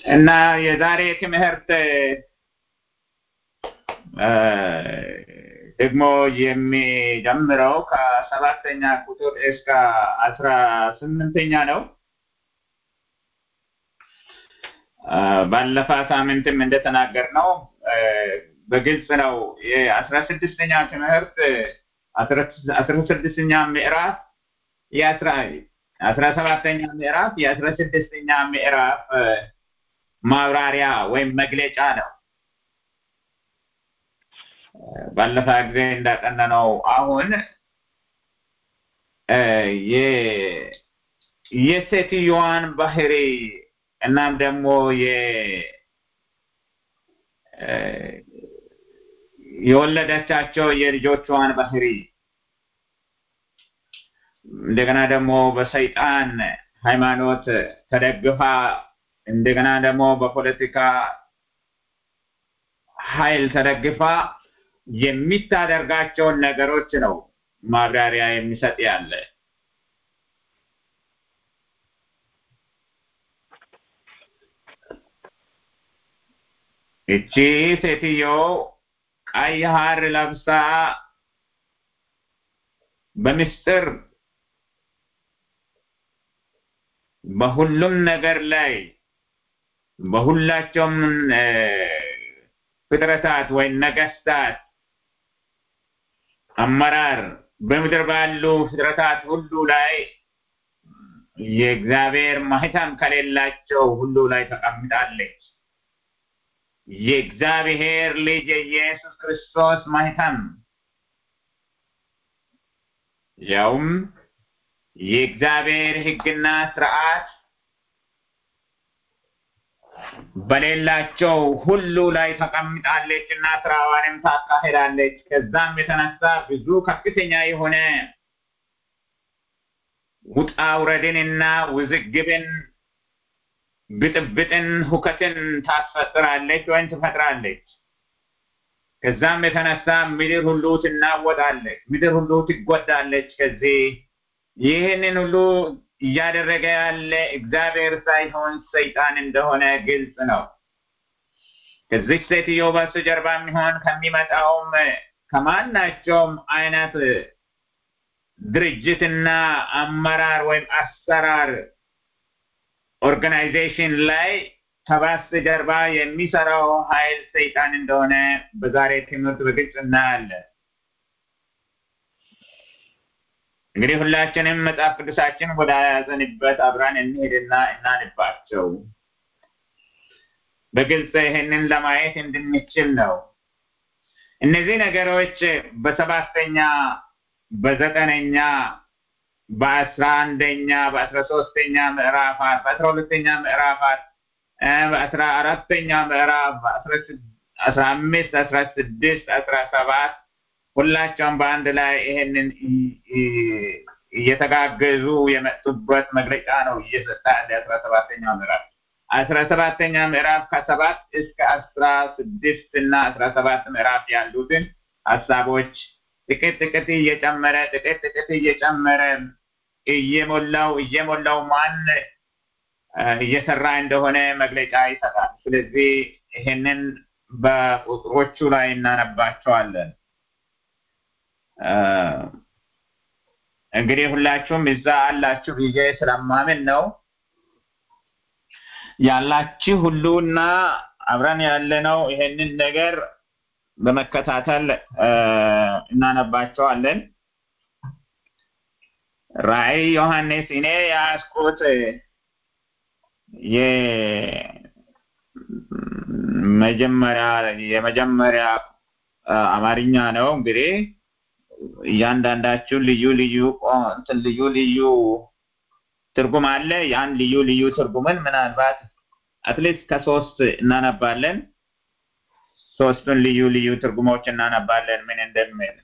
እና የዛሬ ትምህርት ደግሞ የሚጀምረው ከሰባተኛ ቁጥር እስከ አስራ ስምንተኛ ነው። ባለፈ ሳምንትም እንደተናገር ነው በግልጽ ነው። የአስራ ስድስተኛ ትምህርት አስራ ስድስተኛ ምዕራፍ የአስራ አስራ ሰባተኛ ምዕራፍ የአስራ ስድስተኛ ምዕራፍ ማብራሪያ ወይም መግለጫ ነው። ባለፈ ጊዜ እንዳጠናነው አሁን የሴትዮዋን ባህሪ እናም ደግሞ የወለደቻቸው የልጆቿን ባህሪ እንደገና ደግሞ በሰይጣን ሃይማኖት ተደግፋ እንደገና ደግሞ በፖለቲካ ኃይል ተደግፋ የሚታደርጋቸውን ነገሮች ነው ማብራሪያ የሚሰጥ ያለ። እቺ ሴትዮ ቀይ ሐር ለብሳ በምስጢር በሁሉም ነገር ላይ በሁላቸውም ፍጥረታት ወይም ነገስታት አመራር በምድር ባሉ ፍጥረታት ሁሉ ላይ የእግዚአብሔር ማህተም ከሌላቸው ሁሉ ላይ ተቀምጣለች። የእግዚአብሔር ልጅ የኢየሱስ ክርስቶስ ማህተም ያውም የእግዚአብሔር ሕግና ስርዓት በሌላቸው ሁሉ ላይ ተቀምጣለች እና ስራዋንም ታካሄዳለች። ከዛም የተነሳ ብዙ ከፍተኛ የሆነ ውጣ ውረድንና ውዝግብን፣ ብጥብጥን፣ ሁከትን ታስፈጥራለች ወይም ትፈጥራለች። ከዛም የተነሳ ምድር ሁሉ ትናወጣለች፣ ምድር ሁሉ ትጎዳለች። ከዚህ ይህንን ሁሉ እያደረገ ያለ እግዚአብሔር ሳይሆን ሰይጣን እንደሆነ ግልጽ ነው። ከዚህ ሴትዮ በስተጀርባ የሚሆን ከሚመጣውም ከማናቸውም አይነት ድርጅትና አመራር ወይም አሰራር ኦርጋናይዜሽን ላይ ከበስተጀርባ የሚሰራው ኃይል ሰይጣን እንደሆነ በዛሬ ትምህርት በግልጽ እናያለን። እንግዲህ ሁላችንም መጽሐፍ ቅዱሳችን ወደ ያዘንበት አብራን እንሄድና እናንባቸው። በግልጽ ይህንን ለማየት እንድንችል ነው። እነዚህ ነገሮች በሰባተኛ፣ በዘጠነኛ፣ በአስራ አንደኛ፣ በአስራ ሶስተኛ ምዕራፋት፣ በአስራ ሁለተኛ ምዕራፋት፣ በአስራ አራተኛ ምዕራፍ፣ አስራ አምስት፣ አስራ ስድስት፣ አስራ ሰባት ሁላቸውም በአንድ ላይ ይሄንን እየተጋገዙ የመጡበት መግለጫ ነው እየሰጠ ያለ አስራ ሰባተኛው ምዕራፍ አስራ ሰባተኛ ምዕራፍ ከሰባት እስከ አስራ ስድስት እና አስራ ሰባት ምዕራፍ ያሉትን ሀሳቦች ጥቂት ጥቂት እየጨመረ ጥቂት ጥቂት እየጨመረ እየሞላው እየሞላው ማን እየሰራ እንደሆነ መግለጫ ይሰጣል። ስለዚህ ይሄንን በቁጥሮቹ ላይ እናነባቸዋለን። እንግዲህ ሁላችሁም እዛ አላችሁ ብዬ ስለማምን ነው ያላችሁ ሁሉና አብረን ያለነው ይሄንን ነገር በመከታተል እናነባቸዋለን። ራእይ ዮሐንስ እኔ ያስኩት የመጀመሪያ የመጀመሪያ አማርኛ ነው እንግዲህ እያንዳንዳችሁ ልዩ ልዩ እንትን ልዩ ልዩ ትርጉም አለ። ያን ልዩ ልዩ ትርጉምን ምናልባት አትሊስት ከሶስት እናነባለን። ሶስቱን ልዩ ልዩ ትርጉሞች እናነባለን ምን እንደሚል።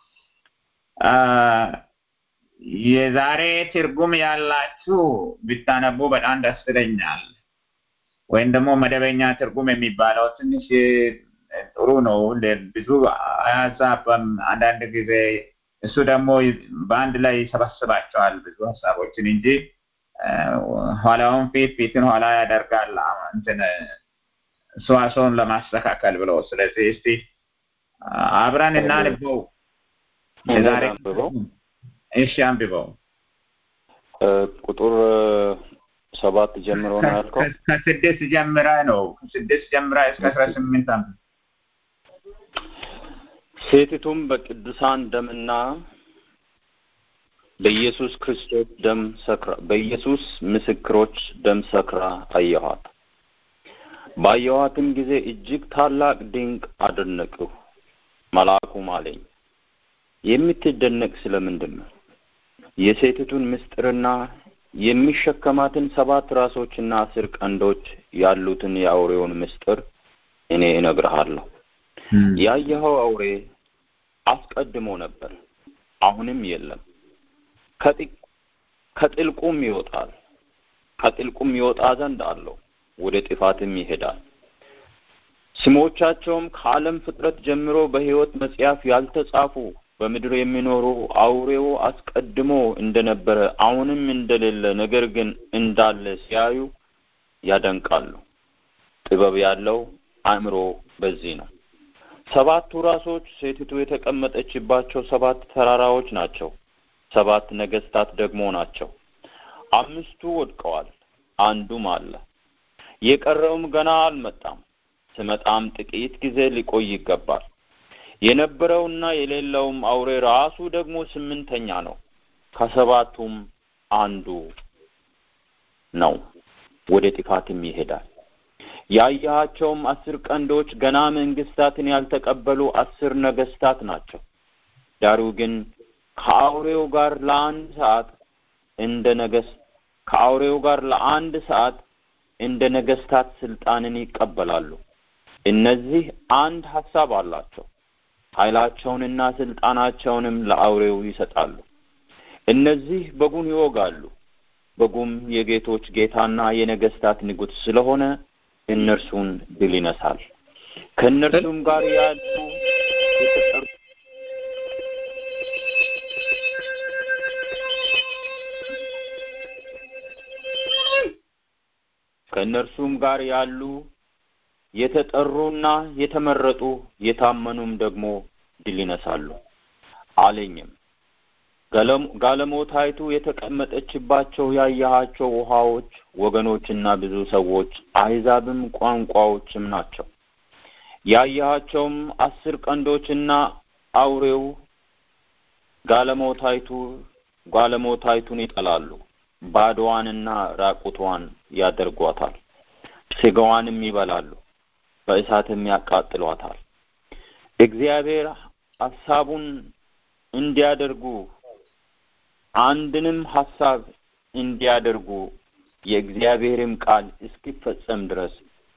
የዛሬ ትርጉም ያላችሁ ብታነቡ በጣም ደስ ይለኛል። ወይም ደግሞ መደበኛ ትርጉም የሚባለው ትንሽ ጥሩ ነው። ብዙ ሀሳብ አንዳንድ ጊዜ እሱ ደግሞ በአንድ ላይ ይሰበስባቸዋል ብዙ ሀሳቦችን እንጂ ኋላውን ፊት ፊትን ኋላ ያደርጋል እንትን ሰዋሰውን ለማስተካከል ብሎ ስለዚህ እስቲ አብረን እናንበው የዛሬ አንብበው እሺ አንብበው ቁጥር ሰባት ጀምሮ ነው ያልከው ከስድስት ጀምራ ነው ከስድስት ጀምራ እስከ አስራ ስምንት አንብ ሴቲቱም በቅዱሳን ደምና በኢየሱስ ክርስቶስ ደም ሰክራ በኢየሱስ ምስክሮች ደም ሰክራ አየኋት። ባየኋትም ጊዜ እጅግ ታላቅ ድንቅ አደነቅሁ። መልአኩም አለኝ የምትደነቅ ስለምንድን ነው? የሴቲቱን ምስጢርና የሚሸከማትን ሰባት ራሶችና አስር ቀንዶች ያሉትን የአውሬውን ምስጢር እኔ እነግርሃለሁ። ያየኸው አውሬ አስቀድሞ ነበር፣ አሁንም የለም። ከጥልቁም ይወጣል፣ ከጥልቁም ይወጣ ዘንድ አለው፣ ወደ ጥፋትም ይሄዳል። ስሞቻቸውም ከዓለም ፍጥረት ጀምሮ በሕይወት መጽሐፍ ያልተጻፉ በምድር የሚኖሩ አውሬው አስቀድሞ እንደነበረ አሁንም እንደሌለ ነገር ግን እንዳለ ሲያዩ ያደንቃሉ። ጥበብ ያለው አእምሮ በዚህ ነው። ሰባቱ ራሶች ሴቲቱ የተቀመጠችባቸው ሰባት ተራራዎች ናቸው። ሰባት ነገስታት ደግሞ ናቸው። አምስቱ ወድቀዋል፣ አንዱም አለ። የቀረውም ገና አልመጣም። ስመጣም ጥቂት ጊዜ ሊቆይ ይገባል። የነበረውና የሌለውም አውሬ ራሱ ደግሞ ስምንተኛ ነው። ከሰባቱም አንዱ ነው፣ ወደ ጥፋትም ይሄዳል። ያየሃቸውም አስር ቀንዶች ገና መንግስታትን ያልተቀበሉ አስር ነገስታት ናቸው። ዳሩ ግን ከአውሬው ጋር ለአንድ ሰዓት እንደ ነገስ ከአውሬው ጋር ለአንድ ሰዓት እንደ ነገስታት ስልጣንን ይቀበላሉ። እነዚህ አንድ ሀሳብ አላቸው። ኃይላቸውንና ስልጣናቸውንም ለአውሬው ይሰጣሉ። እነዚህ በጉን ይወጋሉ። በጉም የጌቶች ጌታና የነገስታት ንጉሥ ስለሆነ እነርሱን ድል ይነሳል። ከእነርሱም ጋር ያሉ የተጠሩ ከእነርሱም ጋር ያሉ የተጠሩና የተመረጡ የታመኑም ደግሞ ድል ይነሳሉ አለኝም። ጋለሞታይቱ የተቀመጠችባቸው ያየሃቸው ውሃዎች ወገኖችና ብዙ ሰዎች አሕዛብም ቋንቋዎችም ናቸው። ያየሃቸውም አስር ቀንዶችና አውሬው ጋለሞታይቱ ጋለሞታይቱን ይጠላሉ፣ ባዶዋንና ራቁቷን ያደርጓታል፣ ስጋዋንም ይበላሉ፣ በእሳትም ያቃጥሏታል። እግዚአብሔር ሐሳቡን እንዲያደርጉ አንድንም ሐሳብ እንዲያደርጉ የእግዚአብሔርም ቃል እስኪፈጸም ድረስ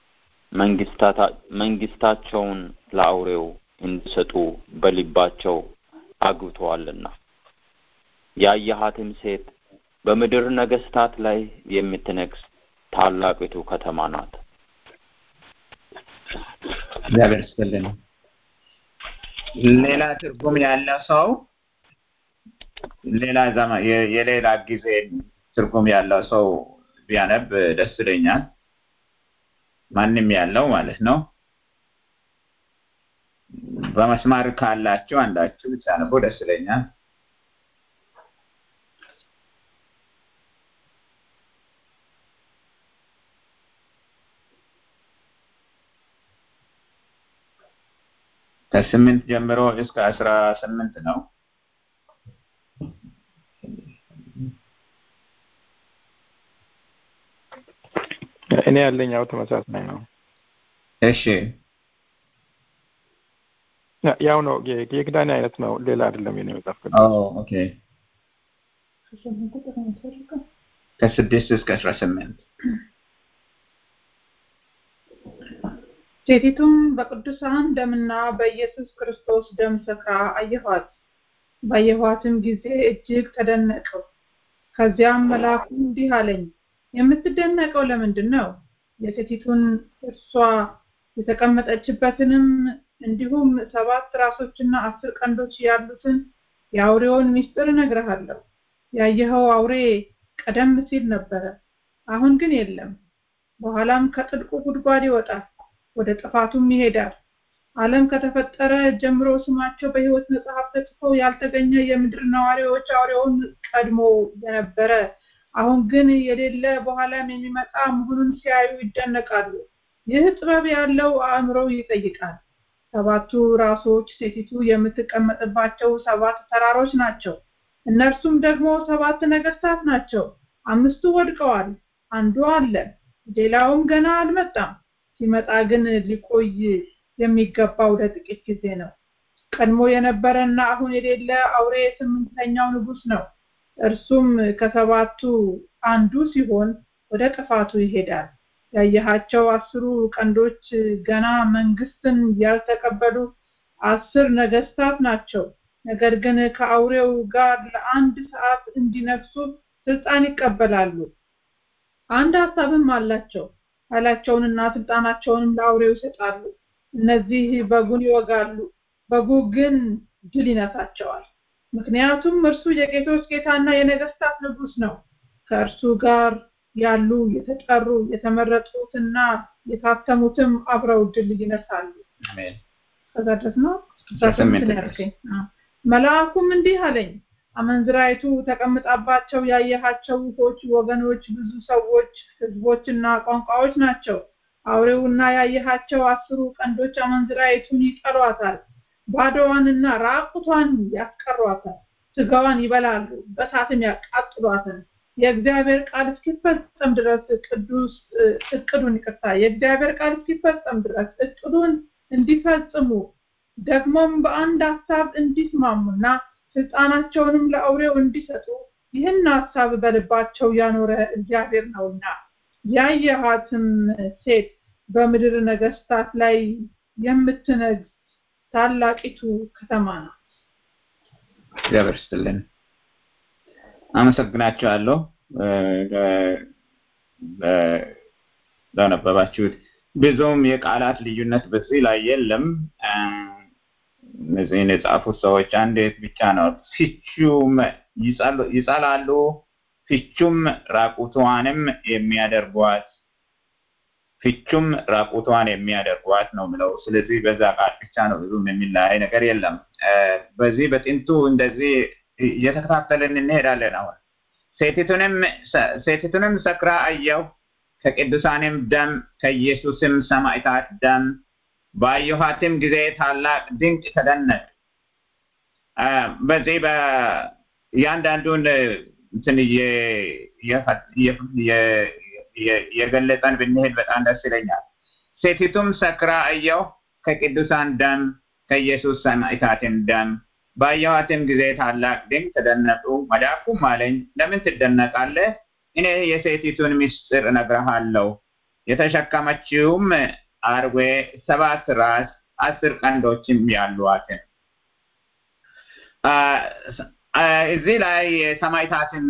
መንግስታቸውን ለአውሬው እንዲሰጡ በልባቸው አግብተዋልና። ያየሃትም ሴት በምድር ነገስታት ላይ የምትነግስ ታላቂቱ ከተማ ናት። እግዚአብሔር ይስጥልን። ሌላ ትርጉም ያለው ሰው ሌላ ዘመን የሌላ ጊዜ ትርጉም ያለው ሰው ቢያነብ ደስ ይለኛል። ማንም ያለው ማለት ነው። በመስማር ካላችሁ አንዳችሁ ብታነቡ ደስ ይለኛል። ከስምንት ጀምሮ እስከ አስራ ስምንት ነው። እኔ ያለኝ ያው ተመሳሳይ ነው። እሺ ያው ነው የኪዳኔ አይነት ነው። ሌላ አይደለም የኔ መጽሐፍ ቅዱስ። ኦኬ ከስድስት እስከ አስራ ስምንት ሴቲቱም በቅዱሳን ደምና በኢየሱስ ክርስቶስ ደም ሰክራ አየኋት። ባየኋትም ጊዜ እጅግ ተደነቅሁ። ከዚያም መልአኩ እንዲህ አለኝ፣ የምትደነቀው ለምንድን ነው? የሴቲቱን እርሷ የተቀመጠችበትንም እንዲሁም ሰባት ራሶችና አስር ቀንዶች ያሉትን የአውሬውን ምስጢር እነግርሃለሁ። ያየኸው አውሬ ቀደም ሲል ነበረ፣ አሁን ግን የለም። በኋላም ከጥልቁ ጉድጓድ ይወጣል፣ ወደ ጥፋቱም ይሄዳል። ዓለም ከተፈጠረ ጀምሮ ስማቸው በሕይወት መጽሐፍ ተጽፎ ያልተገኘ የምድር ነዋሪዎች አውሬውን ቀድሞ የነበረ አሁን ግን የሌለ በኋላም የሚመጣ መሆኑን ሲያዩ ይደነቃሉ። ይህ ጥበብ ያለው አእምሮ ይጠይቃል። ሰባቱ ራሶች ሴቲቱ የምትቀመጥባቸው ሰባት ተራሮች ናቸው። እነርሱም ደግሞ ሰባት ነገስታት ናቸው። አምስቱ ወድቀዋል፣ አንዱ አለ፣ ሌላውም ገና አልመጣም። ሲመጣ ግን ሊቆይ የሚገባው ለጥቂት ጊዜ ነው። ቀድሞ የነበረና አሁን የሌለ አውሬ ስምንተኛው ንጉስ ነው። እርሱም ከሰባቱ አንዱ ሲሆን ወደ ጥፋቱ ይሄዳል። ያየሃቸው አስሩ ቀንዶች ገና መንግስትን ያልተቀበሉ አስር ነገስታት ናቸው። ነገር ግን ከአውሬው ጋር ለአንድ ሰዓት እንዲነግሱ ስልጣን ይቀበላሉ። አንድ ሀሳብም አላቸው። ኃይላቸውንና ስልጣናቸውንም ለአውሬው ይሰጣሉ። እነዚህ በጉን ይወጋሉ፣ በጉ ግን ድል ይነሳቸዋል። ምክንያቱም እርሱ የጌቶች ጌታና የነገስታት ንጉስ ነው። ከእርሱ ጋር ያሉ የተጠሩ የተመረጡትና የታተሙትም አብረው ድል ይነሳሉ። አሜን። ከዛ ድረስ ነው ስምንት ነው ያልከኝ። መልአኩም እንዲህ አለኝ፣ አመንዝራይቱ ተቀምጣባቸው ያየሃቸው ውሆች ወገኖች፣ ብዙ ሰዎች፣ ህዝቦችና ቋንቋዎች ናቸው። አውሬውና ያየሃቸው አስሩ ቀንዶች አመንዝራይቱን ይጠሏታል፣ ባዶዋንና ራቁቷን ያስቀሯታል፣ ስጋዋን ይበላሉ፣ በሳትም ያቃጥሏታል። የእግዚአብሔር ቃል እስኪፈጸም ድረስ ቅዱስ እቅዱን ይቅርታ የእግዚአብሔር ቃል እስኪፈጸም ድረስ እቅዱን እንዲፈጽሙ ደግሞም በአንድ ሀሳብ እንዲስማሙና ስልጣናቸውንም ለአውሬው እንዲሰጡ ይህን ሀሳብ በልባቸው ያኖረ እግዚአብሔር ነውና ያየሃትም ሴት በምድር ነገስታት ላይ የምትነግስ ታላቂቱ ከተማ ናት። እግዚአብሔር ይስጥልን። አመሰግናቸዋለሁ ለነበባችሁት። ብዙም የቃላት ልዩነት በዚህ ላይ የለም። እነዚህን የጻፉት ሰዎች አንዴት ብቻ ነው ፍቹም ይጸላሉ፣ ፍቹም ራቁቷንም የሚያደርጓት ፍቹም ራቁቷን የሚያደርጓት ነው ምለው። ስለዚህ በዛ ቃል ብቻ ነው ብዙም የሚለያይ ነገር የለም። በዚህ በጥንቱ እንደዚህ እየተከታተልን እንሄዳለን። አሁን ሴቲቱንም ሴቲቱንም ሰክራ አየሁ፣ ከቅዱሳንም ደም ከኢየሱስም ሰማዕታት ደም ባየኋትም ጊዜ ታላቅ ድንቅ ተደነቅ። በዚህ በእያንዳንዱን እንትን የገለጸን ብንሄድ በጣም ደስ ይለኛል። ሴቲቱም ሰክራ አየሁ፣ ከቅዱሳን ደም ከኢየሱስ ሰማዕታትም ደም ባየኋትም ጊዜ ታላቅ ድንቅ ተደነቁ። መልአኩም አለኝ ለምን ትደነቃለህ? እኔ የሴቲቱን ምስጢር እነግርሃለሁ። የተሸከመችውም አርዌ ሰባት ራስ አስር ቀንዶችም ያሏትን እዚህ ላይ የሰማዕታትን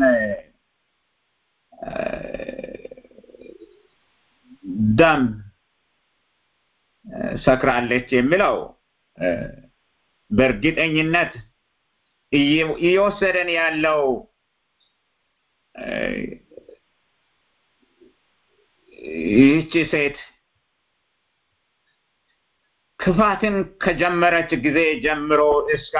ደም ሰክራለች የሚለው በእርግጠኝነት እየወሰደን ያለው ይህቺ ሴት ክፋትን ከጀመረች ጊዜ ጀምሮ እስከ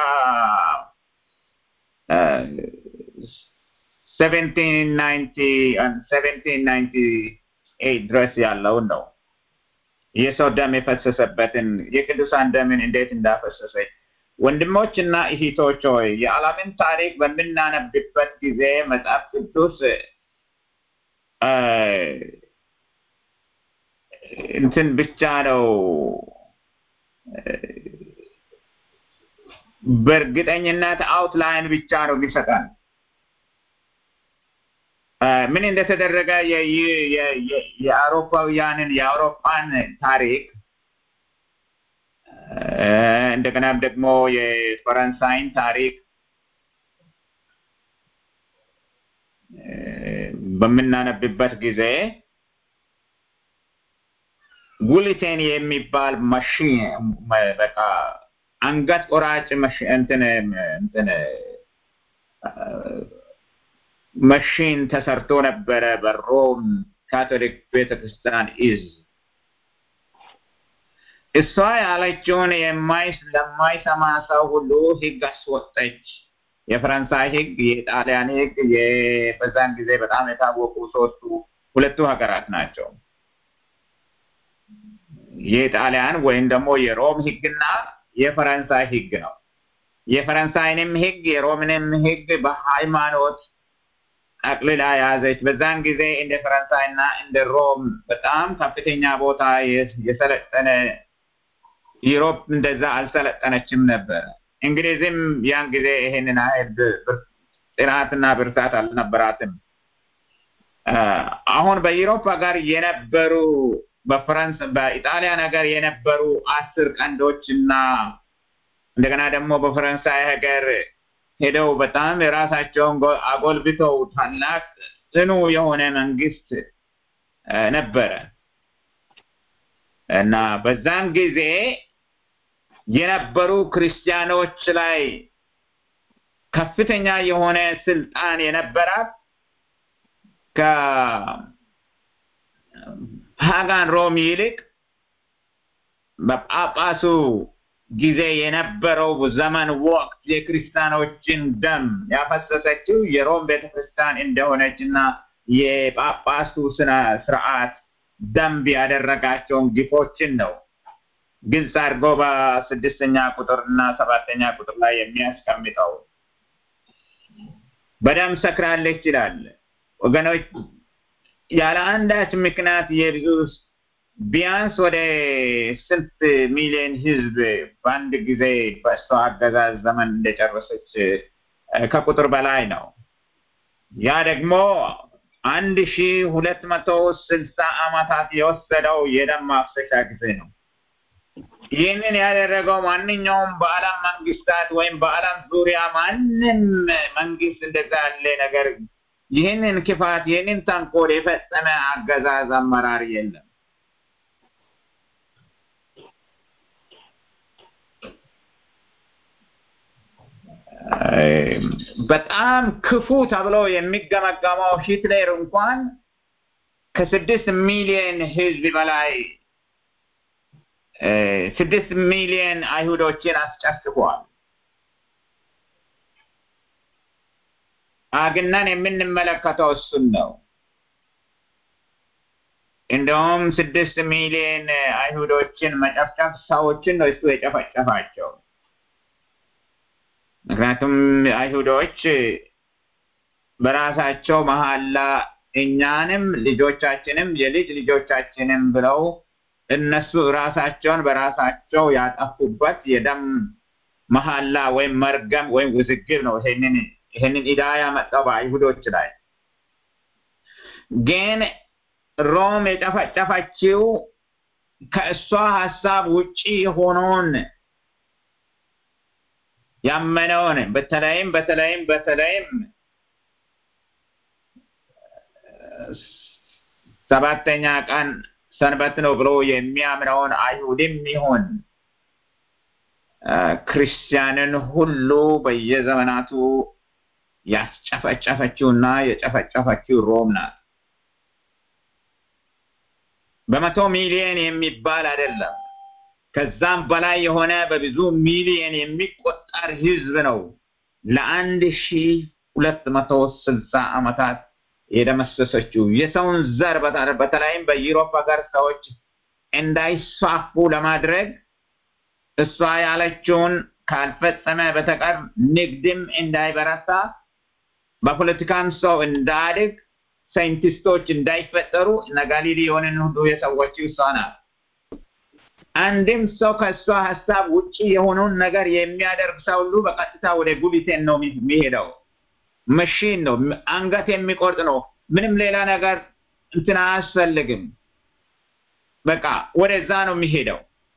ድረስ ያለውን ነው። የሰው ደም የፈሰሰበትን የቅዱሳን ደምን እንዴት እንዳፈሰሰች ወንድሞች እና እህቶች ሆይ የዓለምን ታሪክ በምናነብበት ጊዜ መጽሐፍ ቅዱስ እንትን ብቻ ነው በእርግጠኝነት አውትላይን ብቻ ነው የሚሰጠን። ምን እንደተደረገ የአውሮፓውያንን የአውሮፓን ታሪክ እንደገናም ደግሞ የፈረንሳይን ታሪክ በምናነብበት ጊዜ ጉሊቴን የሚባል ማሽን በቃ አንገት ቆራጭ እንትን እንትን መሽን ተሰርቶ ነበረ በሮም ካቶሊክ ቤተክርስቲያን ኢዝ እሷ ያለችውን የማይስ ለማይሰማ ሰው ሁሉ ህግ አስወጠች። የፈረንሳይ ህግ፣ የጣሊያን ህግ በዛን ጊዜ በጣም የታወቁ ሶስቱ ሁለቱ ሀገራት ናቸው። የጣሊያን ወይም ደግሞ የሮም ህግና የፈረንሳይ ህግ ነው። የፈረንሳይንም ህግ የሮምንም ህግ በሃይማኖት ጠቅልላ ያዘች። በዛን ጊዜ እንደ ፈረንሳይና እንደ ሮም በጣም ከፍተኛ ቦታ የሰለጠነ ዩሮፕ እንደዛ አልሰለጠነችም ነበረ። እንግሊዝም ያን ጊዜ ይሄንን አይል ጥናትና ብርታት አልነበራትም። አሁን በዩሮፕ ሀገር የነበሩ በፈረንስ በኢጣሊያን ሀገር የነበሩ አስር ቀንዶች እና እንደገና ደግሞ በፈረንሳይ ሀገር ሄደው በጣም የራሳቸውን አጎልብተው ታላቅ ጽኑ የሆነ መንግስት ነበረ እና በዛን ጊዜ የነበሩ ክርስቲያኖች ላይ ከፍተኛ የሆነ ስልጣን የነበራት ከፓጋን ሮም ይልቅ በጳጳሱ ጊዜ የነበረው ዘመን ወቅት የክርስቲያኖችን ደም ያፈሰሰችው የሮም ቤተክርስቲያን እንደሆነች እና የጳጳሱ ስነ ስርዓት ደንብ ያደረጋቸውን ግፎችን ነው ግልጽ አድርጎ በስድስተኛ ቁጥር እና ሰባተኛ ቁጥር ላይ የሚያስቀምጠው በደም ሰክራለች ይላል። ወገኖች ያለ አንዳች ምክንያት የብዙ ቢያንስ ወደ ስንት ሚሊዮን ህዝብ በአንድ ጊዜ በእሷ አገዛዝ ዘመን እንደጨረሰች ከቁጥር በላይ ነው። ያ ደግሞ አንድ ሺ ሁለት መቶ ስልሳ ዓመታት የወሰደው የደም ማፍሰሻ ጊዜ ነው። ይህንን ያደረገው ማንኛውም በዓለም መንግስታት ወይም በዓለም ዙሪያ ማንም መንግስት እንደዛ ያለ ነገር ይህንን ክፋት ይህንን ተንኮል የፈጸመ አገዛዝ አመራር የለም። በጣም ክፉ ተብሎ የሚገመገመው ሂትለር እንኳን ከስድስት ሚሊዮን ህዝብ በላይ ስድስት ሚሊዮን አይሁዶችን አስጨፍቋል። አግናን የምንመለከተው እሱን ነው። እንደውም ስድስት ሚሊዮን አይሁዶችን መጨፍጨፍ ሰዎችን ነው እሱ የጨፈጨፋቸው። ምክንያቱም አይሁዶች በራሳቸው መሀላ እኛንም ልጆቻችንም የልጅ ልጆቻችንም ብለው እነሱ ራሳቸውን በራሳቸው ያጠፉበት የደም መሀላ ወይም መርገም ወይም ውዝግብ ነው። ይሄንን ይሄንን ኢዳ ያመጣው በአይሁዶች ላይ ግን ሮም የጨፈጨፈችው ከእሷ ሀሳብ ውጪ የሆነውን ያመነውን በተለይም በተለይም በተለይም ሰባተኛ ቀን ሰንበት ነው ብሎ የሚያምነውን አይሁድም ይሁን ክርስቲያንን ሁሉ በየዘመናቱ ያስጨፈጨፈችውና የጨፈጨፈችው ሮም ናት። በመቶ ሚሊዮን የሚባል አይደለም። ከዛም በላይ የሆነ በብዙ ሚሊዮን የሚቆጠር ህዝብ ነው ለአንድ ሺ ሁለት መቶ ስልሳ ዓመታት የደመሰሰችው የሰውን ዘር በተለይም በዩሮፕ ሀገር ሰዎች እንዳይስፋፉ ለማድረግ እሷ ያለችውን ካልፈጸመ በተቀር ንግድም እንዳይበረታ በፖለቲካም ሰው እንዳድግ ሳይንቲስቶች እንዳይፈጠሩ እነ ጋሊሊዮንን ሁሉ የሰዎችው እሷ ናት። አንድም ሰው ከእሷ ሀሳብ ውጪ የሆነውን ነገር የሚያደርግ ሰው ሁሉ በቀጥታ ወደ ጉሊቴን ነው የሚሄደው። መሽን ነው፣ አንገት የሚቆርጥ ነው። ምንም ሌላ ነገር እንትን አያስፈልግም። በቃ ወደዛ ነው የሚሄደው።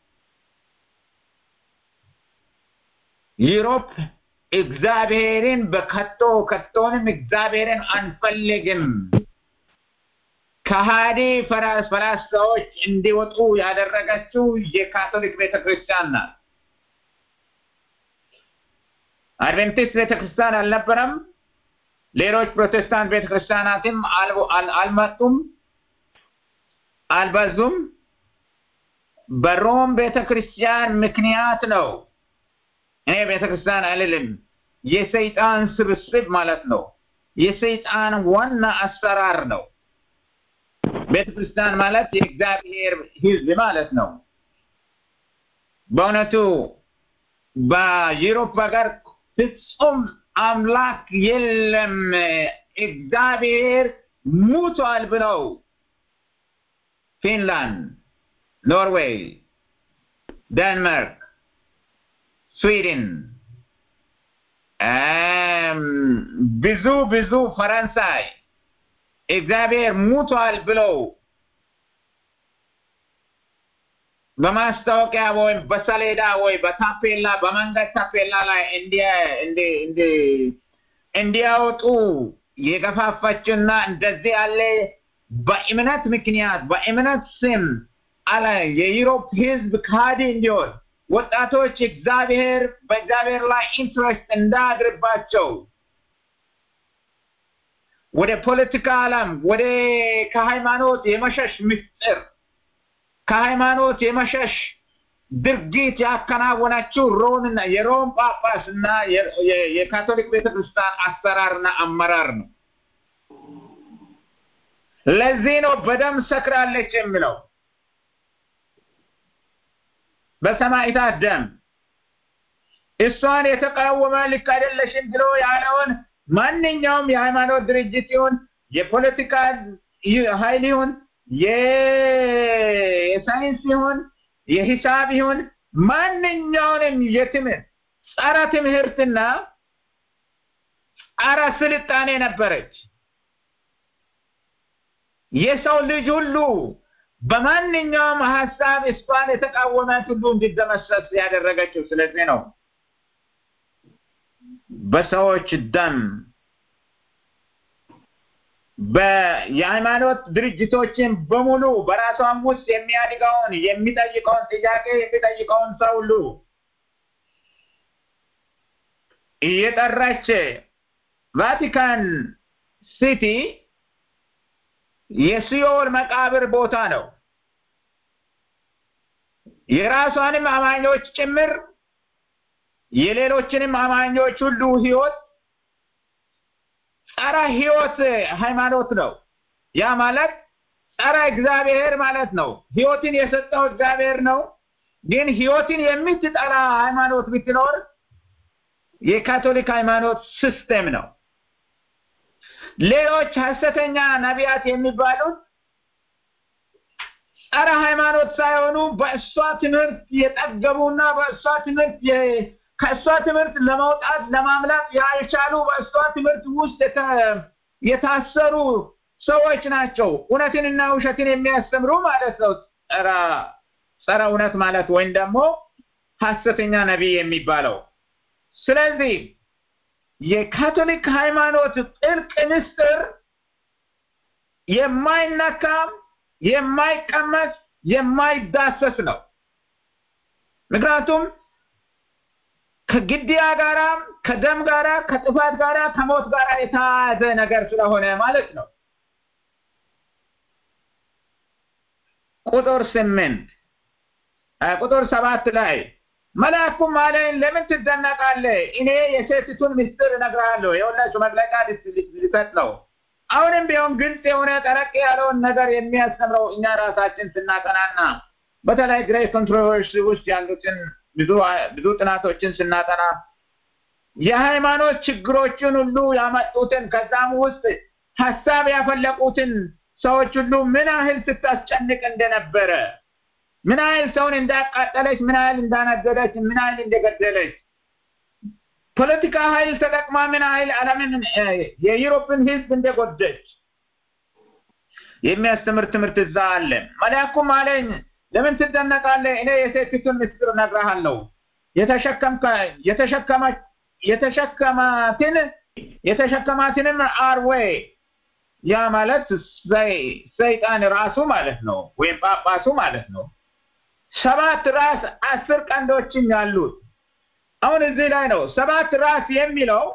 ዩሮፕ እግዚአብሔርን በከቶ ከቶንም እግዚአብሔርን አንፈልግም ከሃዲ ፈላስፋዎች እንዲወጡ ያደረገችው የካቶሊክ ቤተክርስቲያን ናት። አድቬንቲስት ቤተክርስቲያን አልነበረም። ሌሎች ፕሮቴስታንት ቤተክርስቲያናትም አልመጡም። አልበዙም። በሮም ቤተክርስቲያን ምክንያት ነው። እኔ ቤተክርስቲያን አልልም፣ የሰይጣን ስብስብ ማለት ነው። የሰይጣን ዋና አሰራር ነው። ቤተክርስቲያን ማለት የእግዚአብሔር ሕዝብ ማለት ነው። በእውነቱ በዩሮፕ ሀገር ፍጹም አምላክ የለም እግዚአብሔር ሙቷል ብለው ፊንላንድ፣ ኖርዌይ፣ ዴንማርክ፣ ስዊድን ብዙ ብዙ ፈረንሳይ እግዚአብሔር ሙቷል ብለው በማስታወቂያ ወይም በሰሌዳ ወይ በታፔላ በመንገድ ታፔላ ላይ እንዲያወጡ የገፋፋችና እንደዚህ ያለ በእምነት ምክንያት በእምነት ስም አለ የዩሮፕ ህዝብ ካዲ እንዲሆን ወጣቶች እግዚአብሔር በእግዚአብሔር ላይ ኢንትረስት እንዳያድርባቸው ወደ ፖለቲካ ዓለም ወደ ከሃይማኖት የመሸሽ ምስጢር ከሃይማኖት የመሸሽ ድርጊት ያከናወናችው ሮምና የሮም ጳጳስ እና የካቶሊክ ቤተክርስቲያን አሰራርና አመራር ነው። ለዚህ ነው በደም ሰክራለች የሚለው በሰማዕታት ደም እሷን የተቃወመ ልክ አይደለሽም ብሎ ያለውን ማንኛውም የሃይማኖት ድርጅት ይሁን የፖለቲካ ኃይል ይሁን የሳይንስ ይሁን የሂሳብ ይሁን ማንኛውንም የትምህርት ጸረ ትምህርትና ጸረ ስልጣኔ ነበረች። የሰው ልጅ ሁሉ በማንኛውም ሀሳብ እሷን የተቃወመት ሁሉ እንዲደመሰስ ያደረገችው ስለዚህ ነው። በሰዎች ደም የሃይማኖት ድርጅቶችን በሙሉ በራሷም ውስጥ የሚያድገውን የሚጠይቀውን ጥያቄ የሚጠይቀውን ሰው ሁሉ እየጠራች ቫቲካን ሲቲ የሲኦል መቃብር ቦታ ነው። የራሷንም አማኞች ጭምር የሌሎችንም አማኞች ሁሉ ህይወት ጸረ ህይወት ሃይማኖት ነው። ያ ማለት ጸረ እግዚአብሔር ማለት ነው። ህይወትን የሰጠው እግዚአብሔር ነው። ግን ህይወትን የምትጠላ ሃይማኖት ብትኖር የካቶሊክ ሃይማኖት ሲስተም ነው። ሌሎች ሐሰተኛ ነቢያት የሚባሉት ጸረ ሃይማኖት ሳይሆኑ በእሷ ትምህርት የጠገቡና በእሷ ትምህርት ከእሷ ትምህርት ለመውጣት ለማምለጥ ያልቻሉ በእሷ ትምህርት ውስጥ የታሰሩ ሰዎች ናቸው። እውነትንና ውሸትን የሚያስተምሩ ማለት ነው። ጸረ ጸረ እውነት ማለት ወይም ደግሞ ሐሰተኛ ነቢይ የሚባለው። ስለዚህ የካቶሊክ ሃይማኖት ጥልቅ ምስጢር የማይነካ የማይቀመስ የማይዳሰስ ነው። ምክንያቱም ከግድያ ጋራ ከደም ጋራ ከጥፋት ጋራ ከሞት ጋራ የተያያዘ ነገር ስለሆነ ማለት ነው። ቁጥር ስምንት ቁጥር ሰባት ላይ መልአኩም አለኝ ለምን ትደነቃለህ? እኔ የሴቲቱን ምስጢር እነግርሃለሁ። የሁላችሁ መግለጫ ሊሰጥ ነው። አሁንም ቢሆን ግልጽ የሆነ ጠረቅ ያለውን ነገር የሚያስተምረው እኛ ራሳችን ስናጠናና በተለይ ግሬት ኮንትሮቨርሲ ውስጥ ያሉትን ብዙ ብዙ ጥናቶችን ስናጠና የሃይማኖት ችግሮችን ሁሉ ያመጡትን ከዛም ውስጥ ሀሳብ ያፈለቁትን ሰዎች ሁሉ ምን ያህል ስታስጨንቅ እንደነበረ ምን ያህል ሰውን እንዳቃጠለች፣ ምን ያህል እንዳነደደች፣ ምን ያህል እንደገደለች ፖለቲካ ኃይል ተጠቅማ ምን ያህል ዓለምን የዩሮፕን ሕዝብ እንደጎደች የሚያስተምር ትምህርት እዛ አለ። መልአኩም አለኝ ለምን ትደነቃለህ? እኔ የሴቲቱን ምስጢር እነግርሃለሁ። የተሸከማትን የተሸከማትንም አርዌ ያ ማለት ሰይጣን ራሱ ማለት ነው፣ ወይም ጳጳሱ ማለት ነው። ሰባት ራስ አስር ቀንዶችም ያሉት አሁን እዚህ ላይ ነው ሰባት ራስ የሚለው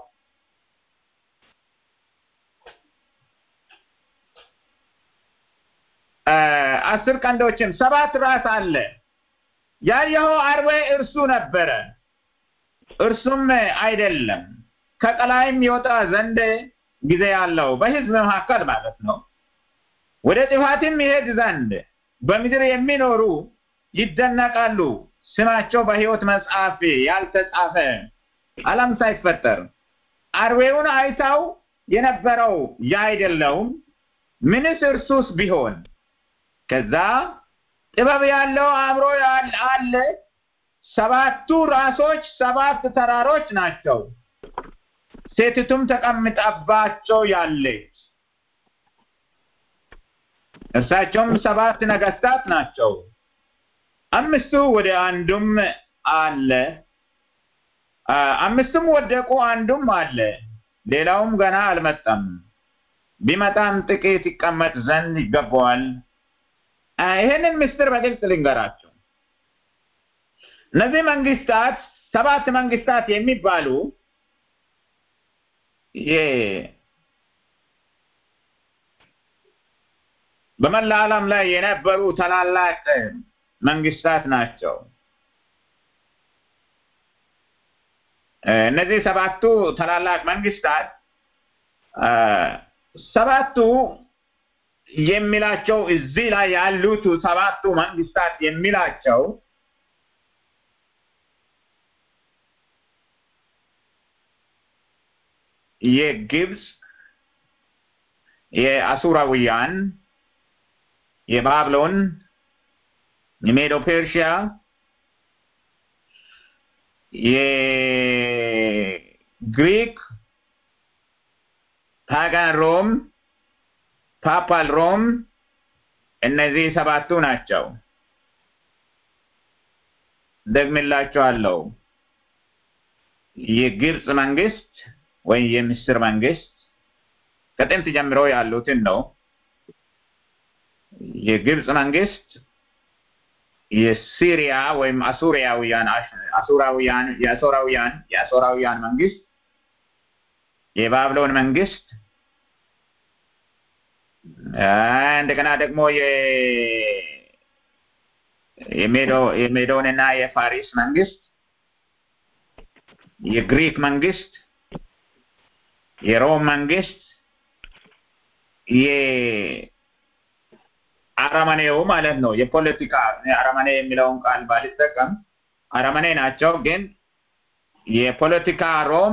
አስር ቀንዶችም ሰባት ራስ አለ። ያየኸው አርዌ እርሱ ነበረ፣ እርሱም አይደለም ከቀላይም ይወጣ ዘንድ ጊዜ ያለው በሕዝብ መካከል ማለት ነው። ወደ ጥፋትም ይሄድ ዘንድ በምድር የሚኖሩ ይደነቃሉ። ስማቸው በሕይወት መጽሐፍ ያልተጻፈ ዓለም ሳይፈጠር አርዌውን አይታው የነበረው ያ አይደለውም ምንስ እርሱስ ቢሆን ከዛ ጥበብ ያለው አእምሮ አለ። ሰባቱ ራሶች ሰባት ተራሮች ናቸው። ሴቲቱም ተቀምጣባቸው ያለች እርሳቸውም ሰባት ነገስታት ናቸው። አምስቱ ወደ አንዱም አለ አምስቱም ወደቁ፣ አንዱም አለ፣ ሌላውም ገና አልመጣም። ቢመጣም ጥቂት ይቀመጥ ዘንድ ይገባዋል። ይህንን ምስጢር በግልጽ ልንገራቸው። እነዚህ መንግስታት ሰባት መንግስታት የሚባሉ በመላ ዓለም ላይ የነበሩ ታላላቅ መንግስታት ናቸው። እነዚህ ሰባቱ ታላላቅ መንግስታት ሰባቱ የሚላቸው እዚህ ላይ ያሉት ሰባቱ መንግስታት የሚላቸው የግብፅ፣ የአሱራውያን፣ የባብሎን፣ የሜዶ ፔርሺያ፣ የግሪክ፣ ፓጋን ሮም፣ ፓፓል ሮም እነዚህ ሰባቱ ናቸው። ደግምላቸዋለሁ። የግብፅ መንግስት ወይም የምስር መንግስት ከጥንት ጀምሮ ያሉትን ነው። የግብፅ መንግስት፣ የሲሪያ ወይም አሱሪያውያን አሱራውያን የአሶራውያን የአሶራውያን መንግስት፣ የባብሎን መንግስት እንደገና ደግሞ የሜዶንና የፋሪስ መንግስት፣ የግሪክ መንግስት፣ የሮም መንግስት፣ የአረመኔው ማለት ነው። የፖለቲካ አረመኔ የሚለውን ቃል ባልጠቀም አረመኔ ናቸው፣ ግን የፖለቲካ ሮም፣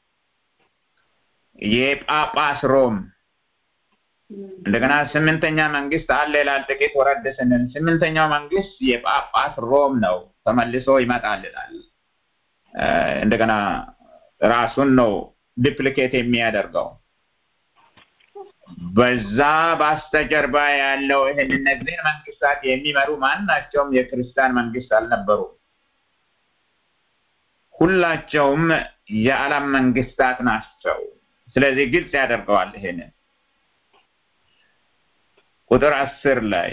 የጳጳስ ሮም እንደገና ስምንተኛ መንግስት አለ ይላል። ጥቂት ወረድ ስንል ስምንተኛው መንግስት የጳጳስ ሮም ነው፣ ተመልሶ ይመጣል ይላል። እንደገና ራሱን ነው ዲፕሊኬት የሚያደርገው። በዛ በስተጀርባ ያለው ይህን እነዚህን መንግስታት የሚመሩ ማናቸውም የክርስቲያን መንግስት አልነበሩም። ሁላቸውም የዓለም መንግስታት ናቸው። ስለዚህ ግልጽ ያደርገዋል ይሄንን ቁጥር አስር ላይ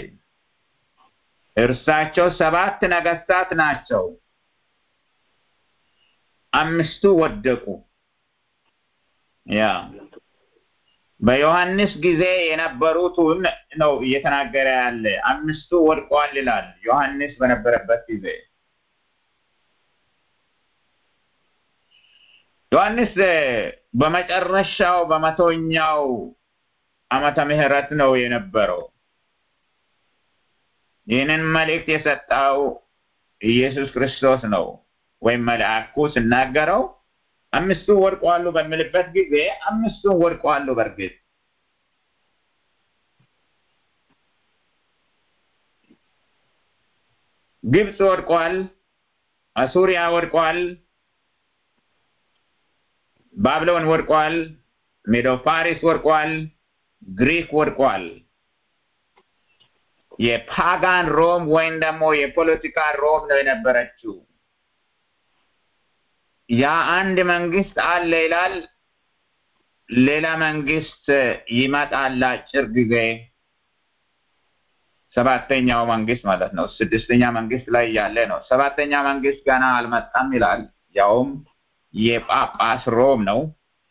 እርሳቸው ሰባት ነገስታት ናቸው፣ አምስቱ ወደቁ። ያ በዮሐንስ ጊዜ የነበሩትን ነው እየተናገረ ያለ። አምስቱ ወድቀዋል ይላል ዮሐንስ በነበረበት ጊዜ። ዮሐንስ በመጨረሻው በመቶኛው ዓመተ ምህረት ነው የነበረው። ይህንን መልእክት የሰጠው ኢየሱስ ክርስቶስ ነው ወይም መልአኩ ስናገረው አምስቱ ወድቀዋሉ በሚልበት ጊዜ አምስቱን ወድቀዋሉ። በእርግጥ ግብፅ ወድቋል፣ አሱሪያ ወድቋል፣ ባብሎን ወድቋል፣ ሜዶ ፋሪስ ወድቋል፣ ግሪክ ወድቋል። የፓጋን ሮም ወይም ደግሞ የፖለቲካ ሮም ነው የነበረችው። ያ አንድ መንግስት አለ ይላል። ሌላ መንግስት ይመጣል ለአጭር ጊዜ። ሰባተኛው መንግስት ማለት ነው። ስድስተኛ መንግስት ላይ ያለ ነው። ሰባተኛ መንግስት ገና አልመጣም ይላል። ያውም የጳጳስ ሮም ነው።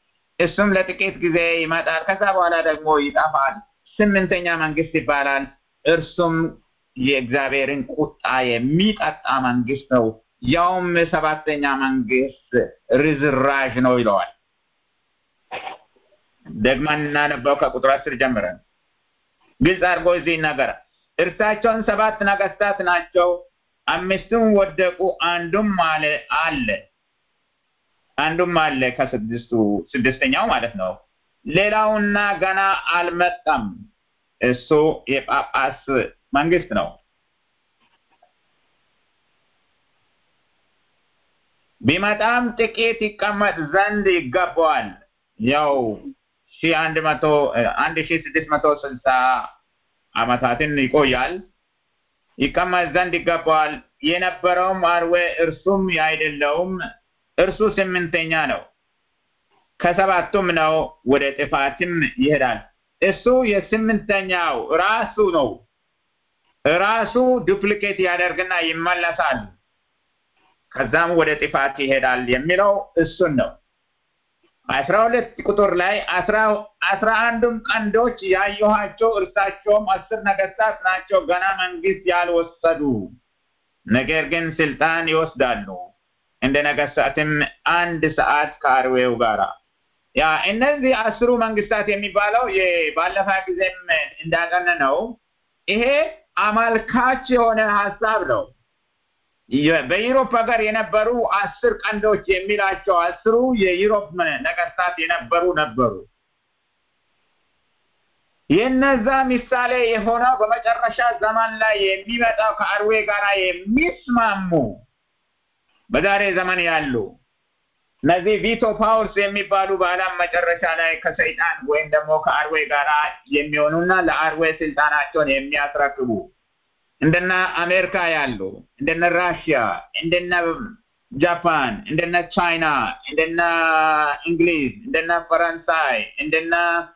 እሱም ለጥቂት ጊዜ ይመጣል። ከዛ በኋላ ደግሞ ይጠፋል። ስምንተኛ መንግስት ይባላል። እርሱም የእግዚአብሔርን ቁጣ የሚጠጣ መንግስት ነው፣ ያውም ሰባተኛ መንግስት ርዝራዥ ነው ይለዋል። ደግመን እናነበው ከቁጥር አስር ጀምረን ግልጽ አድርጎ እዚህ ይናገራል። እርሳቸውን ሰባት ነገስታት ናቸው፣ አምስቱም ወደቁ፣ አንዱም አለ አለ አንዱም አለ ከስድስቱ ስድስተኛው ማለት ነው። ሌላውና ገና አልመጣም። እሱ የጳጳስ መንግስት ነው። ቢመጣም ጥቂት ይቀመጥ ዘንድ ይገባዋል። ያው ሺ አንድ መቶ አንድ ሺ ስድስት መቶ ስልሳ አመታትን ይቆያል። ይቀመጥ ዘንድ ይገባዋል። የነበረውም አርዌ እርሱም ያይደለውም እርሱ ስምንተኛ ነው። ከሰባቱም ነው፣ ወደ ጥፋትም ይሄዳል። እሱ የስምንተኛው ራሱ ነው። ራሱ ዱፕሊኬት ያደርግና ይመለሳል። ከዛም ወደ ጥፋት ይሄዳል የሚለው እሱን ነው። አስራ ሁለት ቁጥር ላይ አስራ አንዱም ቀንዶች ያየኋቸው እርሳቸውም አስር ነገስታት ናቸው፣ ገና መንግስት ያልወሰዱ ነገር ግን ስልጣን ይወስዳሉ እንደ ነገስታትም አንድ ሰዓት ከአርዌው ጋራ ያ እነዚህ አስሩ መንግስታት የሚባለው ባለፈ ጊዜም እንዳጠነ ነው። ይሄ አማልካች የሆነ ሀሳብ ነው። በዩሮፕ ሀገር የነበሩ አስር ቀንዶች የሚላቸው አስሩ የዩሮፕ ነገስታት የነበሩ ነበሩ። የነዛ ምሳሌ የሆነው በመጨረሻ ዘመን ላይ የሚመጣው ከአርዌ ጋር የሚስማሙ በዛሬ ዘመን ያሉ እነዚህ ቪቶ ፓወርስ የሚባሉ በዓለም መጨረሻ ላይ ከሰይጣን ወይም ደግሞ ከአርዌ ጋር የሚሆኑና ለአርዌ ስልጣናቸውን የሚያስረክቡ እንደነ አሜሪካ ያሉ እንደነ ራሽያ፣ እንደነ ጃፓን፣ እንደነ ቻይና፣ እንደነ እንግሊዝ፣ እንደነ ፈረንሳይ፣ እንደነ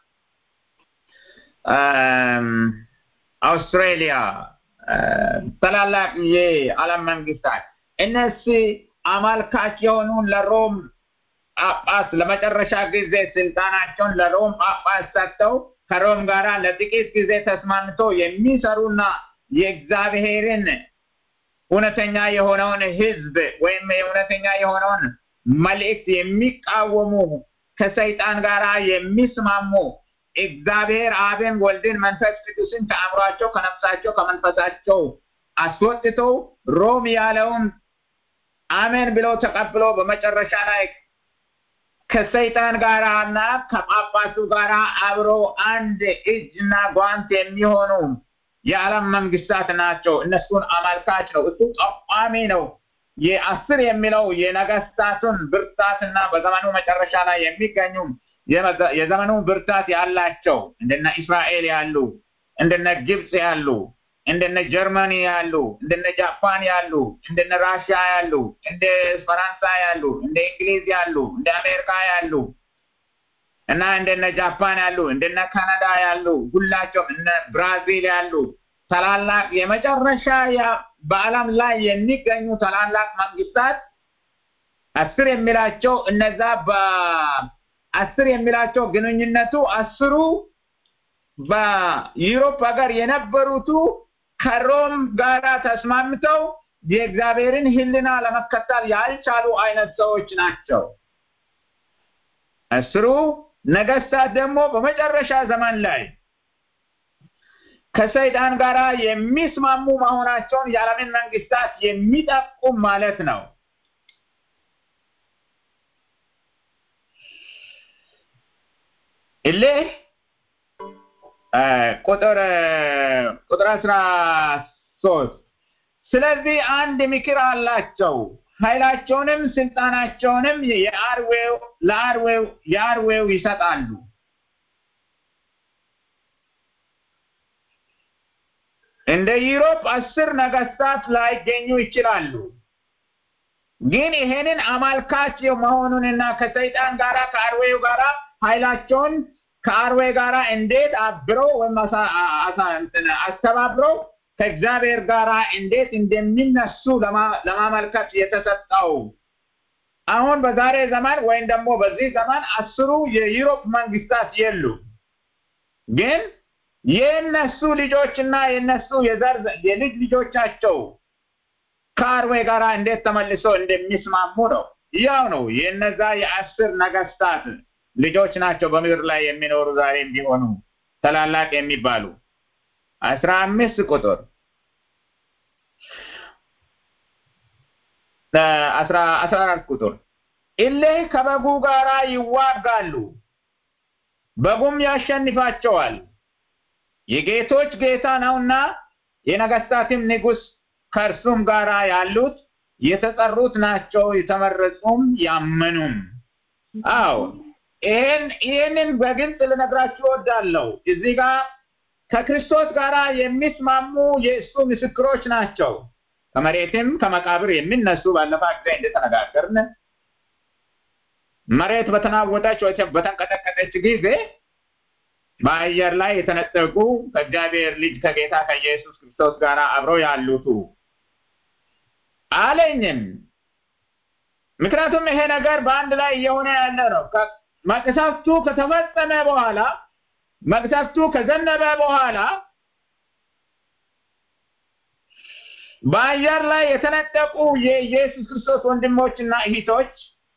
አውስትሬሊያ ታላላቅ የዓለም መንግስታት እነዚህ አማልካች የሆኑ ለሮም ጳጳስ ለመጨረሻ ጊዜ ስልጣናቸውን ለሮም ጳጳስ ሰጥተው ከሮም ጋር ለጥቂት ጊዜ ተስማምቶ የሚሰሩና የእግዚአብሔርን እውነተኛ የሆነውን ህዝብ ወይም እውነተኛ የሆነውን መልእክት የሚቃወሙ ከሰይጣን ጋር የሚስማሙ እግዚአብሔር አብን፣ ወልድን፣ መንፈስ ቅዱስን ከአእምሯቸው፣ ከነፍሳቸው፣ ከመንፈሳቸው አስወጥተው ሮም ያለውን አሜን ብለው ተቀብለው በመጨረሻ ላይ ከሰይጣን ጋር እና ከጳጳሱ ጋር አብሮ አንድ እጅና ጓንት የሚሆኑ የዓለም መንግስታት ናቸው። እነሱን አመልካች ነው። እሱ ጠቋሚ ነው። የአስር የሚለው የነገስታቱን ብርታትና በዘመኑ መጨረሻ ላይ የሚገኙ የዘመኑ ብርታት ያላቸው እንደነ እስራኤል ያሉ እንደነ ግብፅ ያሉ እንደነ ጀርመኒ ያሉ እንደነ ጃፓን ያሉ እንደነ ራሽያ ያሉ እንደ ፈረንሳይ ያሉ እንደ እንግሊዝ ያሉ እንደ አሜሪካ ያሉ እና እንደነ ጃፓን ያሉ እንደነ ካናዳ ያሉ ሁላቸውም እነ ብራዚል ያሉ ታላላቅ የመጨረሻ በዓለም ላይ የሚገኙ ታላላቅ መንግስታት አስር የሚላቸው እነዛ በአስር የሚላቸው ግንኙነቱ አስሩ በዩሮፕ ሀገር የነበሩቱ ከሮም ጋር ተስማምተው የእግዚአብሔርን ሕልና ለመከተል ያልቻሉ አይነት ሰዎች ናቸው። አስሩ ነገስታት ደግሞ በመጨረሻ ዘመን ላይ ከሰይጣን ጋር የሚስማሙ መሆናቸውን የዓለምን መንግስታት የሚጠቁም ማለት ነው። እልህ ቁጥር ቁጥር አስራ ሶስት ስለዚህ አንድ ምክር አላቸው ኃይላቸውንም ስልጣናቸውንም የአርዌው ለአርዌው የአርዌው ይሰጣሉ እንደ ዩሮፕ አስር ነገስታት ላይገኙ ይችላሉ ግን ይሄንን አማልካች መሆኑንና ከሰይጣን ጋራ ከአርዌው ጋራ ኃይላቸውን ከአርዌ ጋር እንዴት አብረው ወይም አስተባብረው ከእግዚአብሔር ጋር እንዴት እንደሚነሱ ለማመልከት የተሰጠው አሁን በዛሬ ዘመን ወይም ደግሞ በዚህ ዘመን አስሩ የዩሮፕ መንግስታት የሉ ግን የእነሱ ልጆችና የእነሱ የዘር የልጅ ልጆቻቸው ከአርዌ ጋር እንዴት ተመልሶ እንደሚስማሙ ነው። ያው ነው። የእነዛ የአስር ነገስታት ልጆች ናቸው በምድር ላይ የሚኖሩ ዛሬም ቢሆኑ ታላላቅ የሚባሉ አስራ አምስት ቁጥር አስራ አስራ አራት ቁጥር እሌህ ከበጉ ጋራ ይዋጋሉ፣ በጉም ያሸንፋቸዋል። የጌቶች ጌታ ነውና የነገስታትም ንጉስ ከእርሱም ጋራ ያሉት የተጠሩት ናቸው፣ የተመረጹም ያመኑም። አዎ ይህን ይህንን በግልጽ ልነግራችሁ እወዳለሁ። እዚህ ጋር ከክርስቶስ ጋር የሚስማሙ የእሱ ምስክሮች ናቸው። ከመሬትም ከመቃብር የሚነሱ ባለፈ ጊዜ እንደተነጋገርን መሬት በተናወጠች ወይ በተንቀጠቀጠች ጊዜ በአየር ላይ የተነጠቁ ከእግዚአብሔር ልጅ ከጌታ ከኢየሱስ ክርስቶስ ጋር አብረው ያሉቱ አለኝም። ምክንያቱም ይሄ ነገር በአንድ ላይ እየሆነ ያለ ነው። መቅሰፍቱ ከተፈጸመ በኋላ መቅሰፍቱ ከዘነበ በኋላ በአየር ላይ የተነጠቁ የኢየሱስ ክርስቶስ ወንድሞችና እህቶች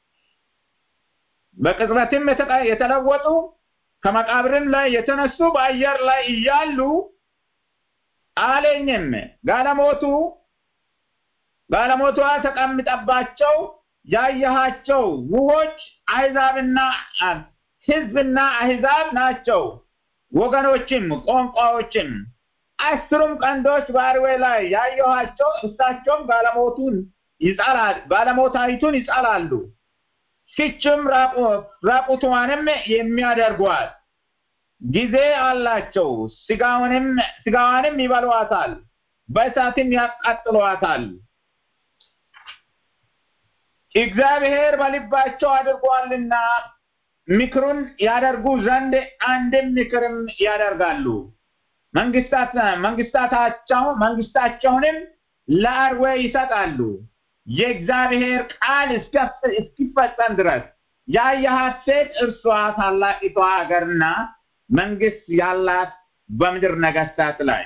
በቅጽበትም የተለወጡ ከመቃብርም ላይ የተነሱ በአየር ላይ እያሉ አለኝም ጋለሞቱ ጋለሞቷ ተቀምጠባቸው ያየሃቸው ውሆች አሕዛብና ሕዝብና አሕዛብ ናቸው፣ ወገኖችም ቋንቋዎችም። አስሩም ቀንዶች በአርዌ ላይ ያየኋቸው እሳቸውም ጋለሞቱን ይጻላል ጋለሞታይቱን ይጻላሉ፣ ፍችም ራቁቷንም የሚያደርጓት ጊዜ አላቸው። ስጋውንም ስጋዋንም ይበሏታል፣ በእሳትም ያቃጥሏታል። እግዚአብሔር በልባቸው አድርጓልና ምክሩን ያደርጉ ዘንድ አንድም ምክርም ያደርጋሉ። መንግስታት መንግስታታቸው መንግስታቸውንም ለአርዌ ይሰጣሉ። የእግዚአብሔር ቃል እስኪፈጸም ድረስ ያየሃት ሴት እርሷ ታላቂቷ ሀገርና መንግስት ያላት በምድር ነገስታት ላይ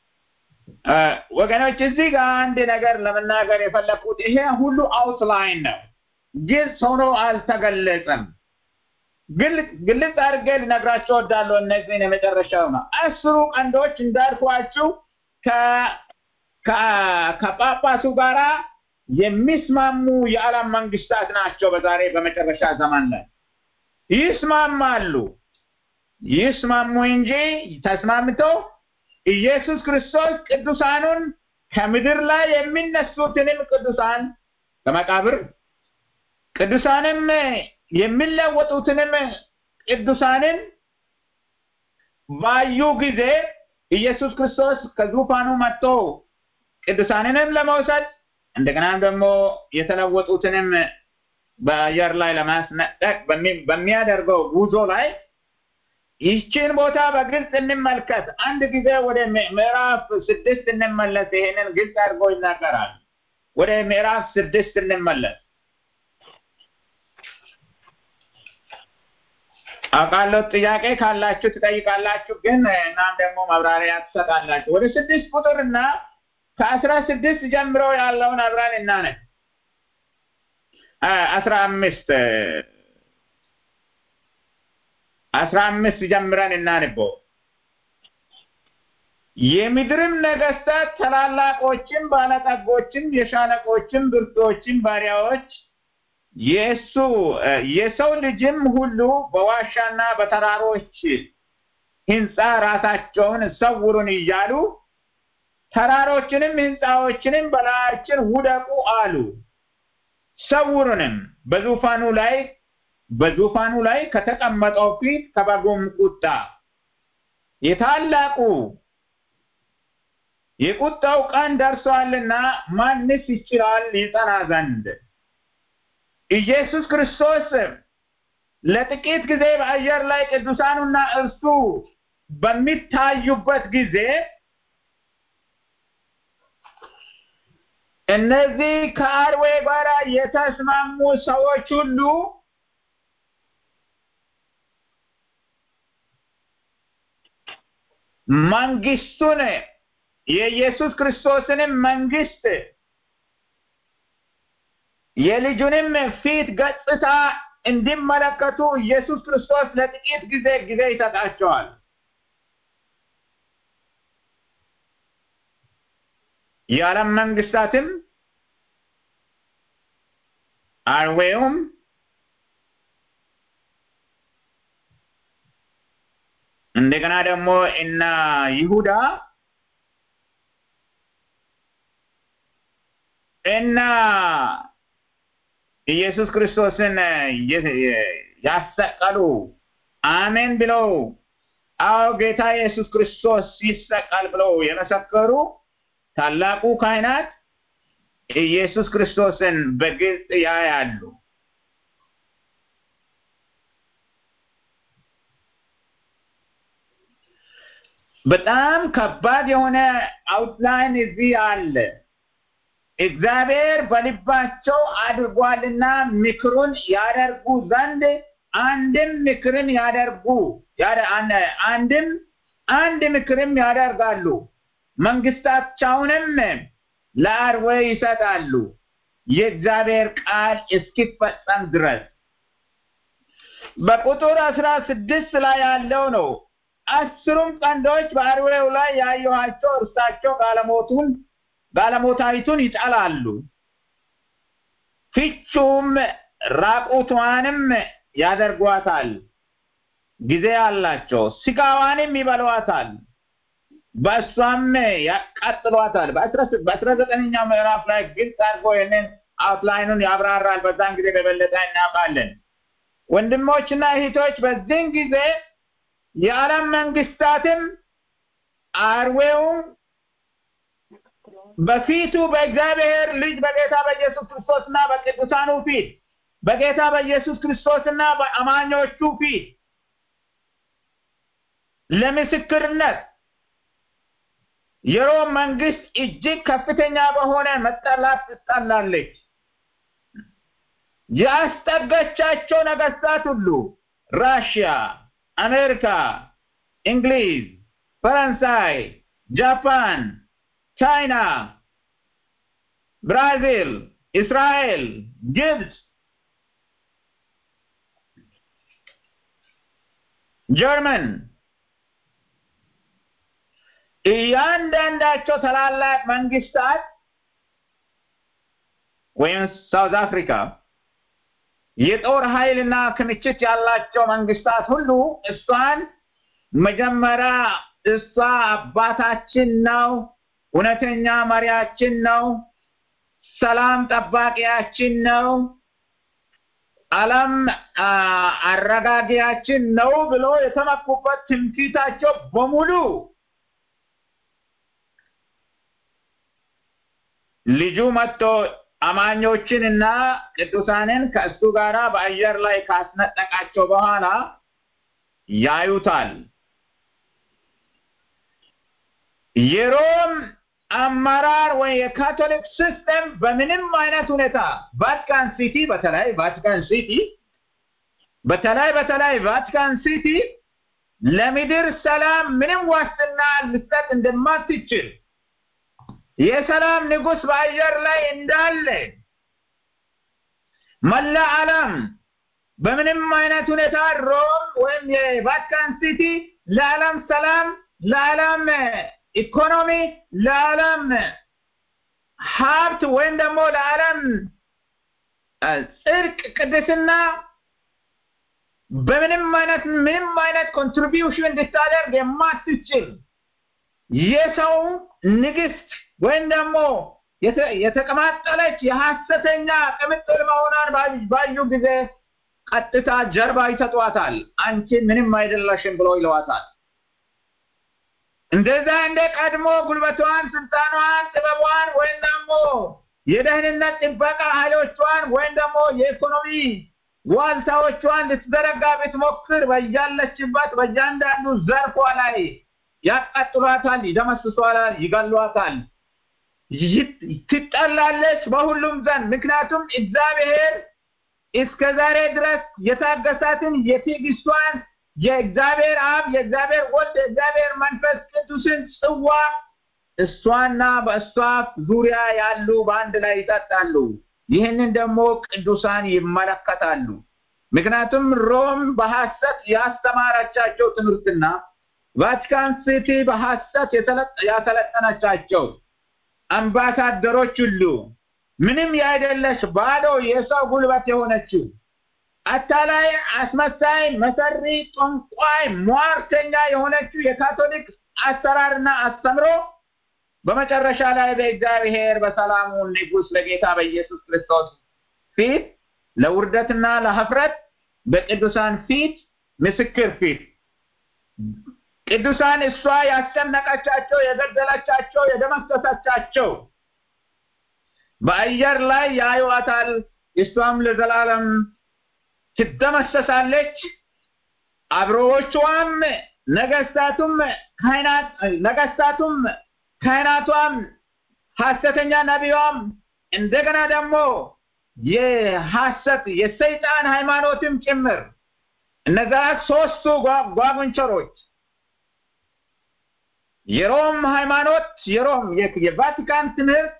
ወገኖች እዚህ ጋር አንድ ነገር ለመናገር የፈለኩት ይሄ ሁሉ አውትላይን ነው፣ ግልጽ ሆኖ አልተገለጸም። ግልጽ አድርጌ ልነግራቸው እወዳለሁ። እነዚህን የመጨረሻው ነው። አስሩ ቀንዶች እንዳልኳችሁ ከጳጳሱ ጋራ የሚስማሙ የዓለም መንግስታት ናቸው። በዛሬ በመጨረሻ ዘመን ላይ ይስማማሉ። ይስማሙ እንጂ ተስማምተው ኢየሱስ ክርስቶስ ቅዱሳኑን ከምድር ላይ የሚነሱትንም ቅዱሳን ከመቃብር ቅዱሳንም የሚለወጡትንም ቅዱሳንን ባዩ ጊዜ ኢየሱስ ክርስቶስ ከዙፋኑ መጥቶ ቅዱሳንንም ለመውሰድ እንደገናም ደግሞ የተለወጡትንም በአየር ላይ ለማስነጠቅ በሚያደርገው ጉዞ ላይ ይህችን ቦታ በግልጽ እንመልከት። አንድ ጊዜ ወደ ምዕራፍ ስድስት እንመለስ። ይሄንን ግልጽ አድርጎ ይናገራል። ወደ ምዕራፍ ስድስት እንመለስ። አውቃለሁ ጥያቄ ካላችሁ ትጠይቃላችሁ፣ ግን እናም ደግሞ ማብራሪያ ትሰጣላችሁ። ወደ ስድስት ቁጥርና ከአስራ ስድስት ጀምሮ ያለውን አብረን እናነብ። አስራ አምስት አስራ አምስት ጀምረን እናንበው። የምድርም ነገስታት ታላላቆችም፣ ባለጠጎችም፣ የሻለቆችም፣ ብርቶችም ባሪያዎች የእሱ የሰው ልጅም ሁሉ በዋሻና በተራሮች ህንፃ ራሳቸውን ሰውሩን እያሉ ተራሮችንም ህንፃዎችንም በላያችን ውደቁ አሉ። ሰውሩንም በዙፋኑ ላይ በዙፋኑ ላይ ከተቀመጠው ፊት ከበጉም ቁጣ የታላቁ የቁጣው ቀን ደርሷልና ማንስ ይችላል ይጸና ዘንድ? ኢየሱስ ክርስቶስ ለጥቂት ጊዜ በአየር ላይ ቅዱሳኑና እርሱ በሚታዩበት ጊዜ እነዚህ ከአርዌ ጋር የተስማሙ ሰዎች ሁሉ መንግስቱን የኢየሱስ ክርስቶስንም መንግስት የልጁንም ፊት ገጽታ እንዲመለከቱ ኢየሱስ ክርስቶስ ለጥቂት ጊዜ ጊዜ ይሰጣቸዋል። የዓለም መንግስታትም አርዌውም እንደገና ደግሞ እና ይሁዳ እና ኢየሱስ ክርስቶስን ያሰቀሉ አሜን ብለው አዎ ጌታ ኢየሱስ ክርስቶስ ይሰቀል ብለው የመሰከሩ ታላቁ ካህናት ኢየሱስ ክርስቶስን በግልጽ ያያሉ። በጣም ከባድ የሆነ አውትላይን እዚህ አለ። እግዚአብሔር በልባቸው አድርጓልና ምክሩን ያደርጉ ዘንድ አንድም ምክርን ያደርጉ አንድም አንድ ምክርም ያደርጋሉ። መንግስታቸውንም ለአርዌ ይሰጣሉ የእግዚአብሔር ቃል እስኪፈጸም ድረስ። በቁጥር አስራ ስድስት ላይ ያለው ነው። አስሩም ቀንዶች በአርዌው ላይ ያየኋቸው እርሳቸው ጋለሞቱን ጋለሞታዊቱን ይጠላሉ፣ ፍቹም ራቁቷንም ያደርጓታል። ጊዜ አላቸው፣ ስጋዋንም ይበሏታል፣ በእሷም ያቃጥሏታል። በአስራ ዘጠነኛው ምዕራፍ ላይ ግልጽ አድርጎ ይህንን አውትላይኑን ያብራራል። በዛን ጊዜ በበለጠ እናውቃለን። ወንድሞችና እህቶች በዚህን ጊዜ የዓለም መንግስታትም አርዌውም በፊቱ በእግዚአብሔር ልጅ በጌታ በኢየሱስ ክርስቶስና በቅዱሳኑ ፊት በጌታ በኢየሱስ ክርስቶስና በአማኞቹ ፊት ለምስክርነት የሮም መንግስት እጅግ ከፍተኛ በሆነ መጠላት ትጠላለች። ያስጠገቻቸው ነገስታት ሁሉ ራሽያ፣ አሜሪካ፣ እንግሊዝ፣ ፈረንሳይ፣ ጃፓን፣ ቻይና፣ ብራዚል፣ እስራኤል፣ ግብፅ፣ ጀርመን እያንዳንዳቸው ታላላቅ መንግስታት ወይም ሳውዝ አፍሪካ የጦር ኃይልና ክምችት ያላቸው መንግስታት ሁሉ እሷን መጀመሪያ እሷ አባታችን ነው፣ እውነተኛ መሪያችን ነው፣ ሰላም ጠባቂያችን ነው፣ ዓለም አረጋጊያችን ነው ብሎ የተመኩበት ትምክህታቸው በሙሉ ልጁ መጥቶ አማኞችን እና ቅዱሳንን ከእሱ ጋር በአየር ላይ ካስነጠቃቸው በኋላ ያዩታል። የሮም አመራር ወይ የካቶሊክ ሲስተም በምንም አይነት ሁኔታ ቫቲካን ሲቲ በተለይ ቫቲካን ሲቲ በተለይ በተለይ ቫቲካን ሲቲ ለምድር ሰላም ምንም ዋስትና ልሰጥ እንደማትችል የሰላም ንጉስ በአየር ላይ እንዳለ መላ ዓለም በምንም አይነት ሁኔታ ሮም ወይም የቫቲካን ሲቲ ለዓለም ሰላም፣ ለዓለም ኢኮኖሚ፣ ለዓለም ሀብት ወይም ደግሞ ለዓለም ጽድቅ፣ ቅድስና በምንም አይነት ምንም አይነት ኮንትሪቢዩሽን እንድታደርግ የማትችል የሰው ንግስት ወይም ደግሞ የተቀማጠለች የሐሰተኛ ቅምጥል መሆኗን ባዩ ጊዜ ቀጥታ ጀርባ ይሰጧታል። አንቺ ምንም አይደለሽም ብሎ ይለዋታል። እንደዛ እንደ ቀድሞ ጉልበቷን፣ ስልጣኗን፣ ጥበቧን ወይም ደግሞ የደህንነት ጥበቃ ኃይሎቿን ወይም ደግሞ የኢኮኖሚ ዋልታዎቿን ልትዘረጋ ብትሞክር በያለችበት በእያንዳንዱ ዘርፏ ላይ ያቃጥሏታል፣ ይደመስሷታል፣ ይገሏታል፣ ትጠላለች በሁሉም ዘንድ። ምክንያቱም እግዚአብሔር እስከ ዛሬ ድረስ የታገሳትን የትዕግስቷን የእግዚአብሔር አብ የእግዚአብሔር ወልድ የእግዚአብሔር መንፈስ ቅዱስን ጽዋ እሷና በእሷ ዙሪያ ያሉ በአንድ ላይ ይጠጣሉ። ይህንን ደግሞ ቅዱሳን ይመለከታሉ። ምክንያቱም ሮም በሐሰት ያስተማረቻቸው ትምህርትና ቫቲካን ሲቲ በሐሰት ያሰለጠነቻቸው አምባሳደሮች ሁሉ ምንም ያይደለች ባዶ የሰው ጉልበት የሆነችው አታላይ፣ አስመሳይ፣ መሰሪ፣ ጠንቋይ፣ ሟርተኛ የሆነችው የካቶሊክ አሰራርና አስተምሮ በመጨረሻ ላይ በእግዚአብሔር በሰላሙ ንጉሥ በጌታ በኢየሱስ ክርስቶስ ፊት ለውርደትና ለህፍረት በቅዱሳን ፊት ምስክር ፊት ቅዱሳን እሷ ያስጨነቀቻቸው፣ የገደለቻቸው፣ የደመሰሰቻቸው በአየር ላይ ያዩዋታል። እሷም ለዘላለም ትደመሰሳለች። አብሮዎቿም ነገስታቱም ካህናት ነገስታቱም ካህናቷም ሐሰተኛ ነቢያም እንደገና ደግሞ የሐሰት የሰይጣን ሃይማኖትም ጭምር እነዛ ሶስቱ ጓጉንቸሮች የሮም ሃይማኖት የሮም የቫቲካን ትምህርት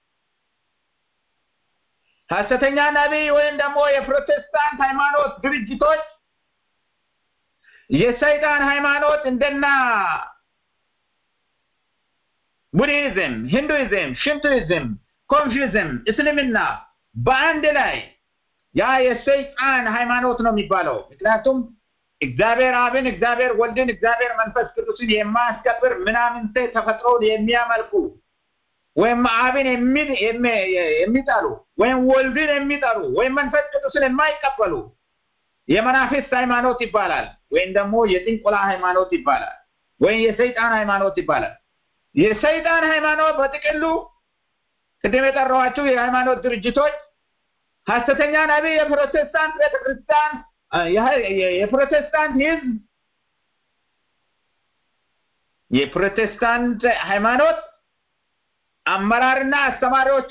ሐሰተኛ ነቢይ ወይም ደግሞ የፕሮቴስታንት ሃይማኖት ድርጅቶች የሰይጣን ሃይማኖት እንደና ቡድሂዝም፣ ሂንዱይዝም፣ ሽንቱይዝም፣ ኮንፊውዝም፣ እስልምና በአንድ ላይ ያ የሰይጣን ሃይማኖት ነው የሚባለው። ምክንያቱም እግዚአብሔር አብን፣ እግዚአብሔር ወልድን፣ እግዚአብሔር መንፈስ ቅዱስን የማያስከብር ምናምንቴ ተፈጥሮን የሚያመልኩ ወይም አብን የሚጠሉ ወይም ወልድን የሚጠሉ ወይም መንፈስ ቅዱስን የማይቀበሉ የመናፍስት ሃይማኖት ይባላል። ወይም ደግሞ የጥንቆላ ሃይማኖት ይባላል። ወይም የሰይጣን ሃይማኖት ይባላል። የሰይጣን ሃይማኖት በጥቅሉ ቅድም የጠራኋቸው የሃይማኖት ድርጅቶች ሐሰተኛ ነቢይ፣ የፕሮቴስታንት ቤተክርስቲያን፣ የፕሮቴስታንት ህዝብ፣ የፕሮቴስታንት ሃይማኖት አመራርና አስተማሪዎቿ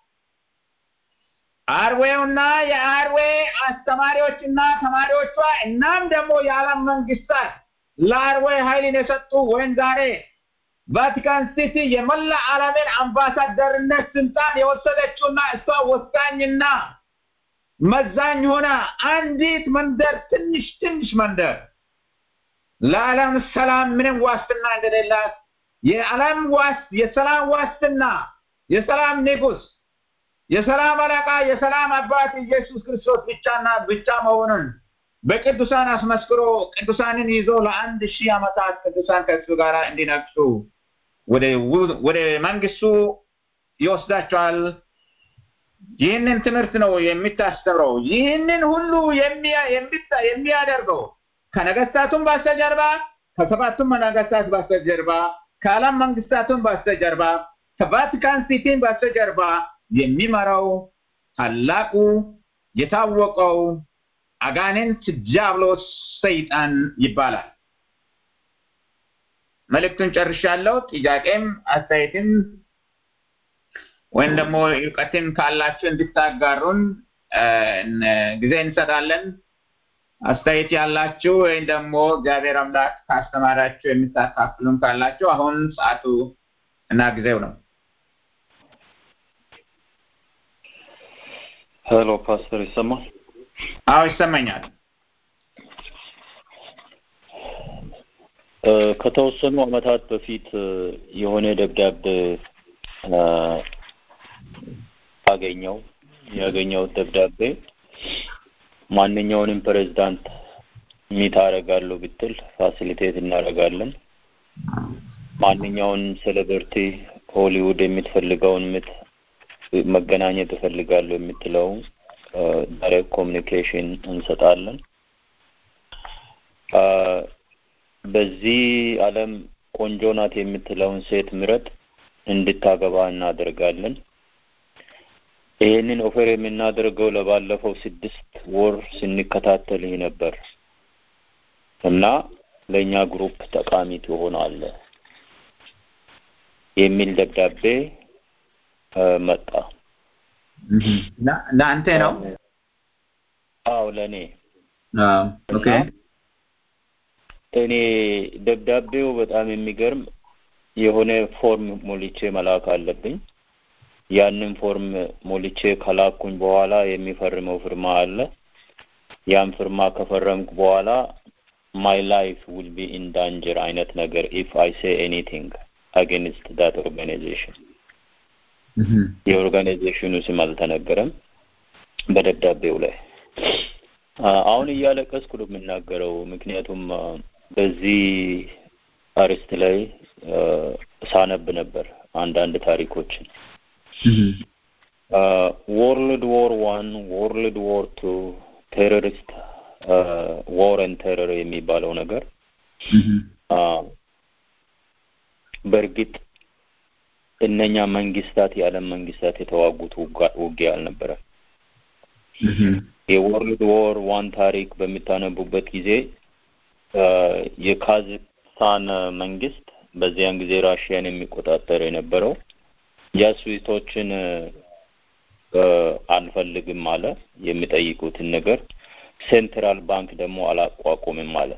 አርዌውና የአርዌ አስተማሪዎችና ተማሪዎቿ እናም ደግሞ የዓለም መንግስታት ለአርዌ ኃይልን የሰጡ ወይም ዛሬ ቫቲካን ሲቲ የመላ ዓለምን አምባሳደርነት ስልጣን የወሰደችውና እሷ ወሳኝና መዛኝ ሆና አንዲት መንደር ትንሽ ትንሽ መንደር ለዓለም ሰላም ምንም ዋስትና እንደሌላት የዓለም ዋስ የሰላም ዋስትና የሰላም ንጉስ የሰላም አለቃ የሰላም አባት ኢየሱስ ክርስቶስ ብቻና ብቻ መሆኑን በቅዱሳን አስመስክሮ ቅዱሳንን ይዞ ለአንድ ሺህ ዓመታት ቅዱሳን ከእሱ ጋር እንዲነግሱ ወደ መንግስቱ ይወስዳቸዋል። ይህንን ትምህርት ነው የሚታስተምረው። ይህንን ሁሉ የሚያደርገው ከነገስታቱም በስተጀርባ ከሰባቱም ነገስታት በስተጀርባ ከዓለም መንግስታቱም በስተጀርባ ከቫቲካን ሲቲን በስተጀርባ የሚመራው ታላቁ የታወቀው አጋንንት ዲያብሎስ ሰይጣን ይባላል። መልእክቱን ጨርሻለሁ። ጥያቄም አስተያየትም ወይም ደግሞ እውቀትም ካላችሁ እንድታጋሩን ጊዜ እንሰጣለን። አስተያየት ያላችሁ ወይም ደግሞ እግዚአብሔር አምላክ ካስተማራችሁ የምታካፍሉን ካላችሁ አሁን ሰዓቱ እና ጊዜው ነው። ሄሎ ፓስተር ይሰማል? አዎ ይሰማኛል። ከተወሰኑ አመታት በፊት የሆነ ደብዳቤ አገኘው። ያገኘሁት ደብዳቤ ማንኛውንም ፕሬዝዳንት ሚት አደርጋለሁ ብትል ፋሲሊቴት እናደርጋለን። ማንኛውንም ሴሌብሪቲ ሆሊውድ የምትፈልገውን ምት መገናኘት እፈልጋለሁ የምትለው ዳይሬክት ኮሚኒኬሽን እንሰጣለን። በዚህ ዓለም ቆንጆ ናት የምትለውን ሴት ምረጥ እንድታገባ እናደርጋለን። ይህንን ኦፌር የምናደርገው ለባለፈው ስድስት ወር ስንከታተል ይህ ነበር እና ለእኛ ግሩፕ ጠቃሚ ትሆናለህ የሚል ደብዳቤ መጣ። ለአንተ ነው? አዎ ለእኔ ኦኬ። እኔ ደብዳቤው በጣም የሚገርም የሆነ ፎርም ሞልቼ መላክ አለብኝ። ያንን ፎርም ሞልቼ ከላኩኝ በኋላ የሚፈርመው ፍርማ አለ። ያን ፍርማ ከፈረምኩ በኋላ ማይ ላይፍ ዊል ቢ ኢን ዳንጀር አይነት ነገር ኢፍ አይ ሴ ኤኒቲንግ አጌንስት ዳት ኦርጋናይዜሽን የኦርጋናይዜሽኑ ስም አልተነገረም በደብዳቤው ላይ። አሁን እያለቀስኩ ነው የምናገረው፣ ምክንያቱም በዚህ አርስት ላይ ሳነብ ነበር አንዳንድ ታሪኮችን ወርልድ ዎር ዋን ወርልድ ዎር ቱ ቴሮሪስት ዎር ኤንድ ቴረር የሚባለው ነገር በእርግጥ እነኛ መንግስታት የዓለም መንግስታት የተዋጉት ውጊያ አልነበረም። የወርልድ ዎር ዋን ታሪክ በሚታነቡበት ጊዜ የካዛክስታን መንግስት በዚያን ጊዜ ራሽያን የሚቆጣጠር የነበረው ጃሱቶችን አንፈልግም አለ። የሚጠይቁትን ነገር ሴንትራል ባንክ ደግሞ አላቋቁምም አለ።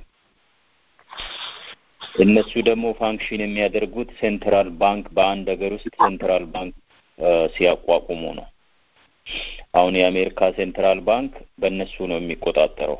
እነሱ ደግሞ ፋንክሽን የሚያደርጉት ሴንትራል ባንክ በአንድ ሀገር ውስጥ ሴንትራል ባንክ ሲያቋቁሙ ነው። አሁን የአሜሪካ ሴንትራል ባንክ በእነሱ ነው የሚቆጣጠረው።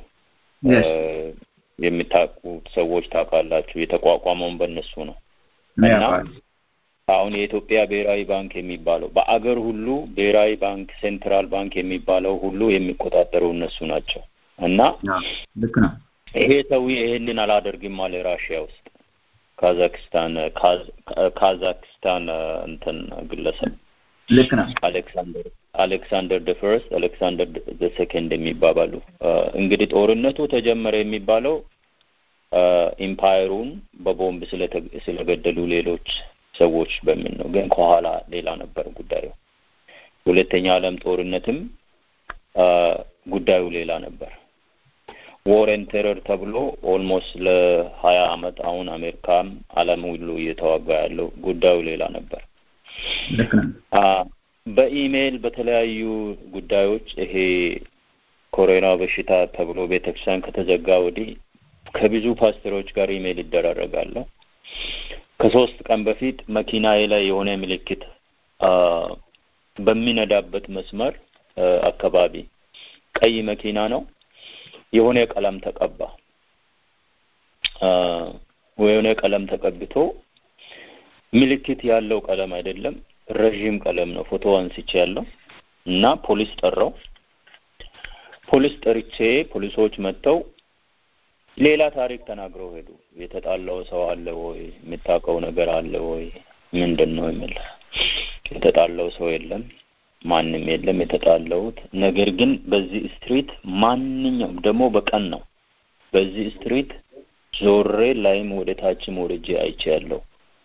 የሚታቁት ሰዎች ታውቃላችሁ፣ የተቋቋመውን በእነሱ ነው እና አሁን የኢትዮጵያ ብሔራዊ ባንክ የሚባለው በአገር ሁሉ ብሔራዊ ባንክ ሴንትራል ባንክ የሚባለው ሁሉ የሚቆጣጠሩ እነሱ ናቸው እና ልክ ነው። ይሄ ሰውዬ ይሄንን አላደርግም አለ ራሽያ ውስጥ ካዛክስታን ካዛክስታን እንትን ግለሰብ ልክ ነው። አሌክሳንደር አሌክሳንደር ደ ፈርስት አሌክሳንደር ደ ሰከንድ የሚባባሉ እንግዲህ ጦርነቱ ተጀመረ የሚባለው ኢምፓየሩን በቦምብ ስለገደሉ ሌሎች ሰዎች በሚል ነው። ግን ከኋላ ሌላ ነበር ጉዳዩ። ሁለተኛ ዓለም ጦርነትም ጉዳዩ ሌላ ነበር። ዎሬን ቴረር ተብሎ ኦልሞስት ለሀያ አመት አሁን አሜሪካም ዓለም ሁሉ እየተዋጋ ያለው ጉዳዩ ሌላ ነበር። ልክ ነው። በኢሜይል በተለያዩ ጉዳዮች ይሄ ኮሮና በሽታ ተብሎ ቤተክርስቲያን ከተዘጋ ወዲህ ከብዙ ፓስተሮች ጋር ኢሜይል ይደራረጋለሁ። ከሶስት ቀን በፊት መኪናዬ ላይ የሆነ ምልክት በሚነዳበት መስመር አካባቢ ቀይ መኪና ነው የሆነ ቀለም ተቀባ። የሆነ ቀለም ተቀብቶ ምልክት ያለው ቀለም አይደለም፣ ረዥም ቀለም ነው። ፎቶ አንስቼ ያለው እና ፖሊስ ጠራው። ፖሊስ ጠርቼ ፖሊሶች መጥተው ሌላ ታሪክ ተናግረው ሄዱ። የተጣላው ሰው አለ ወይ? የምታውቀው ነገር አለ ወይ? ምንድን ነው የሚል የተጣላው ሰው የለም፣ ማንም የለም የተጣላውት። ነገር ግን በዚህ ስትሪት ማንኛውም ደግሞ በቀን ነው በዚህ ስትሪት ዞሬ ላይም ወደ ታችም ወርጄ አይቼ ያለው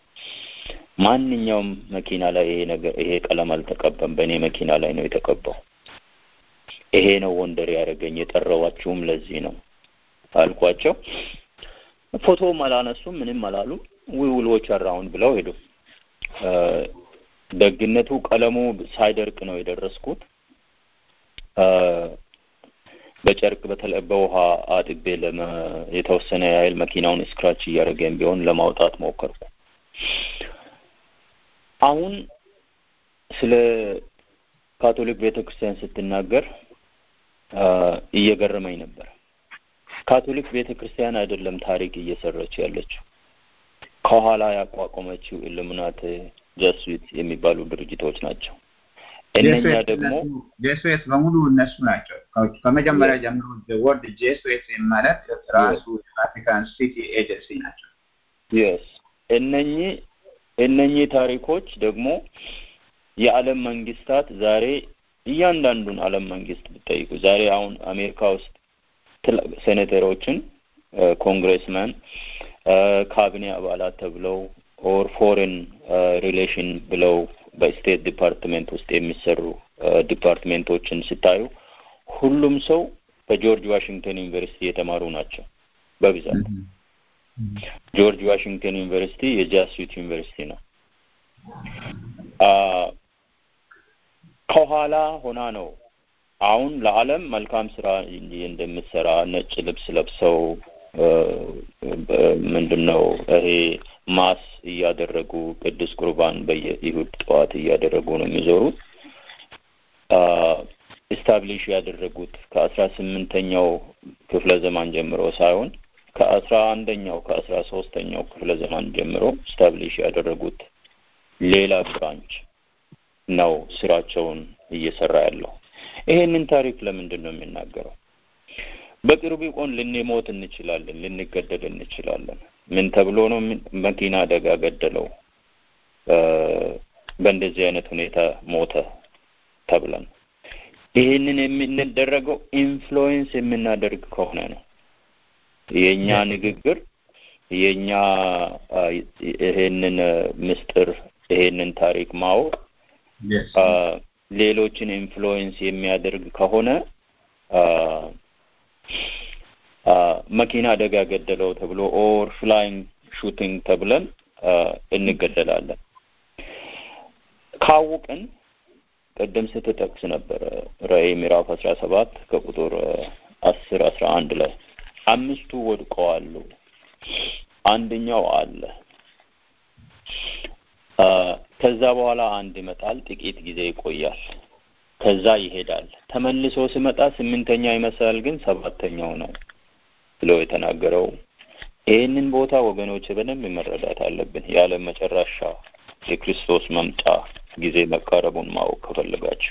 ማንኛውም መኪና ላይ ይሄ ነገር ይሄ ቀለም አልተቀባም። በእኔ መኪና ላይ ነው የተቀባው። ይሄ ነው ወንደር ያደረገኝ። የጠራዋችሁም ለዚህ ነው አልኳቸው። ፎቶም አላነሱም፣ ምንም አላሉም። ዊውሎች አራውንድ ብለው ሄዱ። ደግነቱ ቀለሙ ሳይደርቅ ነው የደረስኩት። በጨርቅ በተለይ በውሃ አጥቤ ለመ የተወሰነ ያህል መኪናውን ስክራች እያደረገን ቢሆን ለማውጣት ሞከርኩ። አሁን ስለ ካቶሊክ ቤተክርስቲያን ስትናገር እየገረመኝ ነበር። ካቶሊክ ቤተክርስቲያን አይደለም ታሪክ እየሰራች ያለችው ከኋላ ያቋቋመችው ኢሉሚናት ጀስዊት የሚባሉ ድርጅቶች ናቸው። እነኛ ደግሞ ጄሱዌት በሙሉ እነሱ ናቸው። ከመጀመሪያ ጀምሮ ወርድ ጄሱዌት ማለት ራሱ ቫቲካን ሲቲ ኤጀንሲ ናቸው። የስ እነኚህ እነኚህ ታሪኮች ደግሞ የዓለም መንግስታት ዛሬ እያንዳንዱን ዓለም መንግስት ብጠይቁ ዛሬ አሁን አሜሪካ ውስጥ ሴኔተሮችን ኮንግሬስመን ካቢኔ አባላት ተብለው ኦር ፎሬን ሪሌሽን ብለው በስቴት ዲፓርትሜንት ውስጥ የሚሰሩ ዲፓርትሜንቶችን ስታዩ ሁሉም ሰው በጆርጅ ዋሽንግተን ዩኒቨርሲቲ የተማሩ ናቸው በብዛት። ጆርጅ ዋሽንግተን ዩኒቨርሲቲ የጃስዊት ዩኒቨርሲቲ ነው። ከኋላ ሆና ነው አሁን ለዓለም መልካም ስራ እንደምትሰራ ነጭ ልብስ ለብሰው ምንድን ነው ይሄ ማስ እያደረጉ ቅዱስ ቁርባን በየይሁድ ጠዋት እያደረጉ ነው የሚዞሩት። ኢስታብሊሽ ያደረጉት ከአስራ ስምንተኛው ክፍለ ዘመን ጀምሮ ሳይሆን ከአስራ አንደኛው ከአስራ ሶስተኛው ክፍለ ዘመን ጀምሮ ኢስታብሊሽ ያደረጉት ሌላ ብራንች ነው ስራቸውን እየሰራ ያለው። ይሄንን ታሪክ ለምንድን ነው የሚናገረው? በቅርቡ ቆን ልንሞት እንችላለን፣ ልንገደል እንችላለን። ምን ተብሎ ነው መኪና አደጋ ገደለው፣ በእንደዚህ አይነት ሁኔታ ሞተ ተብለን ይህንን የምንደረገው ኢንፍሉዌንስ የምናደርግ ከሆነ ነው። የእኛ ንግግር የእኛ ይሄንን ምስጢር ይሄንን ታሪክ ማወቅ ሌሎችን ኢንፍሉዌንስ የሚያደርግ ከሆነ መኪና አደጋ ገደለው ተብሎ ኦር ፍላይንግ ሹቲንግ ተብለን እንገደላለን። ካወቅን ቅድም ስትጠቅስ ነበረ ራእይ ምዕራፍ አስራ ሰባት ከቁጥር አስር አስራ አንድ ላይ አምስቱ ወድቀዋሉ፣ አንደኛው አለ። ከዛ በኋላ አንድ ይመጣል፣ ጥቂት ጊዜ ይቆያል፣ ከዛ ይሄዳል። ተመልሶ ሲመጣ ስምንተኛ ይመስላል፣ ግን ሰባተኛው ነው ብሎ የተናገረው ይህንን ቦታ ወገኖች በደንብ መረዳት አለብን። የዓለም መጨረሻ የክርስቶስ መምጫ ጊዜ መቃረቡን ማወቅ ከፈለጋችሁ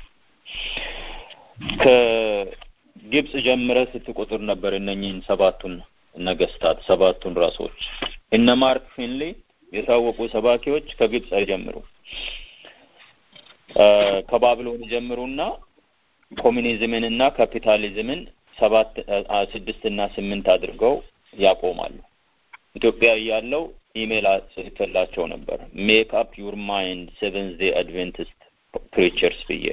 ከግብጽ ጀምረ ስትቆጥር ነበር እነኚህን ሰባቱን ነገስታት ሰባቱን ራሶች እነ ማርክ ፊንሊ የታወቁ ሰባኪዎች ከግብጽ አይጀምሩ ከባቢሎን ጀምሩና ኮሚኒዝምን እና ካፒታሊዝምን ሰባት ስድስት እና ስምንት አድርገው ያቆማሉ። ኢትዮጵያ እያለው ኢሜል ጽፌላቸው ነበር። ሜክ አፕ ዩር ማይንድ ሴቨንዝ ዴይ አድቬንቲስት ፕሪቸርስ ብዬ።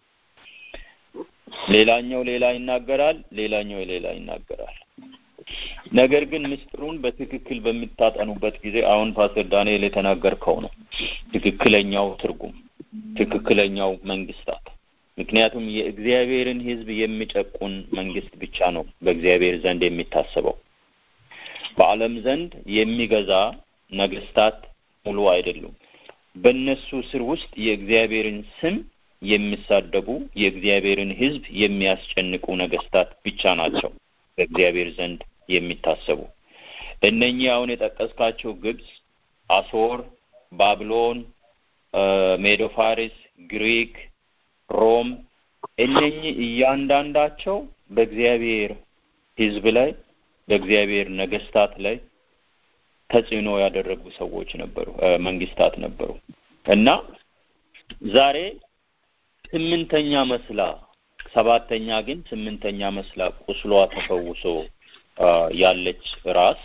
ሌላኛው ሌላ ይናገራል፣ ሌላኛው ሌላ ይናገራል። ነገር ግን ምስጢሩን በትክክል በምታጠኑበት ጊዜ አሁን ፓስተር ዳንኤል የተናገርከው ነው ትክክለኛው ትርጉም፣ ትክክለኛው መንግስታት። ምክንያቱም የእግዚአብሔርን ሕዝብ የሚጨቁን መንግስት ብቻ ነው በእግዚአብሔር ዘንድ የሚታሰበው። በዓለም ዘንድ የሚገዛ ነገስታት ሙሉ አይደሉም። በእነሱ ስር ውስጥ የእግዚአብሔርን ስም የሚሳደቡ የእግዚአብሔርን ሕዝብ የሚያስጨንቁ ነገስታት ብቻ ናቸው በእግዚአብሔር ዘንድ የሚታሰቡ። እነኚህ አሁን የጠቀስካቸው ግብጽ፣ አሶር፣ ባቢሎን፣ ሜዶ ፋሪስ፣ ግሪክ፣ ሮም እነኚህ እያንዳንዳቸው በእግዚአብሔር ሕዝብ ላይ በእግዚአብሔር ነገስታት ላይ ተጽዕኖ ያደረጉ ሰዎች ነበሩ፣ መንግስታት ነበሩ እና ዛሬ ስምንተኛ መስላ ሰባተኛ ግን ስምንተኛ መስላ ቁስሏ ተፈውሶ ያለች ራስ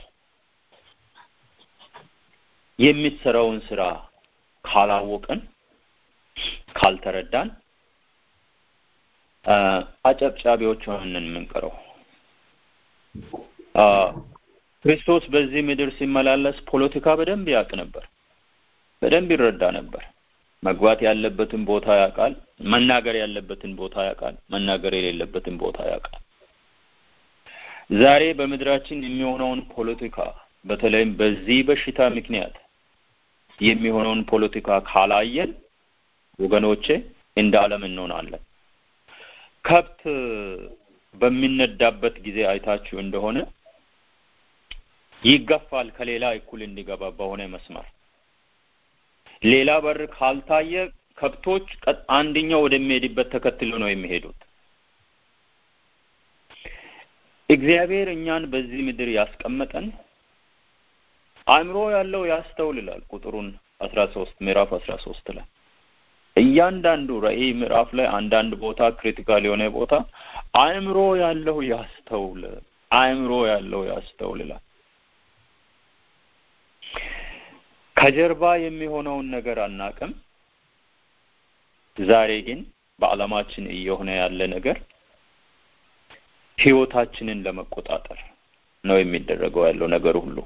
የሚሰራውን ስራ ካላወቅን ካልተረዳን አጨብጫቢዎች ሆነን የምንቀረው ክርስቶስ በዚህ ምድር ሲመላለስ ፖለቲካ በደንብ ያውቅ ነበር፣ በደንብ ይረዳ ነበር። መግባት ያለበትን ቦታ ያውቃል፣ መናገር ያለበትን ቦታ ያውቃል፣ መናገር የሌለበትን ቦታ ያውቃል። ዛሬ በምድራችን የሚሆነውን ፖለቲካ በተለይም በዚህ በሽታ ምክንያት የሚሆነውን ፖለቲካ ካላየን ወገኖቼ እንደ ዓለም እንሆናለን። ከብት በሚነዳበት ጊዜ አይታችሁ እንደሆነ ይገፋል ከሌላ እኩል እንዲገባ በሆነ መስመር። ሌላ በር ካልታየ ከብቶች አንደኛው ወደሚሄድበት ተከትሎ ነው የሚሄዱት። እግዚአብሔር እኛን በዚህ ምድር ያስቀመጠን አእምሮ ያለው ያስተውልላል። ቁጥሩን አስራ ሶስት ምዕራፍ አስራ ሶስት ላይ እያንዳንዱ ራእይ ምዕራፍ ላይ አንዳንድ ቦታ ክሪቲካል የሆነ ቦታ አእምሮ ያለው ያስተውል፣ አእምሮ ያለው ያስተውልላል። ከጀርባ የሚሆነውን ነገር አናቅም። ዛሬ ግን በዓለማችን እየሆነ ያለ ነገር ህይወታችንን ለመቆጣጠር ነው የሚደረገው ያለው ነገር ሁሉ።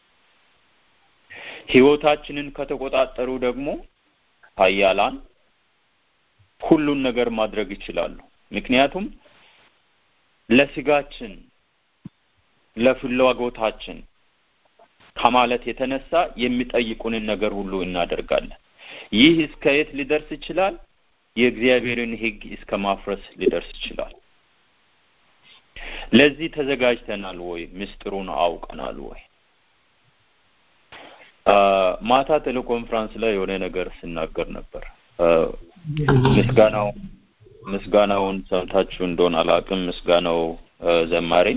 ህይወታችንን ከተቆጣጠሩ ደግሞ ኃያላን ሁሉን ነገር ማድረግ ይችላሉ። ምክንያቱም ለስጋችን ለፍላጎታችን ከማለት የተነሳ የሚጠይቁንን ነገር ሁሉ እናደርጋለን። ይህ እስከ የት ሊደርስ ይችላል? የእግዚአብሔርን ሕግ እስከ ማፍረስ ሊደርስ ይችላል። ለዚህ ተዘጋጅተናል ወይ? ምስጢሩን አውቀናል ወይ? ማታ ቴሌኮንፍራንስ ላይ የሆነ ነገር ስናገር ነበር። ምስጋናው ምስጋናውን ሰምታችሁ እንደሆነ አላውቅም። ምስጋናው ዘማሪ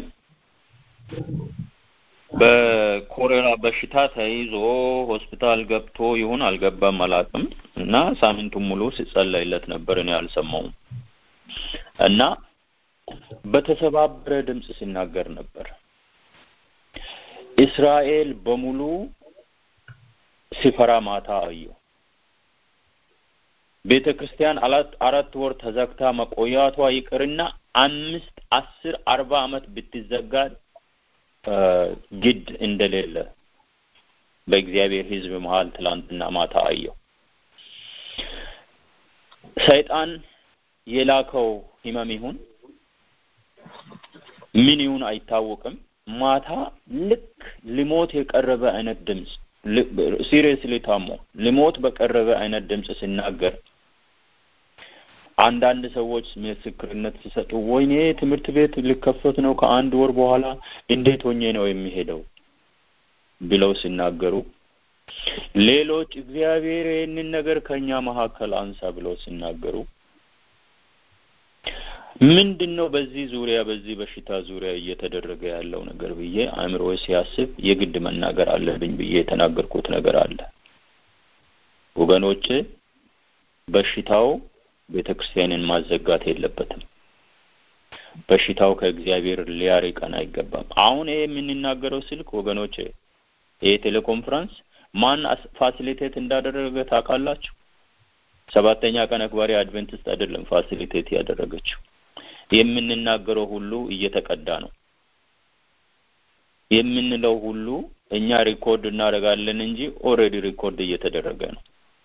በኮሌራ በሽታ ተይዞ ሆስፒታል ገብቶ ይሁን አልገባም አላውቅም እና ሳምንቱን ሙሉ ሲጸለይለት ነበር። እኔ አልሰማውም እና በተሰባበረ ድምፅ ሲናገር ነበር። እስራኤል በሙሉ ሲፈራ ማታ አየሁ። ቤተ ክርስቲያን አራት ወር ተዘግታ መቆያቷ ይቅርና አምስት አስር አርባ ዓመት ብትዘጋ ግድ እንደሌለ በእግዚአብሔር ሕዝብ መሀል ትላንትና ማታ አየሁ። ሰይጣን የላከው ህመም ይሁን ምን ይሁን አይታወቅም። ማታ ልክ ሊሞት የቀረበ አይነት ድምፅ ሲሪየስሊ ታሞ ሊሞት በቀረበ አይነት ድምፅ ሲናገር አንዳንድ ሰዎች ምስክርነት ሲሰጡ ወይኔ ትምህርት ቤት ሊከፈት ነው ከአንድ ወር በኋላ እንዴት ሆኜ ነው የሚሄደው ብለው ሲናገሩ፣ ሌሎች እግዚአብሔር ይህንን ነገር ከኛ መካከል አንሳ ብለው ሲናገሩ ምንድን ነው በዚህ ዙሪያ በዚህ በሽታ ዙሪያ እየተደረገ ያለው ነገር ብዬ አእምሮ ሲያስብ የግድ መናገር አለብኝ ብዬ የተናገርኩት ነገር አለ። ወገኖቼ በሽታው ቤተ ክርስቲያንን ማዘጋት የለበትም። በሽታው ከእግዚአብሔር ሊያርቀን አይገባም። አሁን ይሄ የምንናገረው ስልክ ወገኖቼ፣ ይሄ ቴሌኮንፈረንስ ማን ፋሲሊቴት እንዳደረገ ታውቃላችሁ? ሰባተኛ ቀን አክባሪ አድቬንቲስት አይደለም ፋሲሊቴት ያደረገችው። የምንናገረው ሁሉ እየተቀዳ ነው። የምንለው ሁሉ እኛ ሪኮርድ እናደርጋለን እንጂ ኦልሬዲ ሪኮርድ እየተደረገ ነው።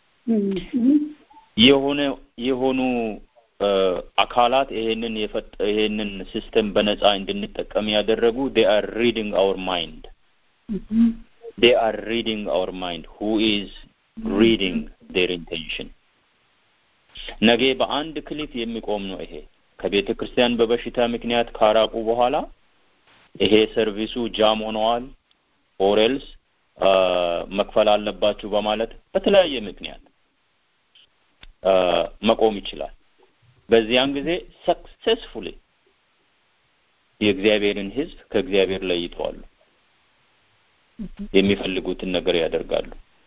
የሆነ የሆኑ አካላት ይሄንን የፈጠ ይሄንን ሲስተም በነፃ እንድንጠቀም ያደረጉ they are reading our mind they are reading our mind who is reading their intention ነገ በአንድ ክሊክ የሚቆም ነው ይሄ ከቤተ ክርስቲያን በበሽታ ምክንያት ካራቁ በኋላ ይሄ ሰርቪሱ ጃም ሆነዋል ኦሬልስ መክፈል አለባችሁ በማለት በተለያየ ምክንያት መቆም ይችላል። በዚያን ጊዜ ሰክሴስፉሊ የእግዚአብሔርን ሕዝብ ከእግዚአብሔር ለይተዋሉ። የሚፈልጉትን ነገር ያደርጋሉ።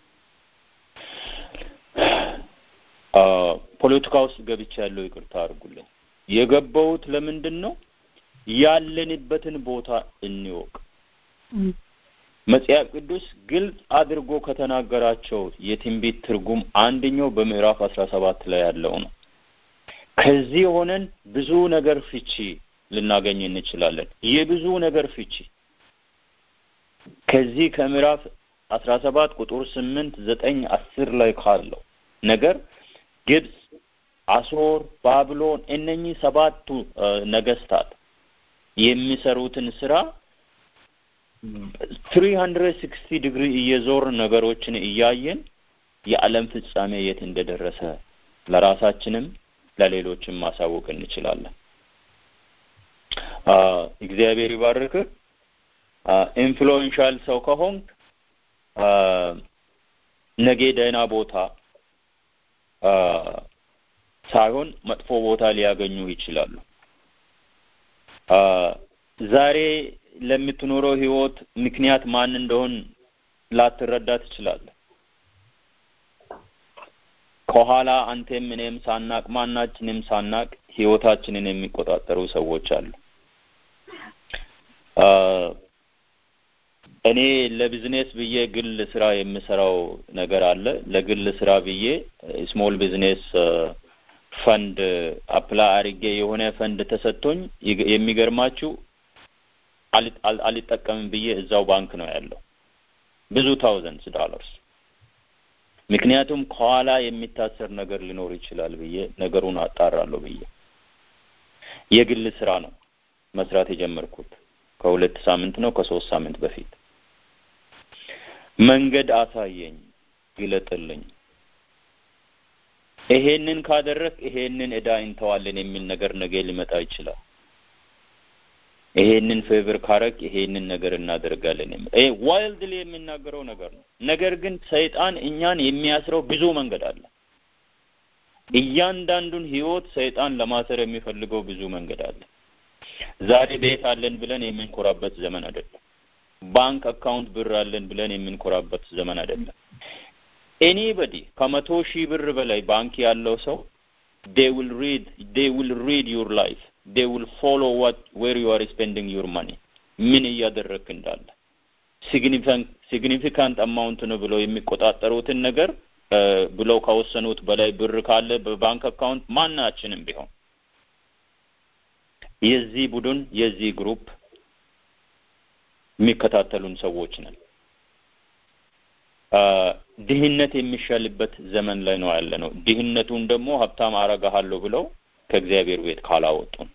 ፖለቲካ ውስጥ ገብቻ ያለው ይቅርታ አድርጉልኝ። የገባሁት ለምንድን ነው? ያለንበትን ቦታ እንወቅ። መጽሐፍ ቅዱስ ግልጽ አድርጎ ከተናገራቸው የትንቢት ትርጉም አንደኛው በምዕራፍ አስራ ሰባት ላይ ያለው ነው። ከዚህ ሆነን ብዙ ነገር ፍቺ ልናገኝ እንችላለን። የብዙ ነገር ፍቺ ከዚህ ከምዕራፍ አስራ ሰባት ቁጥር ስምንት ዘጠኝ አስር ላይ ካለው ነገር ግብጽ፣ አሶር፣ ባቢሎን እነኚህ ሰባቱ ነገስታት የሚሰሩትን ስራ ትሪ ሀንድረድ ሲክስቲ ዲግሪ እየዞር ነገሮችን እያየን የዓለም ፍጻሜ የት እንደደረሰ ለራሳችንም ለሌሎችም ማሳወቅ እንችላለን። እግዚአብሔር ይባርክ። ኢንፍሉዌንሻል ሰው ከሆንክ ነገ ደህና ቦታ ሳይሆን መጥፎ ቦታ ሊያገኙ ይችላሉ። ዛሬ ለምትኖረው ህይወት ምክንያት ማን እንደሆን ላትረዳ ትችላለህ። ከኋላ አንተም እኔም ሳናቅ ማናችንም ሳናቅ ህይወታችንን የሚቆጣጠሩ ሰዎች አሉ። እኔ ለቢዝነስ ብዬ ግል ስራ የምሰራው ነገር አለ። ለግል ስራ ብዬ ስሞል ቢዝነስ ፈንድ አፕላይ አድርጌ የሆነ ፈንድ ተሰጥቶኝ የሚገርማችሁ አልጠቀምም ብዬ እዛው ባንክ ነው ያለው ብዙ ታውዘንድስ ዶላርስ። ምክንያቱም ከኋላ የሚታሰር ነገር ሊኖር ይችላል ብዬ ነገሩን አጣራለሁ ብዬ የግል ስራ ነው መስራት የጀመርኩት ከሁለት ሳምንት ነው ከሶስት ሳምንት በፊት መንገድ አሳየኝ፣ ግለጥልኝ፣ ይሄንን ካደረግ ይሄንን እዳ እንተዋለን የሚል ነገር ነገ ሊመጣ ይችላል። ይሄንን ፌቨር ካረግ ይሄንን ነገር እናደርጋለን የሚል ይሄ ዋይልድሊ የሚናገረው ነገር ነው። ነገር ግን ሰይጣን እኛን የሚያስረው ብዙ መንገድ አለ። እያንዳንዱን ህይወት ሰይጣን ለማሰር የሚፈልገው ብዙ መንገድ አለ። ዛሬ ቤት አለን ብለን የምንኮራበት ዘመን አይደለም። ባንክ አካውንት ብር አለን ብለን የምንኮራበት ዘመን አይደለም። ኤኒበዲ ከመቶ ሺህ ብር በላይ ባንክ ያለው ሰው they will read they will read your life they will follow what where you are spending your money ምን እያደረግክ እንዳለ ሲግኒፊካንት አማውንት ነው ብለው የሚቆጣጠሩትን ነገር ብለው ከወሰኑት በላይ ብር ካለ በባንክ አካውንት ማናችንም ቢሆን የዚህ ቡድን የዚህ ግሩፕ የሚከታተሉን ሰዎች ነን። ድህነት የሚሻልበት ዘመን ላይ ነው ያለ ነው። ድህነቱን ደግሞ ሀብታም አረጋሃለሁ ብለው ከእግዚአብሔር ቤት ካላወጡን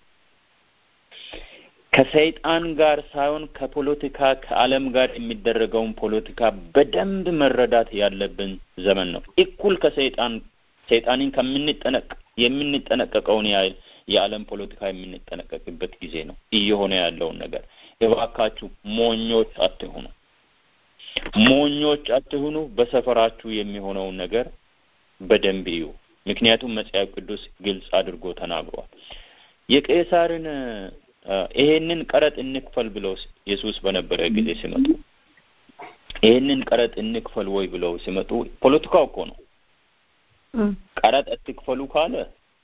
ከሰይጣን ጋር ሳይሆን ከፖለቲካ ከዓለም ጋር የሚደረገውን ፖለቲካ በደንብ መረዳት ያለብን ዘመን ነው። እኩል ከሰይጣን ሰይጣንን ከምንጠነቅ የምንጠነቀቀውን ያህል የዓለም ፖለቲካ የምንጠነቀቅበት ጊዜ ነው እየሆነ ያለውን ነገር። እባካችሁ ሞኞች አትሁኑ፣ ሞኞች አትሁኑ። በሰፈራችሁ የሚሆነውን ነገር በደንብ እዩ። ምክንያቱም መጽሐፍ ቅዱስ ግልጽ አድርጎ ተናግሯል። የቄሳርን ይሄንን ቀረጥ እንክፈል ብለው ኢየሱስ በነበረ ጊዜ ሲመጡ ይሄንን ቀረጥ እንክፈል ወይ ብለው ሲመጡ ፖለቲካው እኮ ነው። ቀረጥ አትክፈሉ ካለ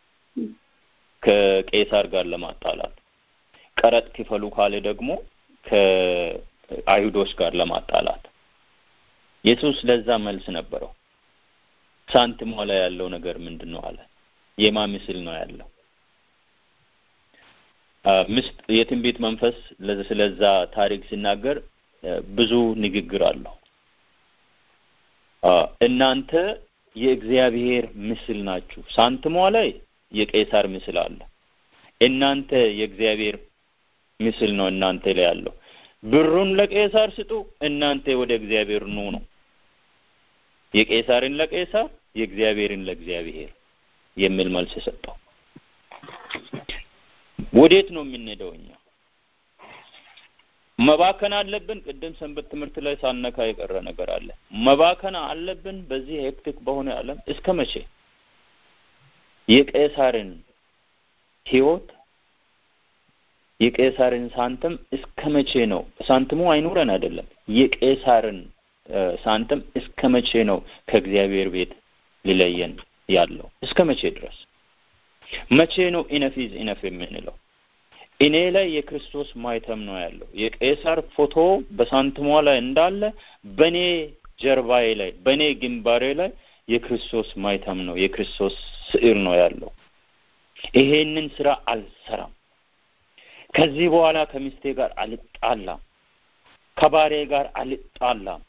ከቄሳር ጋር ለማጣላት፣ ቀረጥ ክፈሉ ካለ ደግሞ ከአይሁዶች ጋር ለማጣላት። ኢየሱስ ለዛ መልስ ነበረው። ሳንቲሟ ላይ ያለው ነገር ምንድን ነው አለ። የማ ምስል ነው ያለው? ምስጥ የትንቢት መንፈስ ስለዛ ታሪክ ሲናገር ብዙ ንግግር አለው። እናንተ የእግዚአብሔር ምስል ናችሁ። ሳንትሟ ላይ የቄሳር ምስል አለ። እናንተ የእግዚአብሔር ምስል ነው እናንተ ላይ ያለው። ብሩን ለቄሳር ስጡ፣ እናንተ ወደ እግዚአብሔር ኑ ነው። የቄሳርን ለቄሳር የእግዚአብሔርን ለእግዚአብሔር የሚል መልስ ሰጠው። ወዴት ነው የምንሄደው? እኛ መባከን አለብን። ቅድም ሰንበት ትምህርት ላይ ሳነካ የቀረ ነገር አለ። መባከን አለብን በዚህ ሄክቲክ በሆነ ዓለም እስከ መቼ? የቄሳርን ህይወት የቄሳርን ሳንተም እስከ መቼ ነው? ሳንትሙ አይኑረን አይደለም። የቄሳርን ሳንተም እስከ መቼ ነው ከእግዚአብሔር ቤት ሊለየን ያለው? እስከ መቼ ድረስ? መቼ ነው ኢነፍ ኢዝ ኢነፍ የምንለው? እኔ ላይ የክርስቶስ ማይተም ነው ያለው። የቄሳር ፎቶ በሳንትሟ ላይ እንዳለ በእኔ ጀርባዬ ላይ በእኔ ግንባሬ ላይ የክርስቶስ ማይተም ነው የክርስቶስ ስዕር ነው ያለው። ይሄንን ስራ አልሰራም። ከዚህ በኋላ ከሚስቴ ጋር አልጣላም፣ ከባሬ ጋር አልጣላም፣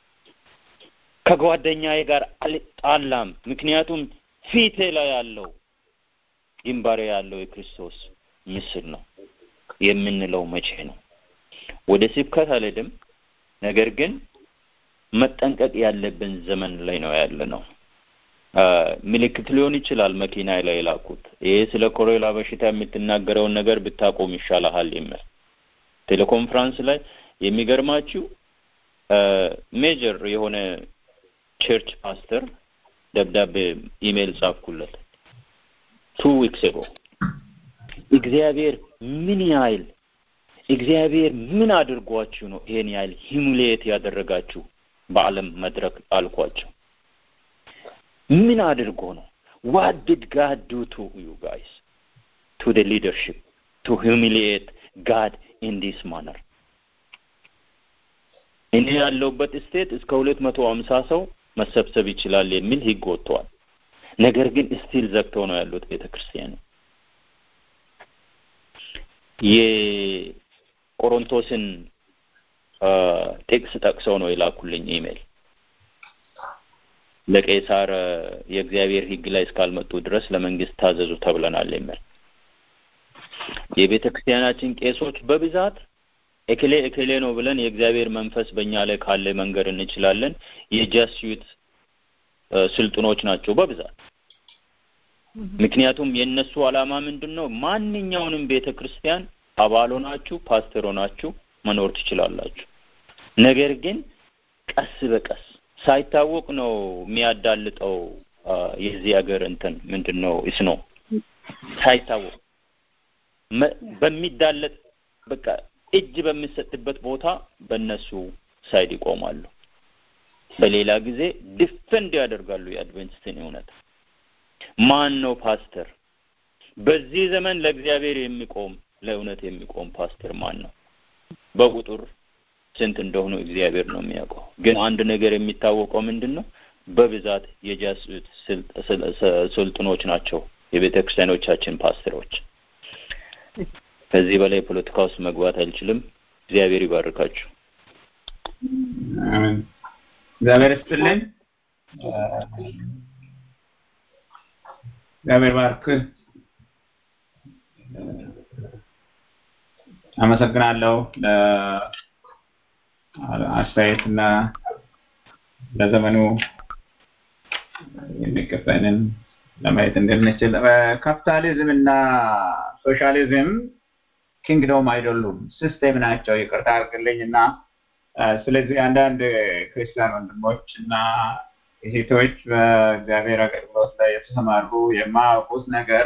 ከጓደኛዬ ጋር አልጣላም። ምክንያቱም ፊቴ ላይ ያለው ግንባሬ ያለው የክርስቶስ ምስል ነው የምንለው መቼ ነው? ወደ ስብከት አልሄድም። ነገር ግን መጠንቀቅ ያለብን ዘመን ላይ ነው ያለ ነው። ምልክት ሊሆን ይችላል መኪና ላይ የላኩት ይሄ ስለ ኮሮላ በሽታ የምትናገረውን ነገር ብታቆም ይሻልሃል የሚል ቴሌኮንፍራንስ ላይ የሚገርማችሁ ሜጀር የሆነ ቸርች ፓስተር ደብዳቤ ኢሜይል ጻፍኩለት ቱ ዊክስ ኤጎ እግዚአብሔር ምን ያህል እግዚአብሔር ምን አድርጓችሁ ነው ይሄን ያህል ሂሙሌት ያደረጋችሁ በዓለም መድረክ አልኳቸው። ምን አድርጎ ነው? ዋት ዲድ ጋድ ዱ ቱ ዩ ጋይስ ቱ ደ ሊደርሽፕ ቱ ሂሙሊየት ጋድ ኢን ዲስ ማነር። እኔ ያለሁበት ስቴት እስከ ሁለት መቶ ሀምሳ ሰው መሰብሰብ ይችላል የሚል ህግ ወጥተዋል። ነገር ግን ስቲል ዘግተው ነው ያሉት ቤተ ክርስቲያን። የቆሮንቶስን ጥቅስ ጠቅሰው ነው የላኩልኝ ኢሜል ለቄሳር የእግዚአብሔር ህግ ላይ እስካልመጡ ድረስ ለመንግስት ታዘዙ ተብለናል የሚል የቤተ ክርስቲያናችን ቄሶች በብዛት እክሌ እክሌ ነው ብለን የእግዚአብሔር መንፈስ በእኛ ላይ ካለ መንገድ እንችላለን። የጃስዩት ስልጥኖች ናቸው በብዛት። ምክንያቱም የእነሱ ዓላማ ምንድን ነው? ማንኛውንም ቤተ ክርስቲያን አባል ሆናችሁ ፓስተር ሆናችሁ መኖር ትችላላችሁ። ነገር ግን ቀስ በቀስ ሳይታወቅ ነው የሚያዳልጠው። የዚህ ሀገር እንትን ምንድን ነው እስ ነው ሳይታወቅ በሚዳለጥ በቃ እጅ በሚሰጥበት ቦታ በእነሱ ሳይድ ይቆማሉ። በሌላ ጊዜ ዲፌንድ ያደርጋሉ የአድቬንቲስትን እውነት። ማን ነው ፓስተር? በዚህ ዘመን ለእግዚአብሔር የሚቆም ለእውነት የሚቆም ፓስተር ማን ነው? በቁጥር ስንት እንደሆኑ እግዚአብሔር ነው የሚያውቀው። ግን አንድ ነገር የሚታወቀው ምንድን ነው? በብዛት የጃሱት ስልጥኖች ናቸው የቤተ ክርስቲያኖቻችን ፓስተሮች። ከዚህ በላይ ፖለቲካ ውስጥ መግባት አልችልም። እግዚአብሔር ይባርካችሁ። እግዚአብሔር ይስጥልኝ። እግዚአብሔር ባርክ። አመሰግናለሁ ለአስተያየትና ለዘመኑ የሚገባንን ለማየት እንድንችል ካፒታሊዝም እና ሶሻሊዝም ኪንግዶም አይደሉም፣ ሲስቴም ናቸው። ይቅርታ አድርግልኝ እና ስለዚህ አንዳንድ ክርስቲያን ወንድሞች እና እህቶች በእግዚአብሔር አገልግሎት ላይ የተሰማሩ የማያውቁት ነገር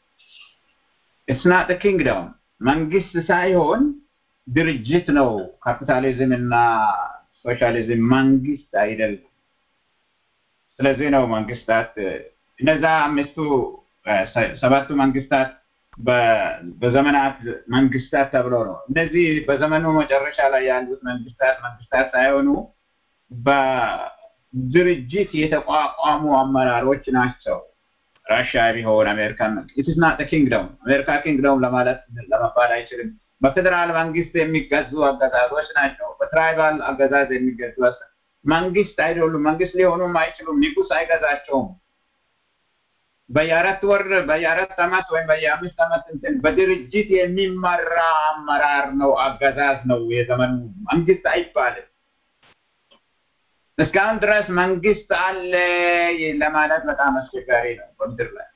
እስናጥ ኪንግዶም መንግስት ሳይሆን ድርጅት ነው። ካፒታሊዝም እና ሶሻሊዝም መንግስት አይደለም። ስለዚህ ነው መንግስታት እነዛ አምስቱ ሰባቱ መንግስታት በዘመናት መንግስታት ተብሎ ነው። እነዚህ በዘመኑ መጨረሻ ላይ ያሉት መንግስታት መንግስታት ሳይሆኑ በድርጅት የተቋቋሙ አመራሮች ናቸው። ራሽያ ቢሆን አሜሪካን ኢትስ ናት ኪንግዶም አሜሪካ ኪንግዶም ለማለት ለመባል አይችልም። በፌዴራል መንግስት የሚገዙ አገዛዞች ናቸው። በትራይባል አገዛዝ የሚገዙ መንግስት አይደሉም። መንግስት ሊሆኑም አይችሉም። ንጉስ አይገዛቸውም። በየአራት ወር በየአራት አመት ወይም በየአምስት አመት እንትን በድርጅት የሚመራ አመራር ነው፣ አገዛዝ ነው። የዘመኑ መንግስት አይባልም። እስካሁን ድረስ መንግስት አለ ለማለት በጣም አስቸጋሪ ነው በምድር ላይ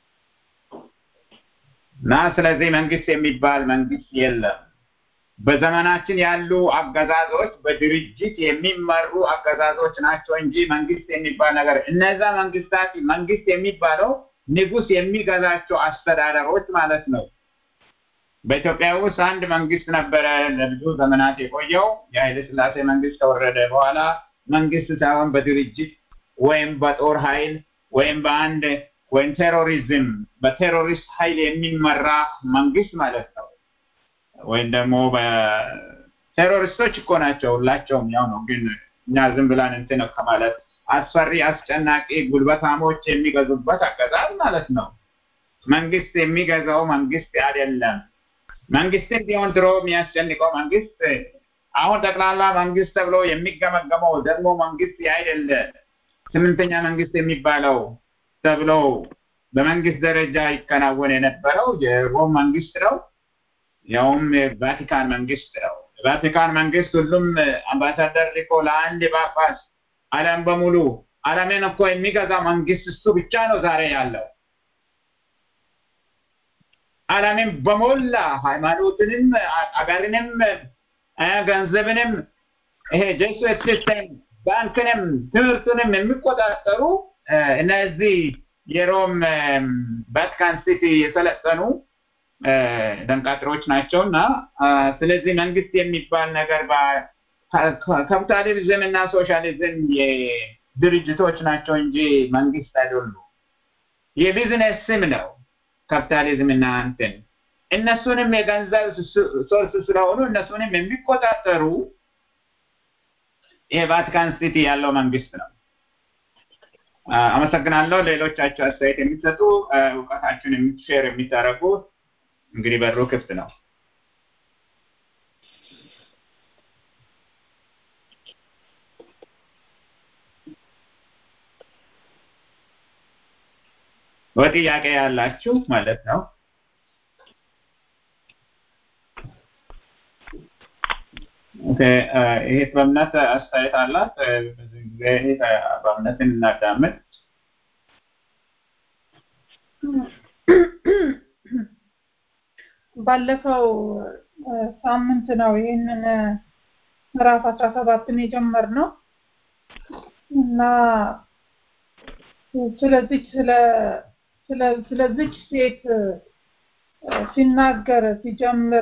እና ስለዚህ መንግስት የሚባል መንግስት የለም። በዘመናችን ያሉ አገዛዞች በድርጅት የሚመሩ አገዛዞች ናቸው እንጂ መንግስት የሚባል ነገር እነዛ መንግስታት መንግስት የሚባለው ንጉስ የሚገዛቸው አስተዳደሮች ማለት ነው። በኢትዮጵያ ውስጥ አንድ መንግስት ነበረ ለብዙ ዘመናት የቆየው። የኃይለ ስላሴ መንግስት ከወረደ በኋላ መንግስት ሳይሆን በድርጅት ወይም በጦር ኃይል ወይም በአንድ ወይም ቴሮሪዝም በቴሮሪስት ኃይል የሚመራ መንግስት ማለት ነው። ወይም ደግሞ በቴሮሪስቶች እኮ ናቸው ሁላቸውም ያው ነው። ግን እኛ ዝም ብለን እንትን ከማለት አስፈሪ፣ አስጨናቂ ጉልበታሞች የሚገዙበት አገዛዝ ማለት ነው። መንግስት የሚገዛው መንግስት አይደለም። መንግስትን ቢሆን ድሮ የሚያስጨንቀው መንግስት አሁን ጠቅላላ መንግስት ተብሎ የሚገመገመው ደግሞ መንግስት አይደለ ስምንተኛ መንግስት የሚባለው ተብሎ በመንግስት ደረጃ ይከናወን የነበረው የሮም መንግስት ነው። ያውም የቫቲካን መንግስት ነው። የቫቲካን መንግስት ሁሉም አምባሳደር ልኮ ለአንድ ጳጳስ ዓለም በሙሉ ዓለምን እኮ የሚገዛ መንግስት እሱ ብቻ ነው ዛሬ ያለው። ዓለምን በሞላ ሃይማኖትንም፣ አገርንም፣ ገንዘብንም ይሄ ጄሱት ሲስተም ባንክንም ትምህርቱንም የሚቆጣጠሩ እነዚህ የሮም ቫቲካን ሲቲ የሰለጠኑ ደንቃጥሮች ናቸው እና ስለዚህ መንግስት የሚባል ነገር ካፒታሊዝም እና ሶሻሊዝም የድርጅቶች ናቸው እንጂ መንግስት አይደሉ። የቢዝነስ ስም ነው ካፒታሊዝም እና እንትን እነሱንም የገንዘብ ሶርስ ስለሆኑ እነሱንም የሚቆጣጠሩ የቫቲካን ሲቲ ያለው መንግስት ነው። አመሰግናለሁ። ሌሎቻቸው አስተያየት የሚሰጡ እውቀታችሁን የምትሼር የሚታረጉ እንግዲህ በሩ ክፍት ነው። በጥያቄ ያላችሁ ማለት ነው። ኦኬ ይሄ በእምነት አስተያየት አላት። በዚህ ጊዜ ይሄ በእምነትን እናዳምጥ። ባለፈው ሳምንት ነው ይህንን ምዕራፍ አስራ ሰባትን የጀመርነው እና ስለዚች ስለ ስለዚች ሴት ሲናገር ሲጀምር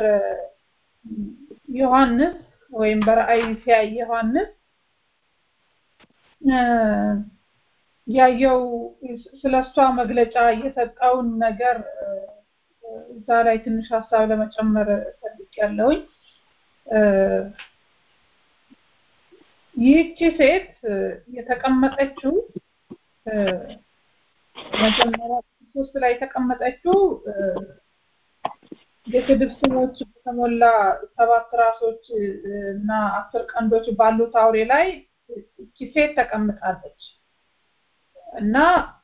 ዮሐንስ ወይም በራእይ ሲያይ ዮሐንስ ያየው ስለሷ መግለጫ የሰጠውን ነገር እዛ ላይ ትንሽ ሀሳብ ለመጨመር ፈልጌያለሁኝ። ይህቺ ሴት የተቀመጠችው መጀመሪያ ሶስት ላይ የተቀመጠችው የስድብ ስሞች በተሞላ ሰባት ራሶች እና አስር ቀንዶች ባሉት አውሬ ላይ እቺ ሴት ተቀምጣለች እና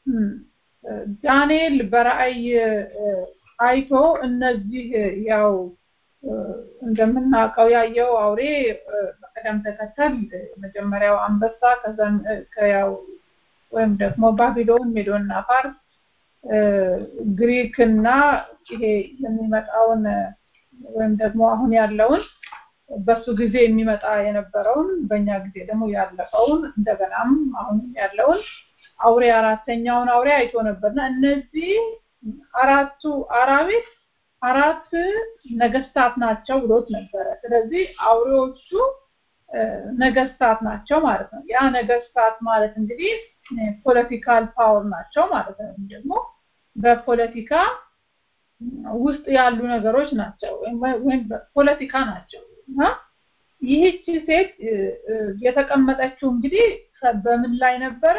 ዳንኤል በራእይ አይቶ እነዚህ ያው እንደምናውቀው ያየው አውሬ በቅደም ተከተል መጀመሪያው አንበሳ ከዛም ከያው ወይም ደግሞ ባቢሎን፣ ሜዶና ፋርስ፣ ግሪክ እና ይሄ የሚመጣውን ወይም ደግሞ አሁን ያለውን በሱ ጊዜ የሚመጣ የነበረውን በእኛ ጊዜ ደግሞ ያለፈውን እንደገናም አሁንም ያለውን አውሬ አራተኛውን አውሬ አይቶ ነበርና እነዚህ አራቱ አራዊት አራት ነገስታት ናቸው ብሎት ነበረ። ስለዚህ አውሬዎቹ ነገስታት ናቸው ማለት ነው። ያ ነገስታት ማለት እንግዲህ ፖለቲካል ፓወር ናቸው ማለት ነው። ደግሞ በፖለቲካ ውስጥ ያሉ ነገሮች ናቸው ወይም ፖለቲካ ናቸው እና ይህቺ ሴት የተቀመጠችው እንግዲህ በምን ላይ ነበረ?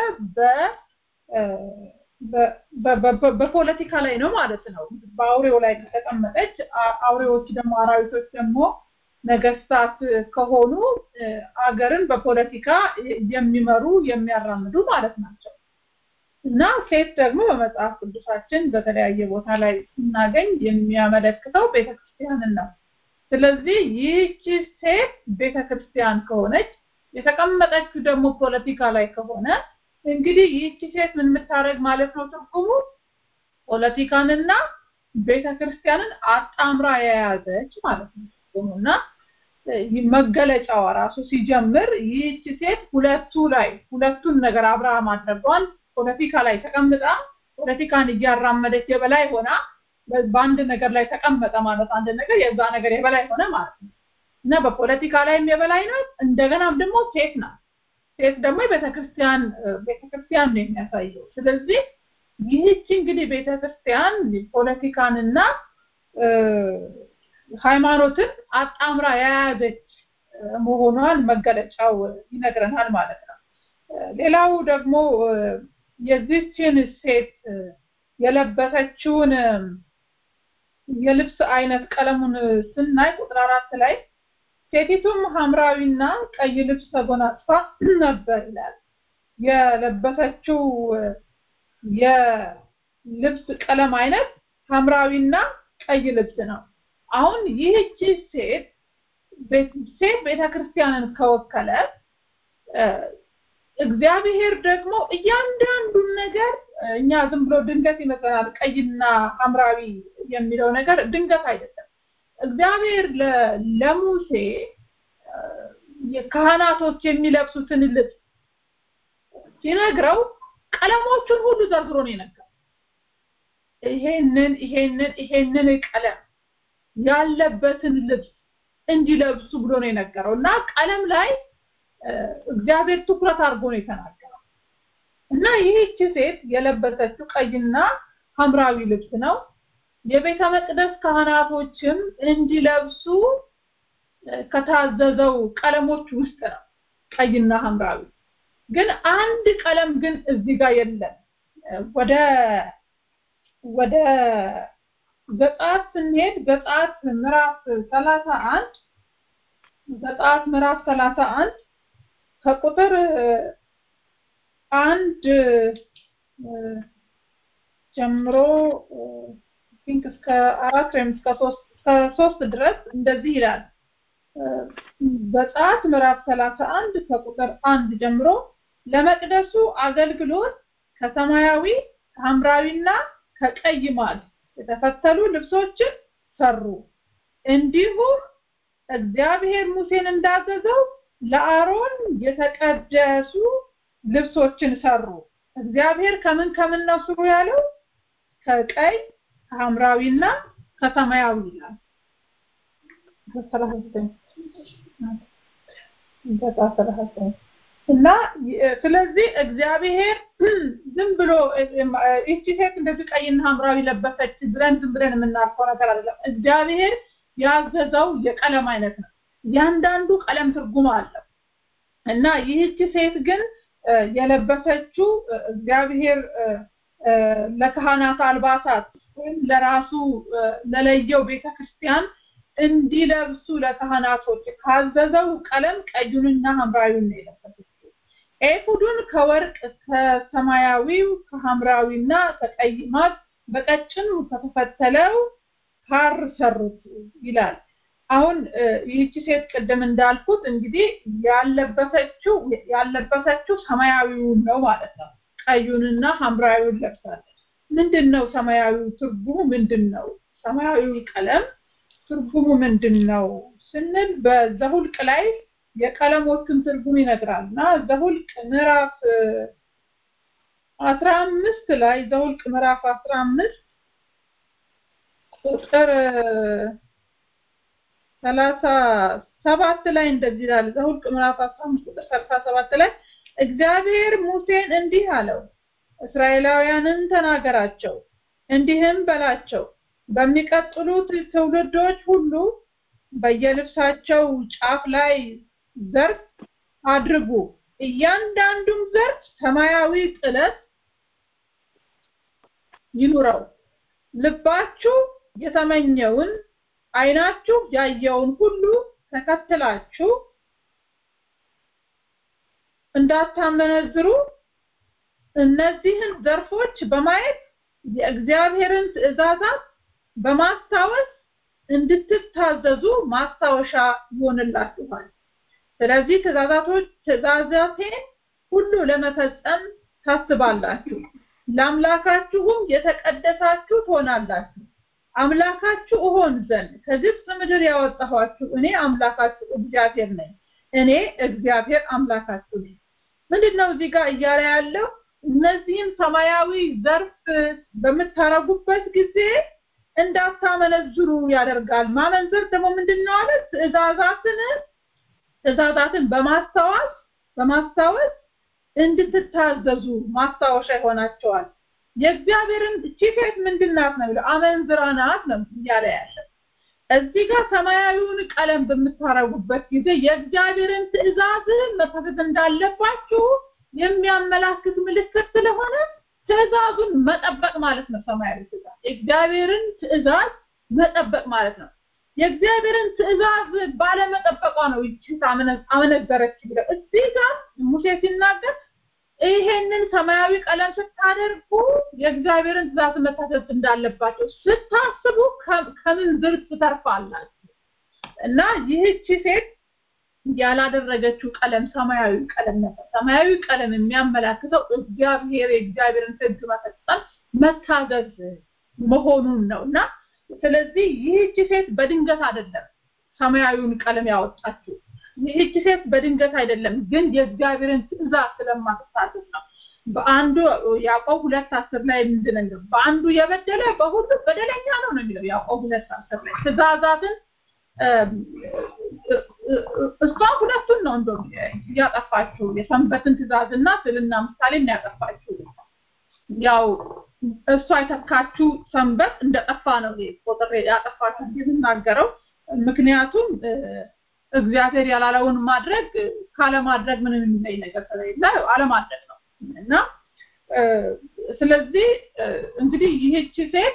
በፖለቲካ ላይ ነው ማለት ነው። በአውሬው ላይ ከተቀመጠች አውሬዎች ደግሞ አራዊቶች ደግሞ ነገስታት ከሆኑ አገርን በፖለቲካ የሚመሩ የሚያራምዱ ማለት ናቸው እና ሴት ደግሞ በመጽሐፍ ቅዱሳችን በተለያየ ቦታ ላይ ስናገኝ የሚያመለክተው ቤተክርስቲያንን ነው። ስለዚህ ይህቺ ሴት ቤተክርስቲያን ከሆነች የተቀመጠችው ደግሞ ፖለቲካ ላይ ከሆነ እንግዲህ ይህቺ ሴት ምን የምታደርግ ማለት ነው? ትርጉሙ ፖለቲካንና ቤተክርስቲያንን አጣምራ የያዘች ማለት ነው ትርጉሙና መገለጫዋ ራሱ ሲጀምር ይህች ሴት ሁለቱ ላይ ሁለቱን ነገር አብራ ማድረጓን ፖለቲካ ላይ ተቀምጣ ፖለቲካን እያራመደች የበላይ ሆና በአንድ ነገር ላይ ተቀመጠ ማለት አንድ ነገር የዛ ነገር የበላይ ሆነ ማለት ነው እና በፖለቲካ ላይም የበላይ ናት። እንደገናም ደግሞ ሴት ናት። ሴት ደግሞ የቤተክርስቲያን ቤተክርስቲያን ነው የሚያሳየው። ስለዚህ ይህች እንግዲህ ቤተክርስቲያን ፖለቲካንና ሃይማኖትን አጣምራ የያዘች መሆኗን መገለጫው ይነግረናል ማለት ነው። ሌላው ደግሞ የዚችን ሴት የለበሰችውን የልብስ አይነት ቀለሙን ስናይ ቁጥር አራት ላይ ሴቲቱም ሐምራዊና ቀይ ልብስ ተጎናጽፋ ነበር ይላል። የለበሰችው የልብስ ቀለም አይነት ሐምራዊና ቀይ ልብስ ነው። አሁን ይህቺ ሴት ሴት ቤተክርስቲያንን ከወከለ እግዚአብሔር ደግሞ እያንዳንዱን ነገር እኛ ዝም ብሎ ድንገት ይመስለናል። ቀይና ሐምራዊ የሚለው ነገር ድንገት አይደለም። እግዚአብሔር ለሙሴ ካህናቶች የሚለብሱትን ልብስ ሲነግረው ቀለሞቹን ሁሉ ዘርዝሮ ነው የነገረው። ይሄንን ይሄንን ይሄንን ቀለም ያለበትን ልብስ እንዲለብሱ ብሎ ነው የነገረው እና ቀለም ላይ እግዚአብሔር ትኩረት አድርጎ ነው የተናገረው እና ይህች ሴት የለበሰችው ቀይና ሐምራዊ ልብስ ነው። የቤተ መቅደስ ካህናቶችም እንዲለብሱ ከታዘዘው ቀለሞች ውስጥ ነው ቀይና ሐምራዊ። ግን አንድ ቀለም ግን እዚህ ጋር የለም። ወደ ወደ ዘጸአት ስንሄድ ዘጸአት ምዕራፍ ሰላሳ አንድ ዘጸአት ምዕራፍ ሰላሳ አንድ ከቁጥር አንድ ጀምሮ ቲንክ እስከ አራት ወይም እስከ ሶስት እስከ ሶስት ድረስ እንደዚህ ይላል። በጸአት ምዕራፍ 31 ከቁጥር አንድ ጀምሮ ለመቅደሱ አገልግሎት ከሰማያዊ ከሐምራዊና ከቀይ ማል የተፈተሉ ልብሶችን ሰሩ። እንዲሁም እግዚአብሔር ሙሴን እንዳዘዘው ለአሮን የተቀደሱ ልብሶችን ሰሩ። እግዚአብሔር ከምን ከምን ነው ስሩ ያለው? ከቀይ ከሐምራዊና ከሰማያዊ ይላል። እና ስለዚህ እግዚአብሔር ዝም ብሎ ይቺ ሴት እንደዚህ ቀይና ሐምራዊ ለበሰች ብለን ዝም ብለን የምናልፈው ነገር አይደለም። እግዚአብሔር ያዘዘው የቀለም አይነት ነው። እያንዳንዱ ቀለም ትርጉም አለው እና ይህቺ ሴት ግን የለበሰችው እግዚአብሔር ለካህናት አልባሳት ወይም ለራሱ ለለየው ቤተክርስቲያን እንዲለብሱ ለካህናቶች ካዘዘው ቀለም ቀዩንና ሐምራዊውን ነው የለበሰችው። ኤፉዱን ከወርቅ ከሰማያዊው ከሐምራዊና ከቀይ ማት በቀጭኑ ከተፈተለው ሐር ሰሩት ይላል። አሁን ይህቺ ሴት ቅድም እንዳልኩት እንግዲህ ያለበሰችው ያለበሰችው ሰማያዊውን ነው ማለት ነው። ቀዩንና ሐምራዊውን ለብሳለች። ምንድን ነው ሰማያዊው ትርጉሙ ምንድን ነው? ሰማያዊው ቀለም ትርጉሙ ምንድን ነው ስንል በዘሁልቅ ላይ የቀለሞቹን ትርጉም ይነግራል እና ዘሁልቅ ምዕራፍ አስራ አምስት ላይ ዘሁልቅ ምዕራፍ አስራ አምስት ቁጥር ሰላሳ ሰባት ላይ እንደዚህ ይላል። ዘሁልቅ ምዕራፍ አስራ አምስት ቁጥር ሰላሳ ሰባት ላይ እግዚአብሔር ሙሴን እንዲህ አለው፣ እስራኤላውያንን ተናገራቸው፣ እንዲህም በላቸው በሚቀጥሉት ትውልዶች ሁሉ በየልብሳቸው ጫፍ ላይ ዘርፍ አድርጉ። እያንዳንዱም ዘርፍ ሰማያዊ ጥለት ይኑረው። ልባችሁ የተመኘውን ዓይናችሁ ያየውን ሁሉ ተከትላችሁ እንዳታመነዝሩ እነዚህን ዘርፎች በማየት የእግዚአብሔርን ትእዛዛት በማስታወስ እንድትታዘዙ ማስታወሻ ይሆንላችኋል። ስለዚህ ትእዛዛቶች ትእዛዛቴን ሁሉ ለመፈጸም ታስባላችሁ፣ ለአምላካችሁም የተቀደሳችሁ ትሆናላችሁ። አምላካችሁ እሆን ዘንድ ከግብፅ ምድር ያወጣኋችሁ እኔ አምላካችሁ እግዚአብሔር ነኝ። እኔ እግዚአብሔር አምላካችሁ ነኝ። ምንድን ነው እዚህ ጋር እያለ ያለው? እነዚህም ሰማያዊ ዘርፍ በምታረጉበት ጊዜ እንዳታመነዝሩ ያደርጋል። ማመንዘር ደግሞ ምንድን ነው አለ? ትእዛዛትን ትእዛዛትን በማስታወስ በማስታወስ እንድትታዘዙ ማስታወሻ ይሆናቸዋል። የእግዚአብሔርን እቺ ሴት ምንድን ናት ነው የሚለው? አመንዝራ ናት ነው እያለ ያለ። እዚህ ጋር ሰማያዊውን ቀለም በምታረጉበት ጊዜ የእግዚአብሔርን ትእዛዝ መታዘዝ እንዳለባችሁ የሚያመላክት ምልክት ስለሆነ ትእዛዙን መጠበቅ ማለት ነው። ሰማያዊ ትእዛዝ የእግዚአብሔርን ትእዛዝ መጠበቅ ማለት ነው። የእግዚአብሔርን ትእዛዝ ባለመጠበቋ ነው ይቺ አመነዘረች ብለው እዚህ ጋር ሙሴ ሲናገር ይሄንን ሰማያዊ ቀለም ስታደርጉ የእግዚአብሔርን ትእዛዝ መታዘዝ እንዳለባቸው ስታስቡ ከምን ዝር ትተርፋላችሁ እና ይህቺ ሴት ያላደረገችው ቀለም ሰማያዊ ቀለም ነበር። ሰማያዊ ቀለም የሚያመላክተው እግዚአብሔር የእግዚአብሔርን ሕግ መፈጸም መታዘዝ መሆኑን ነው እና ስለዚህ ይህቺ ሴት በድንገት አይደለም ሰማያዊውን ቀለም ያወጣችው። ይህቺ ሴት በድንገት አይደለም፣ ግን የእግዚአብሔርን ትእዛዝ ስለማትታዘዝ ነው። በአንዱ ያዕቆብ ሁለት አስር ላይ ምንድን ነው በአንዱ የበደለ በሁሉ በደለኛ ነው ነው የሚለው ያዕቆብ ሁለት አስር ላይ ትእዛዛትን እሷ ሁለቱን ነው እንደው ያጠፋችው የሰንበትን ትእዛዝና ስልና ምሳሌ ያጠፋችው ያው እሷ የተካችው ሰንበት እንደጠፋ ነው ቁጥር ያጠፋችው የምናገረው ምክንያቱም እግዚአብሔር ያላለውን ማድረግ ካለማድረግ ምንም የሚለይ ነገር ስለሌለ አለማድረግ ነው እና ስለዚህ እንግዲህ ይህቺ ሴት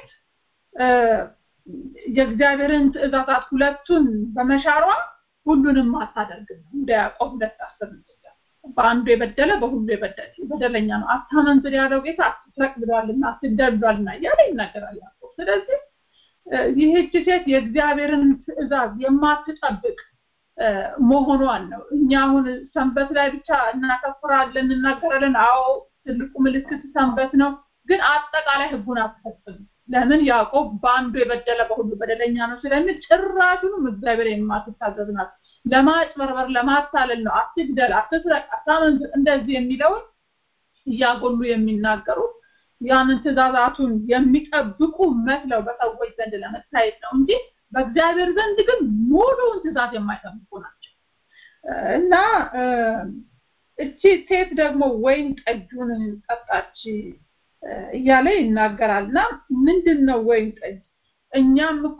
የእግዚአብሔርን ትእዛዛት ሁለቱን በመሻሯ ሁሉንም አታደርግም እንደ ያዕቆብ ሁለት አስር በአንዱ የበደለ በሁሉ የበደለ በደለኛ ነው አታመንዝር ያለው ጌታ አትስረቅ ብሏልና አትግደል ብሏልና እያለ ይናገራል ያዕቆብ ስለዚህ ይህች ሴት የእግዚአብሔርን ትእዛዝ የማትጠብቅ መሆኗን ነው። እኛ አሁን ሰንበት ላይ ብቻ እናተኩራለን፣ እናገራለን። አዎ ትልቁ ምልክት ሰንበት ነው፣ ግን አጠቃላይ ህጉን አትፈጽም። ለምን ያዕቆብ በአንዱ የበደለ በሁሉ በደለኛ ነው ስለሚል ጭራሹንም እግዚአብሔር የማትታዘዝ ናት። ለማጭበርበር ለማታለል ነው። አትግደል፣ አትስረቅ፣ አታመንዝር እንደዚህ የሚለውን እያጎሉ የሚናገሩት ያንን ትእዛዛቱን የሚጠብቁ መስለው በሰዎች ዘንድ ለመታየት ነው እንጂ በእግዚአብሔር ዘንድ ግን ሙሉውን ትእዛዝ የማይጠብቁ ናቸው እና እቺ ሴት ደግሞ ወይን ጠጁን ጠጣች እያለ ይናገራል እና ምንድን ነው ወይን ጠጅ እኛም እኮ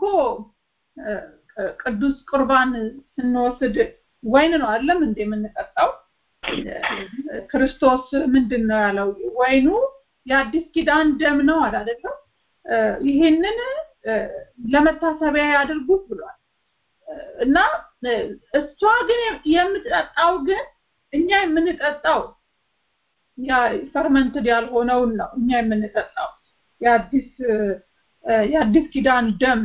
ቅዱስ ቁርባን ስንወስድ ወይን ነው አይደለም እንደ የምንጠጣው ክርስቶስ ምንድን ነው ያለው ወይኑ የአዲስ ኪዳን ደም ነው አይደለም ይሄንን ለመታሰቢያ ያድርጉት ብሏል እና እሷ ግን የምትጠጣው ግን እኛ የምንጠጣው ያ ፈርመንትድ ያልሆነውን ነው እኛ የምንጠጣው የአዲስ የአዲስ ኪዳን ደም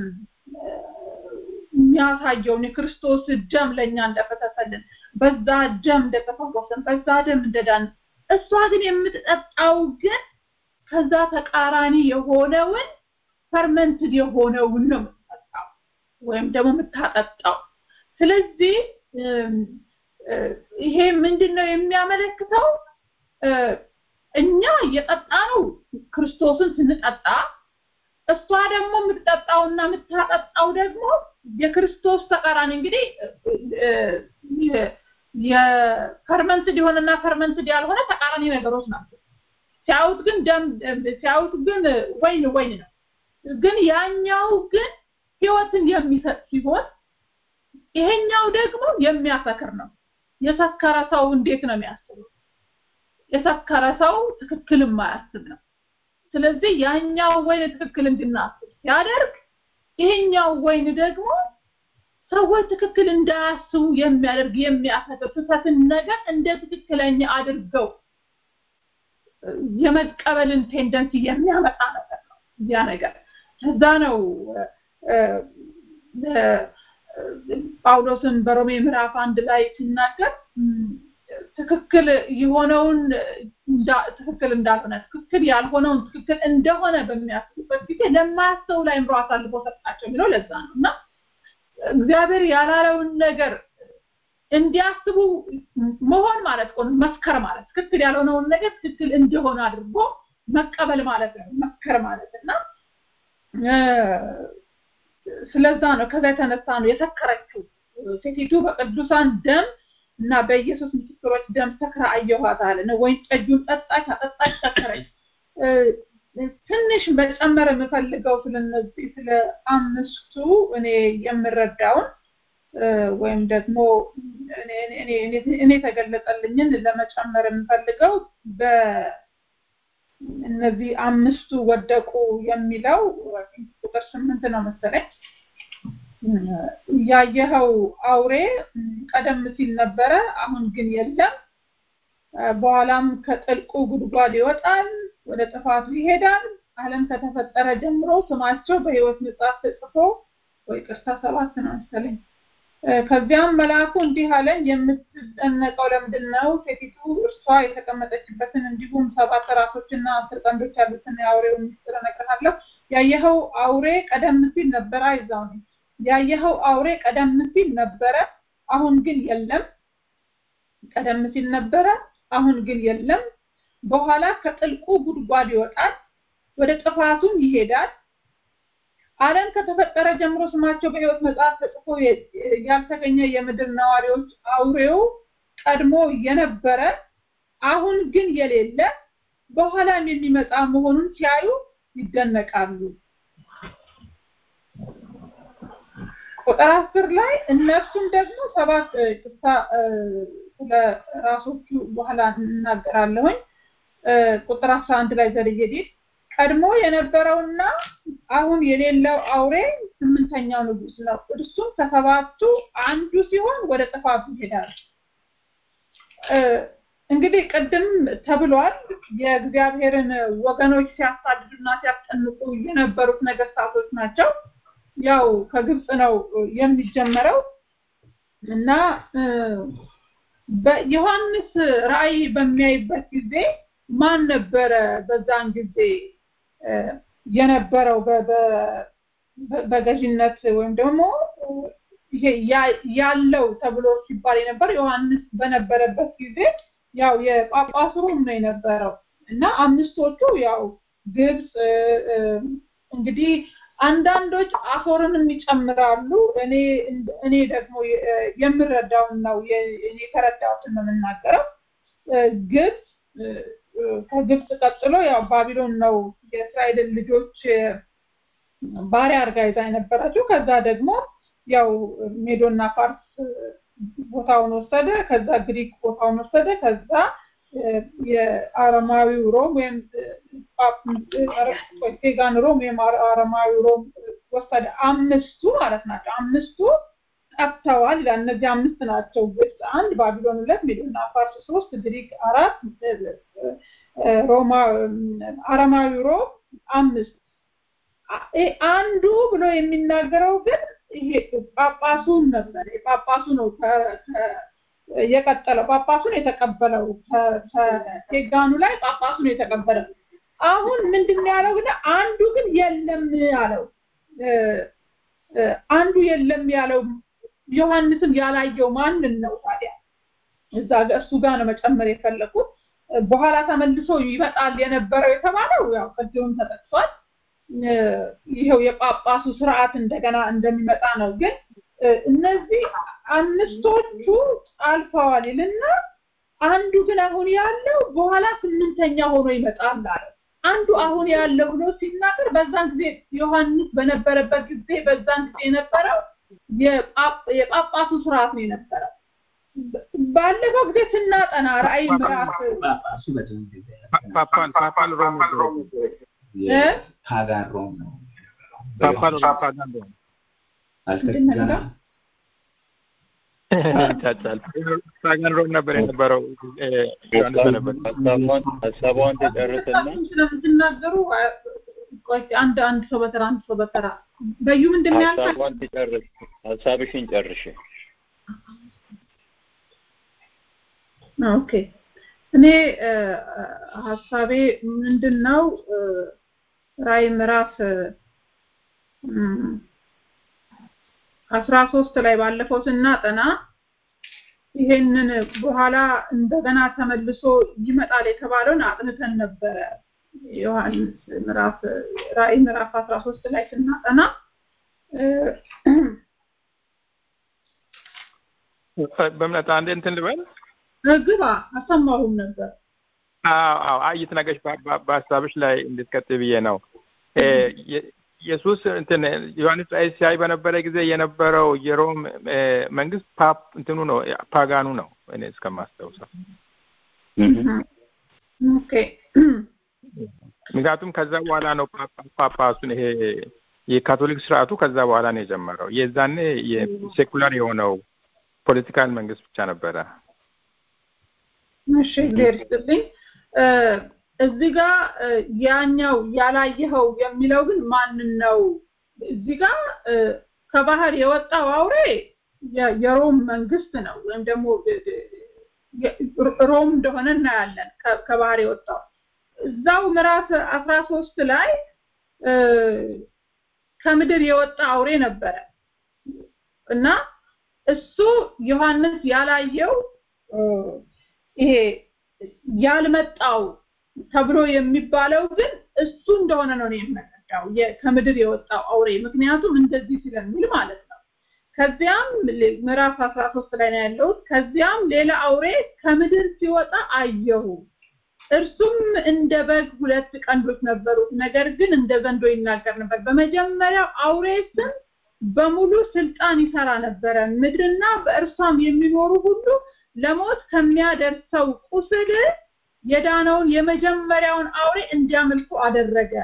የሚያሳየውን የክርስቶስ ደም ለእኛ እንደፈሰሰልን በዛ ደም እንደተፈወሰን በዛ ደም እንደዳን እሷ ግን የምትጠጣው ግን ከዛ ተቃራኒ የሆነውን ፈርመንትድ የሆነውን ነው የምትጠጣው ወይም ደግሞ የምታጠጣው ስለዚህ ይሄ ምንድን ነው የሚያመለክተው እኛ እየጠጣ ነው ክርስቶስን ስንጠጣ እሷ ደግሞ የምትጠጣውና የምታጠጣው ደግሞ የክርስቶስ ተቃራኒ እንግዲህ የፈርመንትድ የሆነና ፈርመንትድ ያልሆነ ተቃራኒ ነገሮች ናቸው ሲያዩት ግን ደም ሲያዩት ግን ወይን ወይን ነው ግን ያኛው ግን ህይወትን የሚሰጥ ሲሆን ይሄኛው ደግሞ የሚያሰክር ነው የሰከረ ሰው እንዴት ነው የሚያስበው የሰከረ ሰው ትክክል የማያስብ ነው ስለዚህ ያኛው ወይን ትክክል እንድናስብ ሲያደርግ ይሄኛው ወይን ደግሞ ሰዎች ትክክል እንዳያስቡ የሚያደርግ የሚያሰክር ስህተትን ነገር እንደ ትክክለኛ አድርገው የመቀበልን ቴንደንሲ የሚያመጣ ነገር ነው ያ ነገር ከዛ ነው ጳውሎስን በሮሜ ምዕራፍ አንድ ላይ ሲናገር ትክክል የሆነውን ትክክል እንዳልሆነ ትክክል ያልሆነውን ትክክል እንደሆነ በሚያስቡበት ጊዜ ለማያስተው ላይ ምሮ አሳልፎ ሰጣቸው የሚለው ለዛ ነው እና እግዚአብሔር ያላለውን ነገር እንዲያስቡ መሆን ማለት ነው መስከር ማለት ትክክል ያልሆነውን ነገር ትክክል እንደሆነ አድርጎ መቀበል ማለት ነው መስከር ማለት እና ስለዛ ነው ከዛ የተነሳ ነው የሰከረችው ሴቲቱ በቅዱሳን ደም እና በኢየሱስ ምስክሮች ደም ሰክራ አየኋት አለ ነው ወይን ጠጁን ጠጣች አጠጣች ሰከረች ትንሽ መጨመር የምፈልገው ስለነዚህ ስለ አምስቱ እኔ የምረዳውን ወይም ደግሞ እኔ የተገለጸልኝን ለመጨመር የምፈልገው በእነዚህ አምስቱ ወደቁ የሚለው ቁጥር ስምንት ነው መሰለኝ ያየኸው አውሬ ቀደም ሲል ነበረ አሁን ግን የለም በኋላም ከጥልቁ ጉድጓድ ይወጣል ወደ ጥፋቱ ይሄዳል አለም ከተፈጠረ ጀምሮ ስማቸው በህይወት መጽሐፍ ተጽፎ ወይ ቅርታ ሰባት ነው መሰለኝ ከዚያም መልአኩ እንዲህ አለኝ የምትደነቀው ለምንድን ነው ሴቲቱ እርሷ የተቀመጠችበትን እንዲሁም ሰባት ራሶችና አስር ቀንዶች ያሉትን የአውሬው ምስጢር እነግርሃለሁ ያየኸው አውሬ ቀደም ሲል ነበረ አይዛው ነኝ ያየኸው አውሬ ቀደም ሲል ነበረ አሁን ግን የለም ቀደም ሲል ነበረ አሁን ግን የለም በኋላ ከጥልቁ ጉድጓድ ይወጣል ወደ ጥፋቱም ይሄዳል ዓለም ከተፈጠረ ጀምሮ ስማቸው በህይወት መጽሐፍ ተጽፎ ያልተገኘ የምድር ነዋሪዎች አውሬው ቀድሞ የነበረ አሁን ግን የሌለ በኋላም የሚመጣ መሆኑን ሲያዩ ይደነቃሉ ቁጥር አስር ላይ እነሱም ደግሞ ሰባት ቅርታ ስለ ራሶቹ በኋላ እናገራለሁኝ ቁጥር አስራ አንድ ላይ ዘልየዴት ቀድሞ የነበረውና አሁን የሌለው አውሬ ስምንተኛው ንጉስ ነው እርሱም ከሰባቱ አንዱ ሲሆን ወደ ጥፋቱ ይሄዳል እንግዲህ ቅድም ተብሏል የእግዚአብሔርን ወገኖች ሲያሳድዱና ሲያስጨንቁ የነበሩት ነገስታቶች ናቸው ያው ከግብፅ ነው የሚጀመረው እና በዮሐንስ ራእይ በሚያይበት ጊዜ ማን ነበረ በዛን ጊዜ የነበረው በገዥነት ወይም ደግሞ ይሄ ያለው ተብሎ ሲባል የነበር ዮሐንስ በነበረበት ጊዜ ያው የጳጳሱ ሮም ነው የነበረው እና አምስቶቹ ያው ግብፅ እንግዲህ አንዳንዶች አፎርንም ይጨምራሉ እኔ እኔ ደግሞ የምረዳውን ነው እኔ የተረዳሁትን ነው የምናገረው ግብፅ ከግብፅ ቀጥሎ ያው ባቢሎን ነው የእስራኤልን ልጆች ባሪያ አድርጋ ይዛ የነበረችው ከዛ ደግሞ ያው ሜዶና ፋርስ ቦታውን ወሰደ ከዛ ግሪክ ቦታውን ወሰደ ከዛ የአረማዊው ሮም ወይም ፔጋን ሮም ወይም አረማዊው ሮም ወሰደ አምስቱ ማለት ናቸው አምስቱ ጠፍተዋል ይላል እነዚህ አምስት ናቸው ግብፅ አንድ ባቢሎን ሁለት ሜዶና ፋርስ ሶስት ግሪክ አራት ሮማ አረማዊ ሮም አምስት አንዱ ብሎ የሚናገረው ግን ይሄ ጳጳሱን ነበር ጳጳሱ ነው የቀጠለው ጳጳሱን የተቀበለው ከቴጋኑ ላይ ጳጳሱን የተቀበለው አሁን ምንድን ያለው ግን አንዱ ግን የለም አለው አንዱ የለም ያለው ዮሐንስም ያላየው ማንን ነው ታዲያ እዛ እሱ ጋር ነው መጨመር የፈለኩት በኋላ ተመልሶ ይመጣል የነበረው የተባለው ያው ቅድም ተጠቅሷል ይኸው የጳጳሱ ስርዓት እንደገና እንደሚመጣ ነው ግን እነዚህ አምስቶቹ አልፈዋል ይልና አንዱ ግን አሁን ያለው በኋላ ስምንተኛ ሆኖ ይመጣል አለ አንዱ አሁን ያለው ብሎ ሲናገር በዛን ጊዜ ዮሐንስ በነበረበት ጊዜ በዛን ጊዜ የነበረው የጳጳሱ ስርዓት ነው የነበረው ባለፈው ጊዜ ስናጠና ራእይ ምዕራፍ ፓፓል ፓፓል ሮም ፓጋን ሮም ነው ፓፓል ሮም ፓጋን ሮም ይቻቻል ፓጋን ሮም ነበር የነበረው ሀሳቧን ተጨርስና ስለምትናገሩ አንድ አንድ ሰው በተራ አንድ ሰው በተራ በዩ ምንድን ነው ያልከው ሀሳቧን ትጨርስ ሀሳብሽን ጨርሽ ኦኬ እኔ ሀሳቤ ምንድን ነው ራይ ምዕራፍ አስራ ሶስት ላይ ባለፈው ስናጠና ይሄንን በኋላ እንደገና ተመልሶ ይመጣል የተባለውን አጥንተን ነበረ ዮሐንስ ምዕራፍ ራእይ ምዕራፍ 13 ላይ ስናጠና በእምነት አንድ እንትን ልበል ግባ አሰማሁም ነበር አዎ አዎ አይት ነገሽ በሀሳብሽ ላይ እንድትቀጥይ ብዬ ነው ኢየሱስ እንትን ዮሐንስ ራእይ ሲያይ በነበረ ጊዜ የነበረው የሮም መንግስት ፓፕ እንትኑ ነው ፓጋኑ ነው እኔ እስከማስታውሰው ኦኬ ምክንያቱም ከዛ በኋላ ነው ጳጳሱን ይሄ የካቶሊክ ስርዓቱ ከዛ በኋላ ነው የጀመረው የዛኔ የሴኩላር የሆነው ፖለቲካል መንግስት ብቻ ነበረ እሺ እግዚአብሔር ይስጥልኝ እዚህ ጋር ያኛው ያላየኸው የሚለው ግን ማንን ነው እዚህ ጋር ከባህር የወጣው አውሬ የሮም መንግስት ነው ወይም ደግሞ ሮም እንደሆነ እናያለን ከባህር የወጣው እዛው ምዕራፍ አስራ ሶስት ላይ ከምድር የወጣ አውሬ ነበረ እና እሱ ዮሐንስ ያላየው ይሄ ያልመጣው ተብሎ የሚባለው ግን እሱ እንደሆነ ነው የምረዳው ከምድር የወጣው አውሬ ምክንያቱም እንደዚህ ስለሚል ማለት ነው ከዚያም ምዕራፍ 13 ላይ ነው ያለው ከዚያም ሌላ አውሬ ከምድር ሲወጣ አየሁ እርሱም እንደ በግ ሁለት ቀንዶች ነበሩት ነገር ግን እንደ ዘንዶ ይናገር ነበር በመጀመሪያው አውሬ ስም በሙሉ ስልጣን ይሰራ ነበረ ምድርና በእርሷም የሚኖሩ ሁሉ ለሞት ከሚያደርሰው ቁስል የዳነውን የመጀመሪያውን አውሬ እንዲያመልኩ አደረገ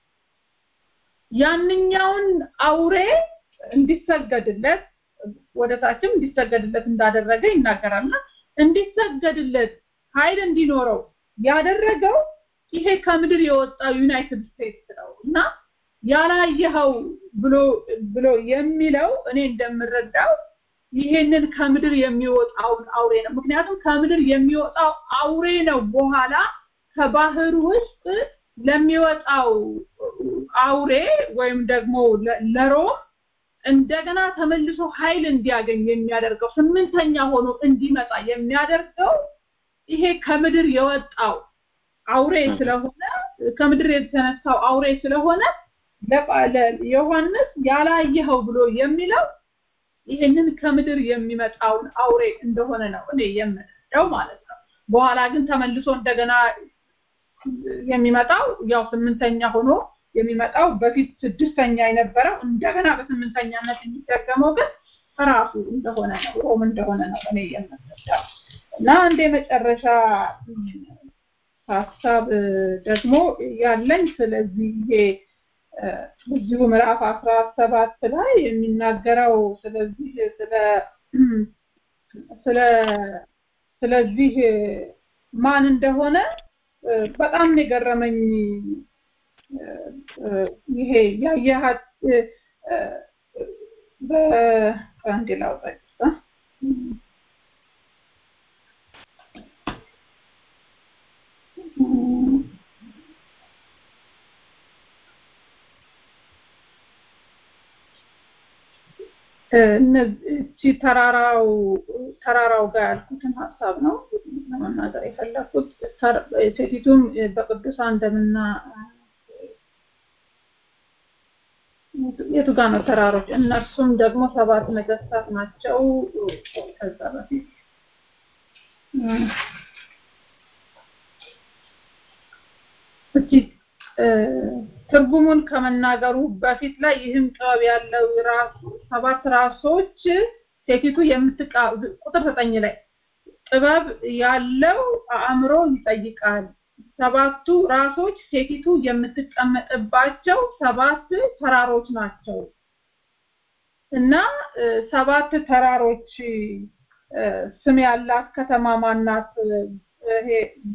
ያንኛውን አውሬ እንዲሰገድለት ወደታችም እንዲሰገድለት እንዳደረገ ይናገራልና እንዲሰገድለት ኃይል እንዲኖረው ያደረገው ይሄ ከምድር የወጣው ዩናይትድ ስቴትስ ነው እና ያላየኸው ብሎ ብሎ የሚለው እኔ እንደምረዳው ይሄንን ከምድር የሚወጣውን አውሬ ነው። ምክንያቱም ከምድር የሚወጣው አውሬ ነው በኋላ ከባህር ውስጥ ለሚወጣው አውሬ ወይም ደግሞ ለሮም እንደገና ተመልሶ ኃይል እንዲያገኝ የሚያደርገው ስምንተኛ ሆኖ እንዲመጣ የሚያደርገው ይሄ ከምድር የወጣው አውሬ ስለሆነ ከምድር የተነሳው አውሬ ስለሆነ ዮሐንስ ያላየኸው ብሎ የሚለው ይህንን ከምድር የሚመጣውን አውሬ እንደሆነ ነው እኔ የምንለው ማለት ነው። በኋላ ግን ተመልሶ እንደገና የሚመጣው ያው ስምንተኛ ሆኖ የሚመጣው በፊት ስድስተኛ የነበረው እንደገና በስምንተኛነት የሚደገመው ግን ራሱ እንደሆነ ነው ሮም እንደሆነ ነው እኔ የምንለው እና አንድ የመጨረሻ ሀሳብ ደግሞ ያለኝ ስለዚህ ይሄ በዚሁ ምዕራፍ አስራ ሰባት ላይ የሚናገረው ስለዚህ ስለ ስለ ስለዚህ ማን እንደሆነ በጣም የገረመኝ ይሄ ያየሃት በአንድ ላውጣ እቺ ተራራው ተራራው ጋር ያልኩትን ሀሳብ ነው ለመናገር የፈለኩት። ሴቲቱም በቅዱሳን ደምና የቱ ጋር ነው ተራሮች? እነርሱም ደግሞ ሰባት ነገስታት ናቸው። ከዛ በፊት እቺ ትርጉሙን ከመናገሩ በፊት ላይ ይህም ጥበብ ያለው ራሱ ሰባት ራሶች ሴቲቱ የምትቃ ቁጥር ዘጠኝ ላይ ጥበብ ያለው አእምሮ ይጠይቃል። ሰባቱ ራሶች ሴቲቱ የምትቀመጥባቸው ሰባት ተራሮች ናቸው እና ሰባት ተራሮች ስም ያላት ከተማ ማናት? ይሄ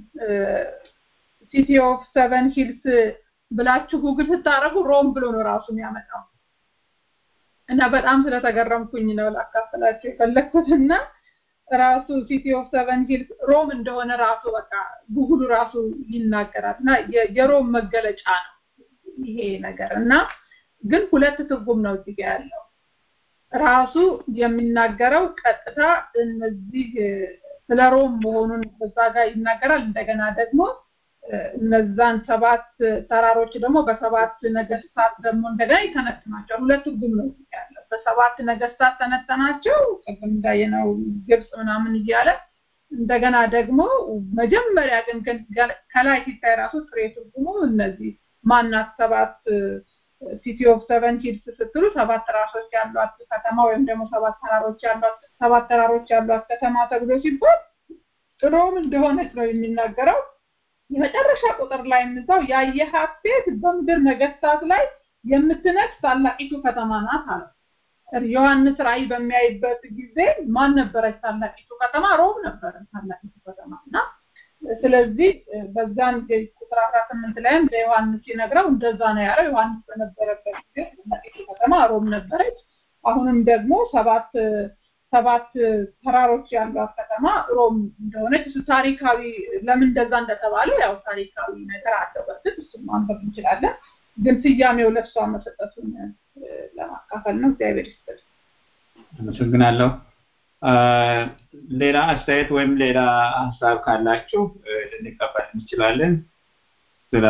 ሲቲ ኦፍ ሰቨን ሂልስ ብላችሁ ጉግል ስታረጉ ሮም ብሎ ነው ራሱ የሚያመጣው እና በጣም ስለተገረምኩኝ ነው ላካፍላችሁ የፈለግኩት እና ራሱ ሲቲ ኦፍ ሰቨን ሂልስ ሮም እንደሆነ ራሱ በቃ ጉግሉ ራሱ ይናገራል እና የሮም መገለጫ ነው ይሄ ነገር እና ግን ሁለት ትርጉም ነው እዚህ ያለው ራሱ የሚናገረው ቀጥታ እነዚህ ስለ ሮም መሆኑን በዛ ጋር ይናገራል እንደገና ደግሞ እነዛን ሰባት ተራሮች ደግሞ በሰባት ነገስታት ደግሞ እንደገና ይተነትናቸው ሁለት ትርጉም ነው ያለው በሰባት ነገስታት ተነተናቸው ቅድም እንዳየነው ግብጽ ምናምን እያለ እንደገና ደግሞ መጀመሪያ ግን ከላይ ሲታይ ራሱ ጥሬ ትርጉሙ እነዚህ ማናት ሰባት ሲቲ ኦፍ ሰቨን ሂልስ ስትሉ ሰባት ራሶች ያሏት ከተማ ወይም ደግሞ ሰባት ተራሮች ያሏት ሰባት ተራሮች ያሏት ከተማ ተብሎ ሲባል ሮም እንደሆነች ነው የሚናገረው የመጨረሻ ቁጥር ላይ የምዛው ያየሃት ሴት በምድር ነገስታት ላይ የምትነግስ ታላቂቱ ከተማ ናት አለ። ዮሐንስ ራእይ በሚያይበት ጊዜ ማን ነበረች ታላቂቱ ከተማ? ሮም ነበረች ታላቂቱ ከተማ እና ስለዚህ በዛን ቁጥር አስራ ስምንት ላይም ለዮሐንስ ሲነግረው እንደዛ ነው ያለው። ዮሐንስ በነበረበት ጊዜ ታላቂቱ ከተማ ሮም ነበረች። አሁንም ደግሞ ሰባት ሰባት ተራሮች ያሏት ከተማ ሮም እንደሆነች እሱ ታሪካዊ ለምን እንደዛ እንደተባለ ያው ታሪካዊ ነገር አለው። በርግጥ እሱን ማንበብ እንችላለን። ግን ስያሜው ለእሷ መሰጠቱን ለማካፈል ነው። እግዚአብሔር ይስጥል። አመሰግናለሁ። ሌላ አስተያየት ወይም ሌላ ሀሳብ ካላችሁ ልንቀበል እንችላለን። ስለ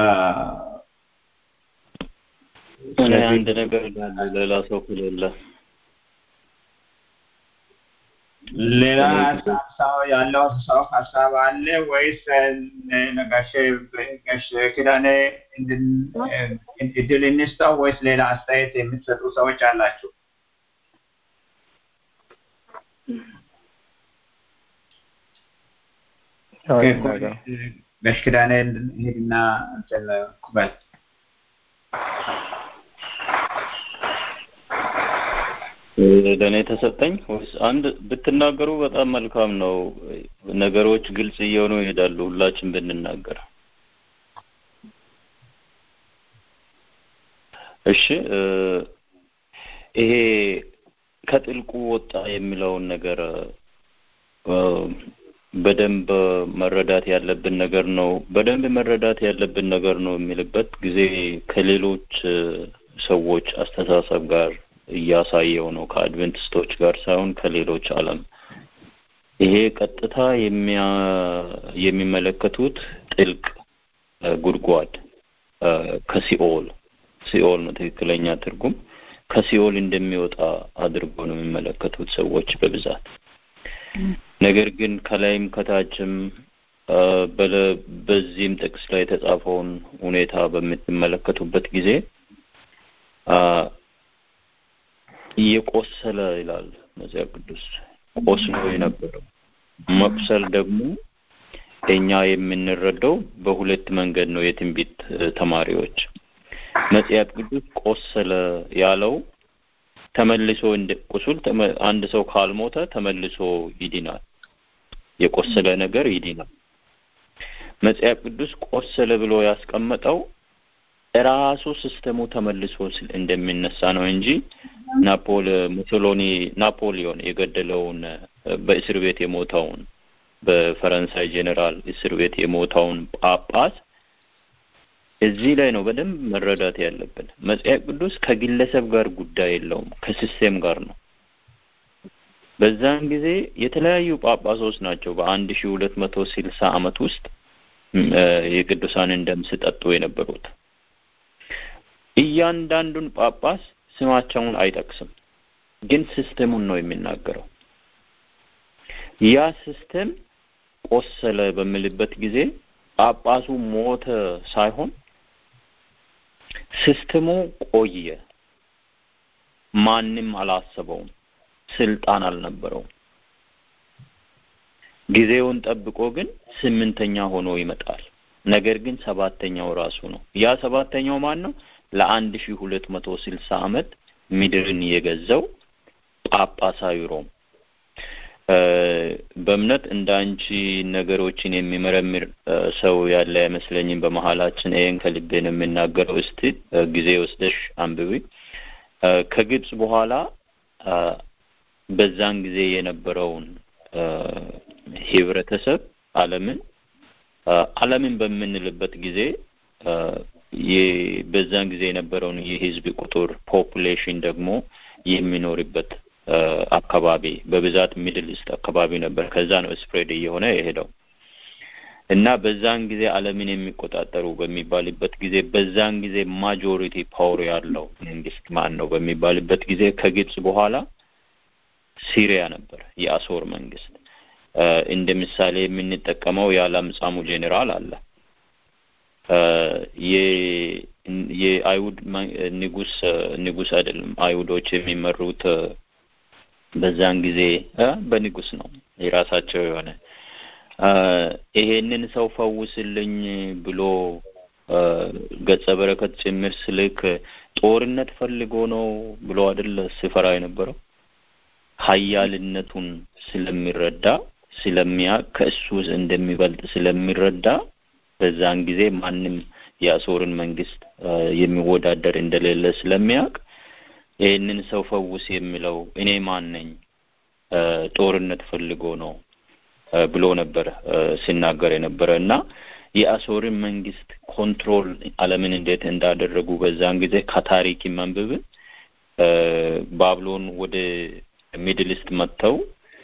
እኔ አንድ ነገር ሌላ ሰው ከሌለ ሌላ ሀሳብ ያለው ሰው ሀሳብ አለ ወይስ ነጋሽ ጋሽ ኪዳኔ እድል እንስጠው ወይስ ሌላ አስተያየት የምትሰጡ ሰዎች አላችሁ? ጋሽ ኪዳኔ ሄድና በል ለእኔ ተሰጠኝ ወይስ አንድ ብትናገሩ በጣም መልካም ነው። ነገሮች ግልጽ እየሆኑ ይሄዳሉ ሁላችን ብንናገር። እሺ ይሄ ከጥልቁ ወጣ የሚለውን ነገር በደንብ መረዳት ያለብን ነገር ነው። በደንብ መረዳት ያለብን ነገር ነው የሚልበት ጊዜ ከሌሎች ሰዎች አስተሳሰብ ጋር እያሳየው ነው። ከአድቨንቲስቶች ጋር ሳይሆን ከሌሎች ዓለም ይሄ ቀጥታ የሚመለከቱት ጥልቅ ጉድጓድ ከሲኦል ሲኦል ነው ትክክለኛ ትርጉም ከሲኦል እንደሚወጣ አድርጎ ነው የሚመለከቱት ሰዎች በብዛት። ነገር ግን ከላይም ከታችም በዚህም ጥቅስ ላይ የተጻፈውን ሁኔታ በምትመለከቱበት ጊዜ እየቆሰለ ይላል መጽሐፍ ቅዱስ ቆስሎ የነበረው መቁሰል ደግሞ እኛ የምንረዳው በሁለት መንገድ ነው። የትንቢት ተማሪዎች መጽሐፍ ቅዱስ ቆሰለ ያለው ተመልሶ እንደ ቁስል አንድ ሰው ካልሞተ ተመልሶ ይድናል። የቆሰለ ነገር ይድናል። መጽሐፍ ቅዱስ ቆሰለ ብሎ ያስቀመጠው ራሱ ሲስተሙ ተመልሶ እንደሚነሳ ነው እንጂ ናፖል ሙሶሎኒ ናፖሊዮን የገደለውን በእስር ቤት የሞተውን በፈረንሳይ ጄኔራል እስር ቤት የሞተውን ጳጳስ እዚህ ላይ ነው በደንብ መረዳት ያለብን። መጽሐፍ ቅዱስ ከግለሰብ ጋር ጉዳይ የለውም፣ ከሲስቴም ጋር ነው። በዛን ጊዜ የተለያዩ ጳጳሶች ናቸው በአንድ ሺ ሁለት መቶ ስልሳ ዓመት ውስጥ የቅዱሳንን ደም ሲጠጡ የነበሩት። እያንዳንዱን ጳጳስ ስማቸውን አይጠቅስም፣ ግን ሲስተሙን ነው የሚናገረው። ያ ሲስተም ቆሰለ በሚልበት ጊዜ ጳጳሱ ሞተ ሳይሆን ሲስተሙ ቆየ። ማንም አላሰበውም፣ ስልጣን አልነበረውም። ጊዜውን ጠብቆ ግን ስምንተኛ ሆኖ ይመጣል። ነገር ግን ሰባተኛው ራሱ ነው። ያ ሰባተኛው ማን ነው? ለአንድ ሺህ ሁለት መቶ ስልሳ ዓመት ምድርን የገዛው ጳጳሳዊ ሮም በእምነት እንደ አንቺ ነገሮችን የሚመረምር ሰው ያለ አይመስለኝም በመሀላችን። ይሄን ከልቤ ነው የምናገረው። እስቲ ጊዜ ወስደሽ አንብቢ። ከግብጽ በኋላ በዛን ጊዜ የነበረውን ህብረተሰብ ዓለምን ዓለምን በምንልበት ጊዜ በዛን ጊዜ የነበረውን የህዝብ ቁጥር ፖፑሌሽን ደግሞ የሚኖርበት አካባቢ በብዛት ሚድል ኢስት አካባቢ ነበር። ከዛ ነው ስፕሬድ እየሆነ የሄደው እና በዛን ጊዜ ዓለምን የሚቆጣጠሩ በሚባልበት ጊዜ በዛን ጊዜ ማጆሪቲ ፓወር ያለው መንግስት ማን ነው በሚባልበት ጊዜ ከግብጽ በኋላ ሲሪያ ነበር፣ የአሶር መንግስት። እንደ ምሳሌ የምንጠቀመው የአላምጻሙ ጄኔራል አለ። የአይሁድ ንጉስ ንጉስ አይደለም፣ አይሁዶች የሚመሩት በዛን ጊዜ በንጉስ ነው የራሳቸው የሆነ ይሄንን ሰው ፈውስልኝ ብሎ ገጸ በረከት ጭምር ስልክ ጦርነት ፈልጎ ነው ብሎ አይደል ሲፈራ የነበረው ሀያልነቱን ስለሚረዳ ስለሚያውቅ ከእሱ እንደሚበልጥ ስለሚረዳ በዛን ጊዜ ማንም የአሶርን መንግስት የሚወዳደር እንደሌለ ስለሚያውቅ ይህንን ሰው ፈውስ የሚለው እኔ ማን ነኝ ጦርነት ፈልጎ ነው ብሎ ነበር ሲናገር የነበረ እና የአሶርን መንግስት ኮንትሮል ዓለምን እንዴት እንዳደረጉ በዛን ጊዜ ከታሪክ መንብብን ባብሎን ወደ ሚድል ኢስት መጥተው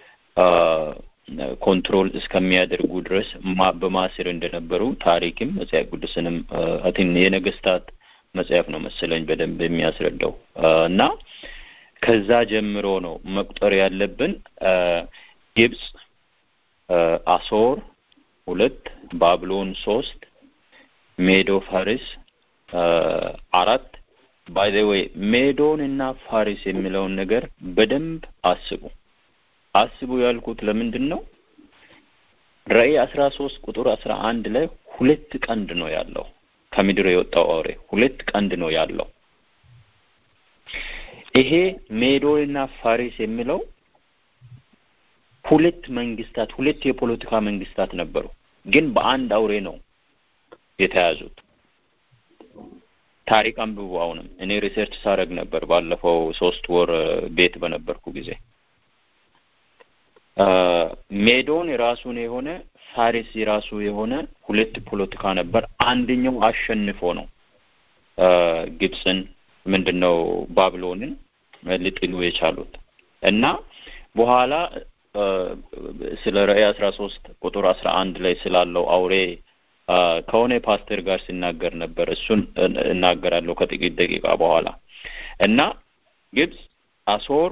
ኮንትሮል እስከሚያደርጉ ድረስ በማስር እንደነበሩ ታሪክም መጽሐፍ ቅዱስንም አትን የነገስታት መጽሐፍ ነው መሰለኝ በደንብ የሚያስረዳው እና ከዛ ጀምሮ ነው መቁጠር ያለብን። ግብጽ፣ አሶር ሁለት፣ ባብሎን ሶስት፣ ሜዶ ፋሪስ አራት። ባይ ዘ ዌይ ሜዶን እና ፋሪስ የሚለውን ነገር በደንብ አስቡ። አስቡ ያልኩት ለምንድን ነው? ራእይ አስራ ሶስት ቁጥር አስራ አንድ ላይ ሁለት ቀንድ ነው ያለው ከምድር የወጣው አውሬ ሁለት ቀንድ ነው ያለው። ይሄ ሜዶንና ፋሪስ የሚለው ሁለት መንግስታት ሁለት የፖለቲካ መንግስታት ነበሩ፣ ግን በአንድ አውሬ ነው የተያዙት። ታሪክ አንብቡ። አሁንም እኔ ሪሰርች ሳደርግ ነበር ባለፈው ሶስት ወር ቤት በነበርኩ ጊዜ ሜዶን የራሱን የሆነ ፋሪስ የራሱ የሆነ ሁለት ፖለቲካ ነበር። አንደኛው አሸንፎ ነው ግብፅን ምንድን ነው ባብሎንን ሊጥሉ የቻሉት እና በኋላ ስለ ራእይ አስራ ሶስት ቁጥር አስራ አንድ ላይ ስላለው አውሬ ከሆነ ፓስተር ጋር ሲናገር ነበር። እሱን እናገራለሁ ከጥቂት ደቂቃ በኋላ እና ግብፅ፣ አሶር፣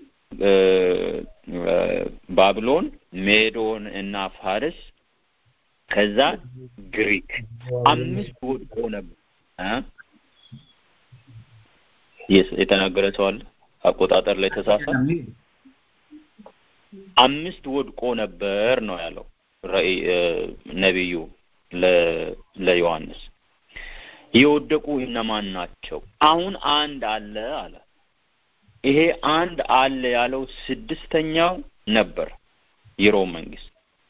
ባብሎን፣ ሜዶን እና ፋርስ ከዛ ግሪክ አምስት ወድቆ ነበር። የተናገረ ሰው አለ አቆጣጠር ላይ ተሳሳት አምስት ወድቆ ነበር ነው ያለው ራእይ ነቢዩ ለዮሐንስ የወደቁ እነማን ናቸው? አሁን አንድ አለ አለ። ይሄ አንድ አለ ያለው ስድስተኛው ነበር የሮም መንግስት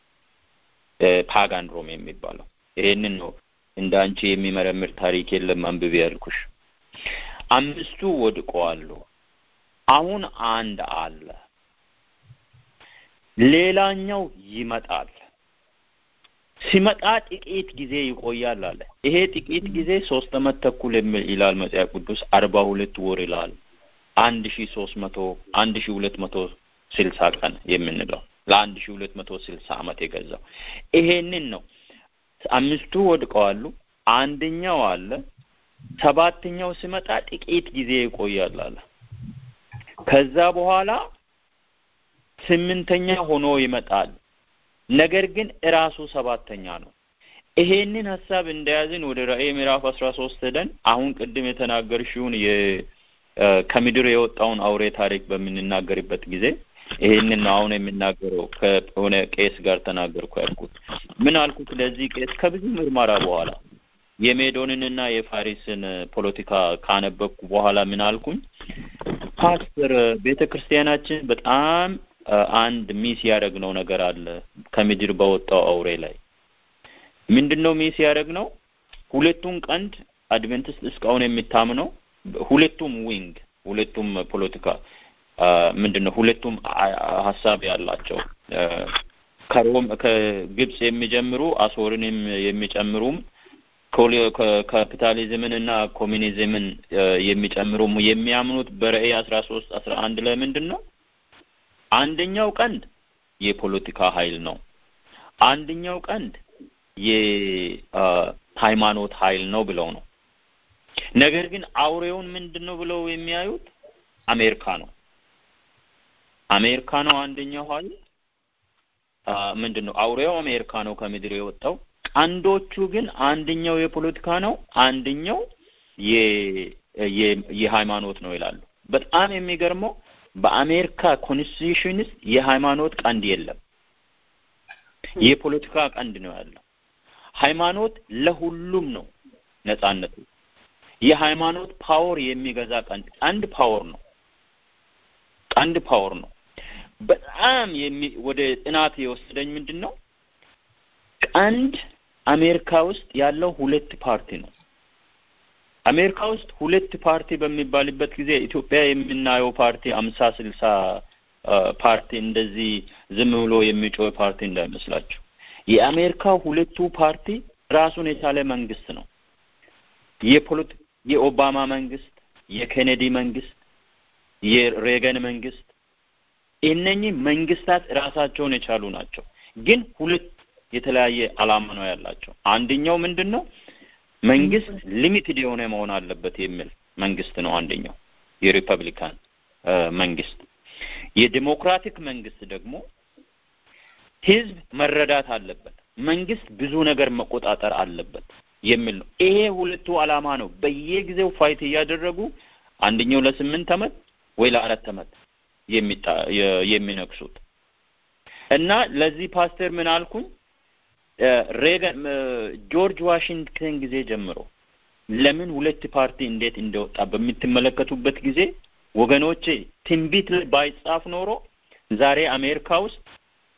ፓጋን ሮም የሚባለው ይሄንን ነው። እንደ አንቺ የሚመረምር ታሪክ የለም አንብቤ ያልኩሽ። አምስቱ ወድቀዋሉ። አሁን አንድ አለ። ሌላኛው ይመጣል። ሲመጣ ጥቂት ጊዜ ይቆያል አለ። ይሄ ጥቂት ጊዜ ሶስት አመት ተኩል ይላል መጽሐፍ ቅዱስ፣ አርባ ሁለት ወር ይላል። አንድ ሺ ሶስት መቶ አንድ ሺ ሁለት መቶ ስልሳ ቀን የምንለው ለአንድ ሺ ሁለት መቶ ስልሳ አመት የገዛው ይሄንን ነው። አምስቱ ወድቀዋሉ። አንደኛው አለ። ሰባተኛው ሲመጣ ጥቂት ጊዜ ይቆያል አለ። ከዛ በኋላ ስምንተኛ ሆኖ ይመጣል። ነገር ግን እራሱ ሰባተኛ ነው። ይሄንን ሀሳብ እንደያዝን ወደ ራእይ ምዕራፍ አስራ ሶስት ሄደን አሁን ቅድም የተናገርሽውን ከምድር የወጣውን አውሬ ታሪክ በምንናገርበት ጊዜ ይሄንን ነው አሁን የምናገረው። ከሆነ ቄስ ጋር ተናገርኩ ያልኩት ምን አልኩት? ለዚህ ቄስ ከብዙ ምርመራ በኋላ የሜዶንንና የፋሪስን ፖለቲካ ካነበብኩ በኋላ ምን አልኩኝ? ፓስተር ቤተ ክርስቲያናችን በጣም አንድ ሚስ ያደረግነው ነገር አለ ከምድር በወጣው አውሬ ላይ ምንድን ነው ሚስ ያደረግነው? ሁለቱን ቀንድ አድቨንቲስት እስካሁን የሚታምነው ሁለቱም ዊንግ ሁለቱም ፖለቲካ ምንድን ነው ሁለቱም ሀሳብ ያላቸው ከሮም ከግብጽ የሚጀምሩ አሶርን የሚጨምሩም ካፒታሊዝምን እና ኮሚኒዝምን የሚጨምሩም የሚያምኑት በራእይ አስራ ሶስት አስራ አንድ ላይ ምንድን ነው አንደኛው ቀንድ የፖለቲካ ኃይል ነው። አንደኛው ቀንድ የሃይማኖት ኃይል ነው ብለው ነው። ነገር ግን አውሬውን ምንድን ነው ብለው የሚያዩት አሜሪካ ነው። አሜሪካ ነው አንደኛው ኃይል ምንድን ነው አውሬው አሜሪካ ነው ከምድር የወጣው። ቀንዶቹ ግን አንደኛው የፖለቲካ ነው፣ አንደኛው የሃይማኖት ነው ይላሉ። በጣም የሚገርመው በአሜሪካ ኮንስቲቱሽን ውስጥ የሃይማኖት ቀንድ የለም። የፖለቲካ ቀንድ ነው ያለው። ሃይማኖት ለሁሉም ነው ነጻነቱ። የሃይማኖት ፓወር የሚገዛ ቀንድ ቀንድ ፓወር ነው። ቀንድ ፓወር ነው። በጣም ወደ ጥናት የወሰደኝ ምንድን ነው ቀንድ አሜሪካ ውስጥ ያለው ሁለት ፓርቲ ነው። አሜሪካ ውስጥ ሁለት ፓርቲ በሚባልበት ጊዜ ኢትዮጵያ የምናየው ፓርቲ አምሳ ስልሳ ፓርቲ እንደዚህ ዝም ብሎ የሚጮህ ፓርቲ እንዳይመስላችሁ። የአሜሪካ ሁለቱ ፓርቲ ራሱን የቻለ መንግስት ነው። የፖለቲ የኦባማ መንግስት፣ የኬኔዲ መንግስት፣ የሬገን መንግስት እነኚህ መንግስታት ራሳቸውን የቻሉ ናቸው። ግን ሁለት የተለያየ አላማ ነው ያላቸው። አንደኛው ምንድን ነው? መንግስት ሊሚትድ የሆነ መሆን አለበት የሚል መንግስት ነው አንደኛው የሪፐብሊካን መንግስት። የዲሞክራቲክ መንግስት ደግሞ ህዝብ መረዳት አለበት፣ መንግስት ብዙ ነገር መቆጣጠር አለበት የሚል ነው። ይሄ ሁለቱ አላማ ነው በየጊዜው ፋይት እያደረጉ አንደኛው ለስምንት አመት ወይ ለአራት አመት የሚነግሱት እና ለዚህ ፓስተር ምን አልኩኝ ሬገን ጆርጅ ዋሽንግተን ጊዜ ጀምሮ ለምን ሁለት ፓርቲ እንዴት እንደወጣ በምትመለከቱበት ጊዜ ወገኖቼ ትንቢት ላይ ባይጻፍ ኖሮ ዛሬ አሜሪካ ውስጥ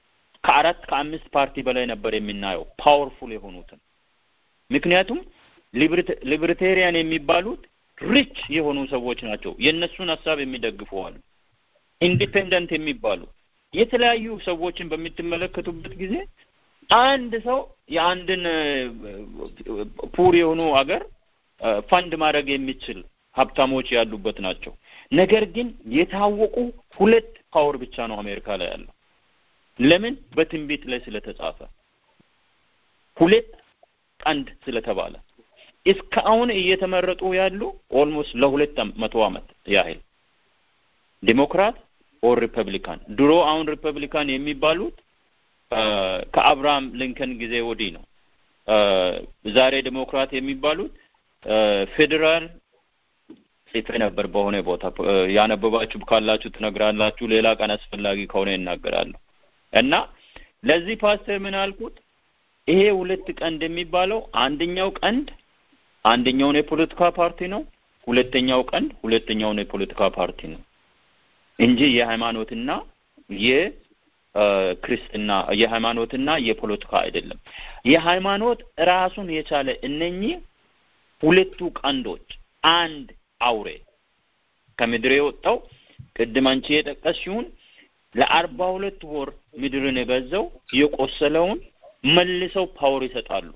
ከአራት ከአምስት ፓርቲ በላይ ነበር የምናየው ፓወርፉል የሆኑትን። ምክንያቱም ሊብርቴሪያን የሚባሉት ሪች የሆኑ ሰዎች ናቸው። የእነሱን ሀሳብ የሚደግፉ አሉ። ኢንዲፔንደንት የሚባሉ የተለያዩ ሰዎችን በምትመለከቱበት ጊዜ አንድ ሰው የአንድን ፑር የሆኑ አገር ፋንድ ማድረግ የሚችል ሀብታሞች ያሉበት ናቸው። ነገር ግን የታወቁ ሁለት ፓወር ብቻ ነው አሜሪካ ላይ ያለው። ለምን? በትንቢት ላይ ስለተጻፈ ሁለት ቀንድ ስለተባለ እስካሁን እየተመረጡ ያሉ ኦልሞስት ለሁለት መቶ ዓመት ያህል ዲሞክራት ኦር ሪፐብሊካን። ድሮ አሁን ሪፐብሊካን የሚባሉት ከአብርሃም ሊንከን ጊዜ ወዲህ ነው። ዛሬ ዲሞክራት የሚባሉት ፌዴራል ጽፌ ነበር በሆነ ቦታ ያነበባችሁ ካላችሁ ትነግራላችሁ። ሌላ ቀን አስፈላጊ ከሆነ ይናገራለሁ። እና ለዚህ ፓስተር ምን አልኩት? ይሄ ሁለት ቀንድ የሚባለው አንደኛው ቀንድ አንደኛውን የፖለቲካ ፓርቲ ነው፣ ሁለተኛው ቀንድ ሁለተኛውን የፖለቲካ ፓርቲ ነው እንጂ የሃይማኖትና የክርስትና የሃይማኖትና የፖለቲካ አይደለም። የሃይማኖት ራሱን የቻለ እነኚህ ሁለቱ ቀንዶች አንድ አውሬ ከምድር የወጣው ቅድም አንቺ የጠቀስሽውን ለአርባ ሁለት ወር ምድርን የገዛው የቆሰለውን መልሰው ፓወር ይሰጣሉ።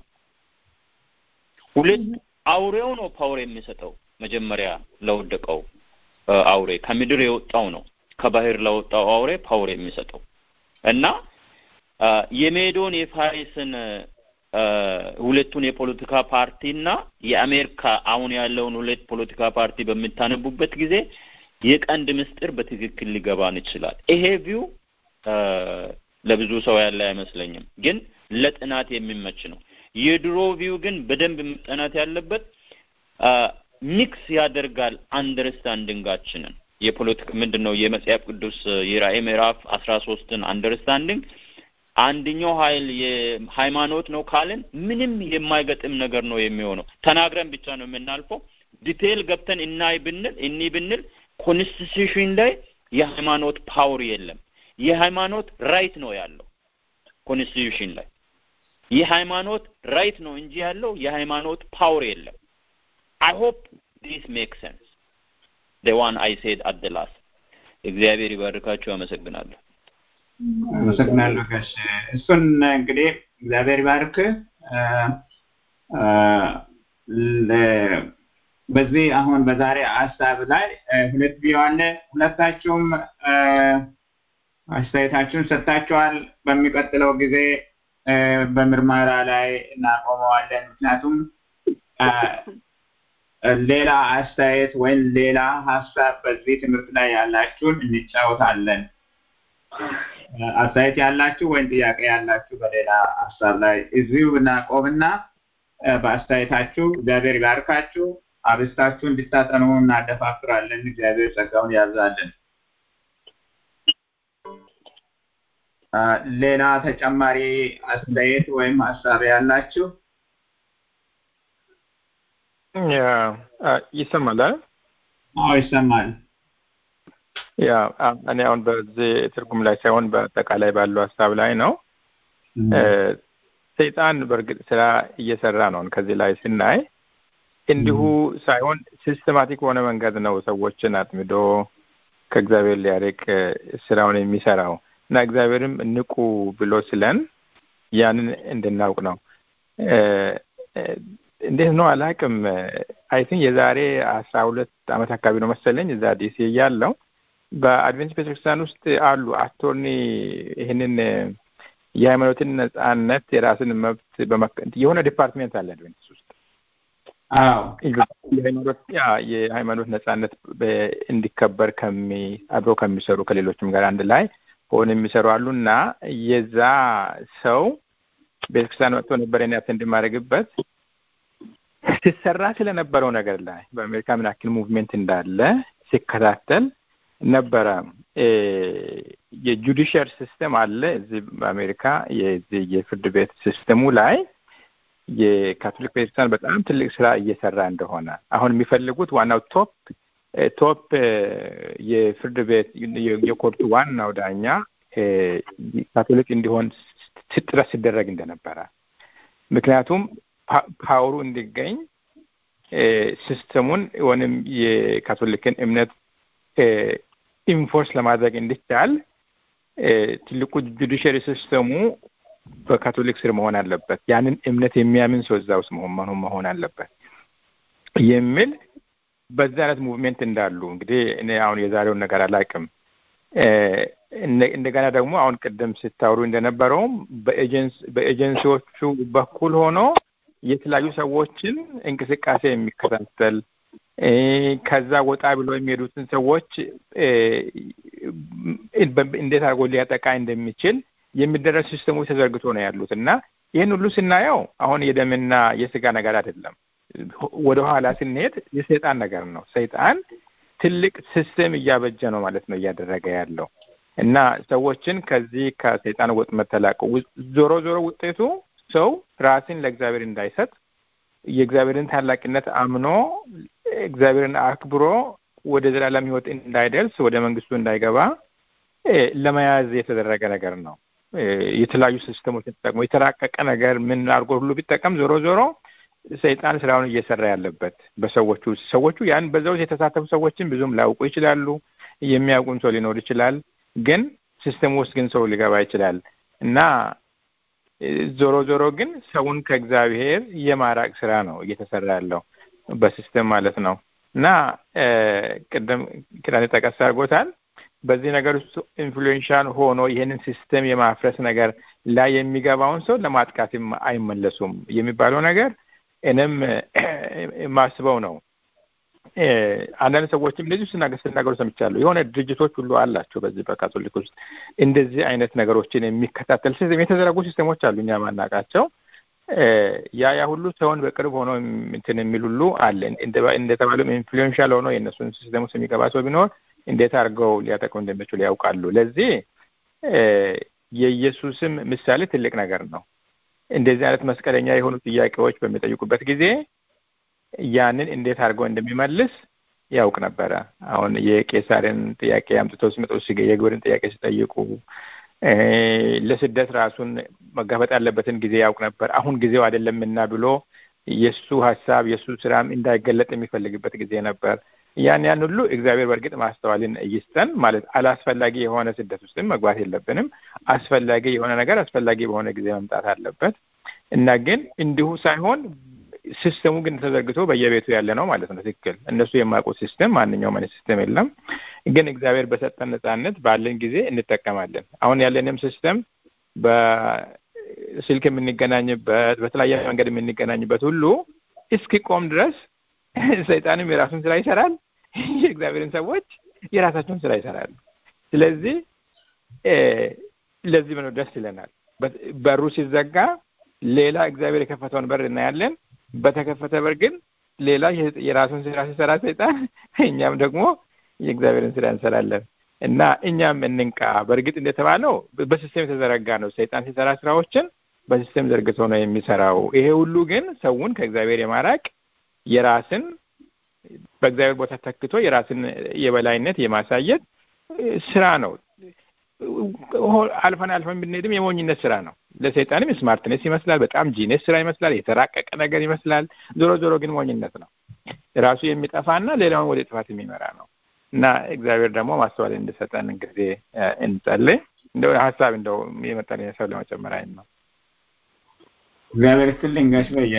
ሁለት አውሬው ነው ፓወር የሚሰጠው። መጀመሪያ ለወደቀው አውሬ ከምድር የወጣው ነው ከባህር ለወጣው አውሬ ፓወር የሚሰጠው እና የሜዶን የፋሪስን ሁለቱን የፖለቲካ ፓርቲና የአሜሪካ አሁን ያለውን ሁለት ፖለቲካ ፓርቲ በምታነቡበት ጊዜ የቀንድ ምስጢር በትክክል ሊገባን ይችላል። ይሄ ቪው ለብዙ ሰው ያለ አይመስለኝም፣ ግን ለጥናት የሚመች ነው። የድሮ ቪው ግን በደንብ መጠናት ያለበት ሚክስ ያደርጋል አንደርስታንዲንጋችንን የፖለቲካ ምንድን ነው የመጽሐፍ ቅዱስ የራእይ ምዕራፍ አስራ ሶስትን አንደርስታንዲንግ አንደኛው ኃይል የሃይማኖት ነው ካልን ምንም የማይገጥም ነገር ነው የሚሆነው። ተናግረን ብቻ ነው የምናልፈው። ዲቴይል ገብተን እናይ ብንል እኒ ብንል ኮንስቲቱሽን ላይ የሃይማኖት ፓወር የለም። የሃይማኖት ራይት ነው ያለው ኮንስቲቱሽን ላይ የሃይማኖት ራይት ነው እንጂ ያለው የሃይማኖት ፓወር የለም። አይ ሆፕ ዲስ ሜክ ሴንስ the one I said at the last እግዚአብሔር ይባርካችሁ። አመሰግናለሁ። አመሰግናለሁ ጋሽ እሱን እንግዲህ እግዚአብሔር ይባርክ። በዚህ አሁን በዛሬ ሀሳብ ላይ ሁለት ቪዲዮ አለ። ሁለታችሁም አስተያየታችሁን ሰጥታችኋል። በሚቀጥለው ጊዜ በምርመራ ላይ እናቆመዋለን። ምክንያቱም ሌላ አስተያየት ወይም ሌላ ሀሳብ በዚህ ትምህርት ላይ ያላችሁን እንጫወታለን። አስተያየት ያላችሁ ወይም ጥያቄ ያላችሁ በሌላ ሀሳብ ላይ እዚሁ እናቆምና በአስተያየታችሁ እግዚአብሔር ይባርካችሁ። አብስታችሁ እንድታጠኑ እናደፋፍራለን። እግዚአብሔር ጸጋውን ያብዛልን። ሌላ ተጨማሪ አስተያየት ወይም ሀሳብ ያላችሁ ይሰማል? አዎ ይሰማል። ያ እኔ አሁን በዚህ ትርጉም ላይ ሳይሆን በአጠቃላይ ባለው ሀሳብ ላይ ነው። ሰይጣን በእርግጥ ስራ እየሰራ ነው። ከዚህ ላይ ስናይ እንዲሁ ሳይሆን ሲስተማቲክ በሆነ መንገድ ነው ሰዎችን አጥምዶ ከእግዚአብሔር ሊያርቅ ስራውን የሚሰራው እና እግዚአብሔርም ንቁ ብሎ ስለን ያንን እንድናውቅ ነው። እንዴት ነው አላውቅም። አይ ቲንክ የዛሬ አስራ ሁለት አመት አካባቢ ነው መሰለኝ እዛ ዲሲ እያለሁ በአድቬንቲስት ቤተክርስቲያን ውስጥ አሉ አቶርኒ ይህንን የሃይማኖትን ነጻነት የራስን መብት የሆነ ዲፓርትሜንት አለ አድቬንቲስት ውስጥ የሃይማኖት ነጻነት እንዲከበር ከሚ አብረው ከሚሰሩ ከሌሎችም ጋር አንድ ላይ ሆነ የሚሰሩ አሉ እና የዛ ሰው ቤተክርስቲያን መጥቶ ነበር ኔ አቴንድ የማደርግበት ሲሰራ ስለነበረው ነገር ላይ በአሜሪካ ምን ያክል ሙቭሜንት እንዳለ ሲከታተል ነበረ። የጁዲሽር ሲስተም አለ እዚህ በአሜሪካ የዚህ የፍርድ ቤት ሲስተሙ ላይ የካቶሊክ ቤተክርስቲያን በጣም ትልቅ ስራ እየሰራ እንደሆነ አሁን የሚፈልጉት ዋናው ቶፕ ቶፕ የፍርድ ቤት የኮርቱ ዋናው ዳኛ ካቶሊክ እንዲሆን ጥረት ሲደረግ እንደነበረ ምክንያቱም ፓወሩ እንዲገኝ ሲስተሙን ወይም የካቶሊክን እምነት ኢንፎርስ ለማድረግ እንዲቻል ትልቁ ጁዲሽሪ ሲስተሙ በካቶሊክ ስር መሆን አለበት። ያንን እምነት የሚያምን ሰው እዛ ውስጥ መሆን መሆን አለበት የሚል በዛ አይነት ሙቭሜንት እንዳሉ እንግዲህ እኔ አሁን የዛሬውን ነገር አላውቅም። እንደገና ደግሞ አሁን ቅድም ስታወሩ እንደነበረውም በኤጀንሲዎቹ በኩል ሆኖ የተለያዩ ሰዎችን እንቅስቃሴ የሚከታተል ከዛ ወጣ ብሎ የሚሄዱትን ሰዎች እንዴት አድርጎ ሊያጠቃ እንደሚችል የሚደረግ ሲስተሞች ተዘርግቶ ነው ያሉት እና ይህን ሁሉ ስናየው አሁን የደምና የስጋ ነገር አይደለም። ወደ ኋላ ስንሄድ የሰይጣን ነገር ነው። ሰይጣን ትልቅ ሲስተም እያበጀ ነው ማለት ነው እያደረገ ያለው እና ሰዎችን ከዚህ ከሰይጣን ወጥመድ ተላቀው ዞሮ ዞሮ ውጤቱ ሰው ራስን ለእግዚአብሔር እንዳይሰጥ የእግዚአብሔርን ታላቅነት አምኖ እግዚአብሔርን አክብሮ ወደ ዘላለም ሕይወት እንዳይደርስ ወደ መንግስቱ እንዳይገባ ለመያዝ የተደረገ ነገር ነው። የተለያዩ ሲስተሞችን ተጠቅሞ የተራቀቀ ነገር ምን አድርጎ ሁሉ ቢጠቀም ዞሮ ዞሮ ሰይጣን ስራውን እየሰራ ያለበት በሰዎቹ ሰዎቹ ያን በዛ ውስጥ የተሳተፉ ሰዎችን ብዙም ላያውቁ ይችላሉ። የሚያውቁም ሰው ሊኖር ይችላል። ግን ሲስተም ውስጥ ግን ሰው ሊገባ ይችላል እና ዞሮ ዞሮ ግን ሰውን ከእግዚአብሔር የማራቅ ስራ ነው እየተሰራ ያለው በሲስተም ማለት ነው እና ቅድም ኪዳኔ ጠቀስ አድርጎታል። በዚህ ነገር ውስጥ ኢንፍሉዌንሻል ሆኖ ይህንን ሲስተም የማፍረስ ነገር ላይ የሚገባውን ሰው ለማጥቃት አይመለሱም የሚባለው ነገር እኔም የማስበው ነው። አንዳንድ ሰዎችም እንደዚሁ ሲናገሩ ሰምቻለሁ። የሆነ ድርጅቶች ሁሉ አላቸው በዚህ በካቶሊክ ውስጥ እንደዚህ አይነት ነገሮችን የሚከታተል ሲስተም የተዘረጉ ሲስተሞች አሉ እኛ ማናቃቸው። ያ ያ ሁሉ ሰውን በቅርብ ሆኖ እንትን የሚል ሁሉ አለ። እንደተባለም ኢንፍሉዌንሻል ሆኖ የእነሱን ሲስተም ውስጥ የሚገባ ሰው ቢኖር እንዴት አድርገው ሊያጠቁ እንደሚችሉ ያውቃሉ። ለዚህ የኢየሱስም ምሳሌ ትልቅ ነገር ነው። እንደዚህ አይነት መስቀለኛ የሆኑ ጥያቄዎች በሚጠይቁበት ጊዜ ያንን እንዴት አድርገው እንደሚመልስ ያውቅ ነበረ። አሁን የቄሳርን ጥያቄ አምጥተው ሲመጡ የግብርን ጥያቄ ሲጠይቁ ለስደት ራሱን መጋፈጥ ያለበትን ጊዜ ያውቅ ነበር። አሁን ጊዜው አይደለምና ብሎ የእሱ ሀሳብ የእሱ ስራም እንዳይገለጥ የሚፈልግበት ጊዜ ነበር። ያን ያን ሁሉ እግዚአብሔር በእርግጥ ማስተዋልን ይስጠን። ማለት አላስፈላጊ የሆነ ስደት ውስጥም መግባት የለብንም። አስፈላጊ የሆነ ነገር አስፈላጊ በሆነ ጊዜ መምጣት አለበት እና ግን እንዲሁ ሳይሆን ሲስተሙ ግን ተዘርግቶ በየቤቱ ያለ ነው ማለት ነው። ትክክል። እነሱ የማያውቁት ሲስተም ማንኛውም አይነት ሲስተም የለም። ግን እግዚአብሔር በሰጠን ነጻነት ባለን ጊዜ እንጠቀማለን። አሁን ያለንም ሲስተም በስልክ የምንገናኝበት በተለያየ መንገድ የምንገናኝበት ሁሉ እስኪቆም ድረስ ሰይጣንም የራሱን ስራ ይሰራል፣ የእግዚአብሔርን ሰዎች የራሳቸውን ስራ ይሰራሉ። ስለዚህ ለዚህ ነው ደስ ይለናል። በሩ ሲዘጋ ሌላ እግዚአብሔር የከፈተውን በር እናያለን። በተከፈተ በር ግን ሌላ የራሱን ስራ ሲሰራ ሰይጣን፣ እኛም ደግሞ የእግዚአብሔርን ስራ እንሰራለን እና እኛም እንንቃ። በእርግጥ እንደተባለው በሲስተም የተዘረጋ ነው። ሰይጣን ሲሰራ ስራዎችን በሲስተም ዘርግቶ ነው የሚሰራው። ይሄ ሁሉ ግን ሰውን ከእግዚአብሔር የማራቅ የራስን በእግዚአብሔር ቦታ ተክቶ የራስን የበላይነት የማሳየት ስራ ነው። አልፈን አልፈን ብንሄድም የሞኝነት ስራ ነው። ለሰይጣንም ስማርትነስ ይመስላል፣ በጣም ጂነስ ስራ ይመስላል፣ የተራቀቀ ነገር ይመስላል። ዞሮ ዞሮ ግን ሞኝነት ነው። ራሱ የሚጠፋና ሌላውን ወደ ጥፋት የሚመራ ነው እና እግዚአብሔር ደግሞ ማስተዋል እንድሰጠን ጊዜ እንጸልይ። እንደው ሀሳብ እንደው የመጣልኝ ሰው ለመጨመር አይን ነው። እግዚአብሔር ይስጥልኝ ጋሽ በየ።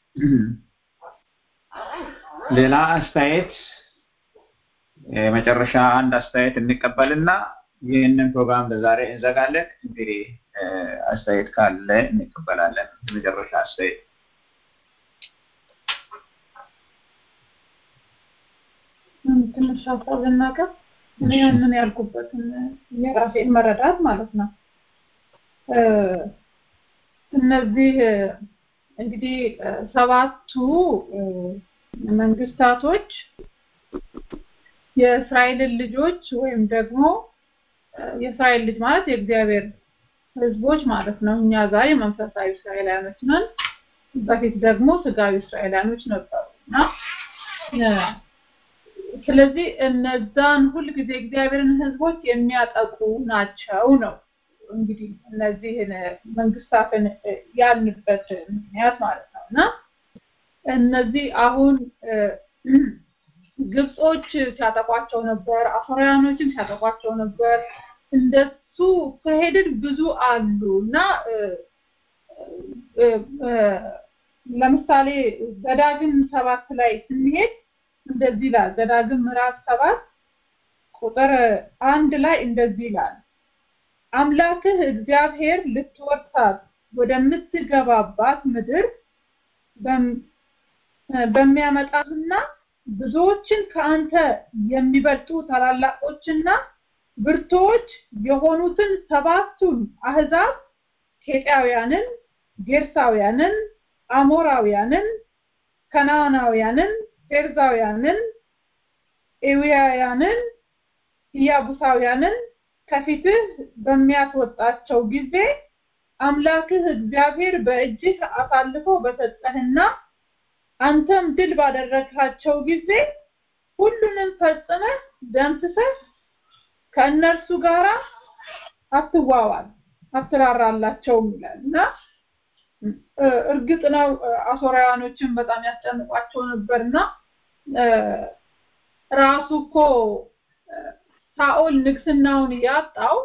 ሌላ አስተያየት የመጨረሻ አንድ አስተያየት እንቀበልና ይህንን ፕሮግራም ለዛሬ እንዘጋለን። እንግዲህ አስተያየት ካለ እንቀበላለን። የመጨረሻ አስተያየት ትንሽ ሀሳብ ልናገር። እኔ ያንን ያልኩበትን የራሴን መረዳት ማለት ነው። እነዚህ እንግዲህ ሰባቱ መንግስታቶች የእስራኤልን ልጆች ወይም ደግሞ የእስራኤል ልጅ ማለት የእግዚአብሔር ህዝቦች ማለት ነው። እኛ ዛሬ መንፈሳዊ እስራኤላውያኖች ነን። በፊት ደግሞ ስጋዊ እስራኤላውያኖች ነበሩ እና ስለዚህ እነዛን ሁልጊዜ እግዚአብሔርን ህዝቦች የሚያጠቁ ናቸው ነው እንግዲህ እነዚህን መንግስታትን ያልንበት ምክንያት ማለት ነው እና እነዚህ አሁን ግብጾች ሲያጠቋቸው ነበር፣ አፍራውያኖችም ሲያጠቋቸው ነበር። እንደሱ ከሄድን ብዙ አሉ እና ለምሳሌ ዘዳግም ሰባት ላይ ስንሄድ እንደዚህ ይላል። ዘዳግም ምዕራፍ ሰባት ቁጥር አንድ ላይ እንደዚህ ይላል። አምላክህ እግዚአብሔር ልትወርሳት ወደምትገባባት ምድር በሚያመጣህና ብዙዎችን ከአንተ የሚበልጡ ታላላቆችና ብርቶች የሆኑትን ሰባቱን አህዛብ ኬጢያውያንን፣ ጌርሳውያንን፣ አሞራውያንን፣ ከነዓናውያንን፣ ፌርዛውያንን፣ ኤዊያውያንን፣ ኢያቡሳውያንን ከፊትህ በሚያስወጣቸው ጊዜ አምላክህ እግዚአብሔር በእጅህ አሳልፎ በሰጠህና አንተም ድል ባደረግሃቸው ጊዜ ሁሉንም ፈጽመህ ደምስሰህ ከእነርሱ ጋር አትዋዋል፣ አትራራላቸውም ይላል እና እርግጥ ነው አሶራውያኖችን በጣም ያስጨንቋቸው ነበርና ራሱ እኮ ሳኦል ንግስናውን ያጣው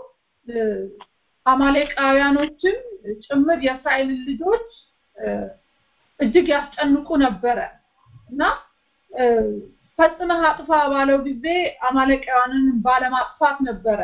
አማሌቃውያኖችም ጭምር የእስራኤልን ልጆች እጅግ ያስጨንቁ ነበረ እና ፈጽመህ አጥፋ ባለው ጊዜ አማሌቃውያንን ባለማጥፋት ነበረ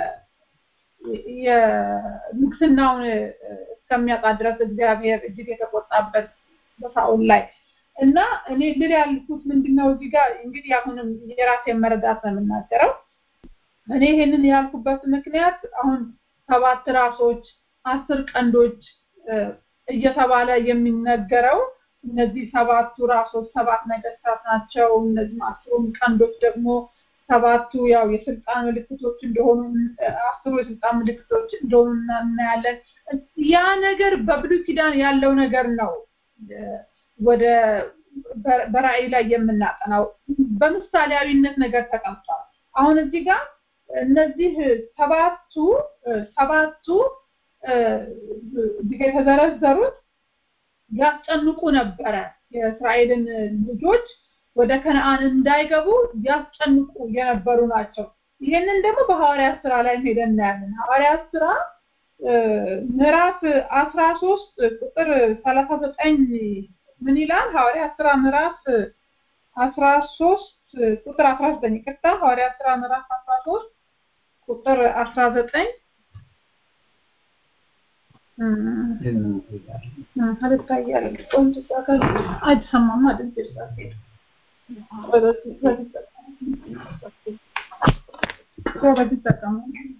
የንግስናውን እስከሚያጣ ድረስ እግዚአብሔር እጅግ የተቆጣበት በሳኦል ላይ እና እኔ ልል ያልኩት ምንድነው እዚህ ጋር እንግዲህ አሁንም የራሴን መረዳት ነው የምናገረው እኔ ይሄንን ያልኩበት ምክንያት አሁን ሰባት ራሶች አስር ቀንዶች እየተባለ የሚነገረው እነዚህ ሰባቱ ራሶች ሰባት ነገስታት ናቸው እነዚህ አስሩም ቀንዶች ደግሞ ሰባቱ ያው የስልጣን ምልክቶች እንደሆኑ አስሩ የስልጣን ምልክቶች እንደሆኑ እናያለን ያ ነገር በብሉይ ኪዳን ያለው ነገር ነው ወደ በራእይ ላይ የምናጠናው በምሳሌያዊነት ነገር ተቀምጧል አሁን እዚህ ጋር እነዚህ ሰባቱ ሰባቱ እዚህ የተዘረዘሩት ያስጨንቁ ነበረ የእስራኤልን ልጆች ወደ ከነአን እንዳይገቡ ያስጨንቁ የነበሩ ናቸው ይህንን ደግሞ በሐዋርያት ስራ ላይ ሄደን እናያለን ሐዋርያት ስራ ምዕራፍ አስራ ሶስት ቁጥር ሰላሳ ዘጠኝ ምን ይላል ሐዋርያት ስራ ምዕራፍ አስራ ሶስት ቁጥር አስራ ዘጠኝ ይቅርታ ሐዋርያት ስራ ምዕራፍ አስራ ሶስት ቁጥር አስራ ዘጠኝ አልታያል ቆንጆ ጻፈ አይሰማም አይደል በዚህ ተጠቀሙ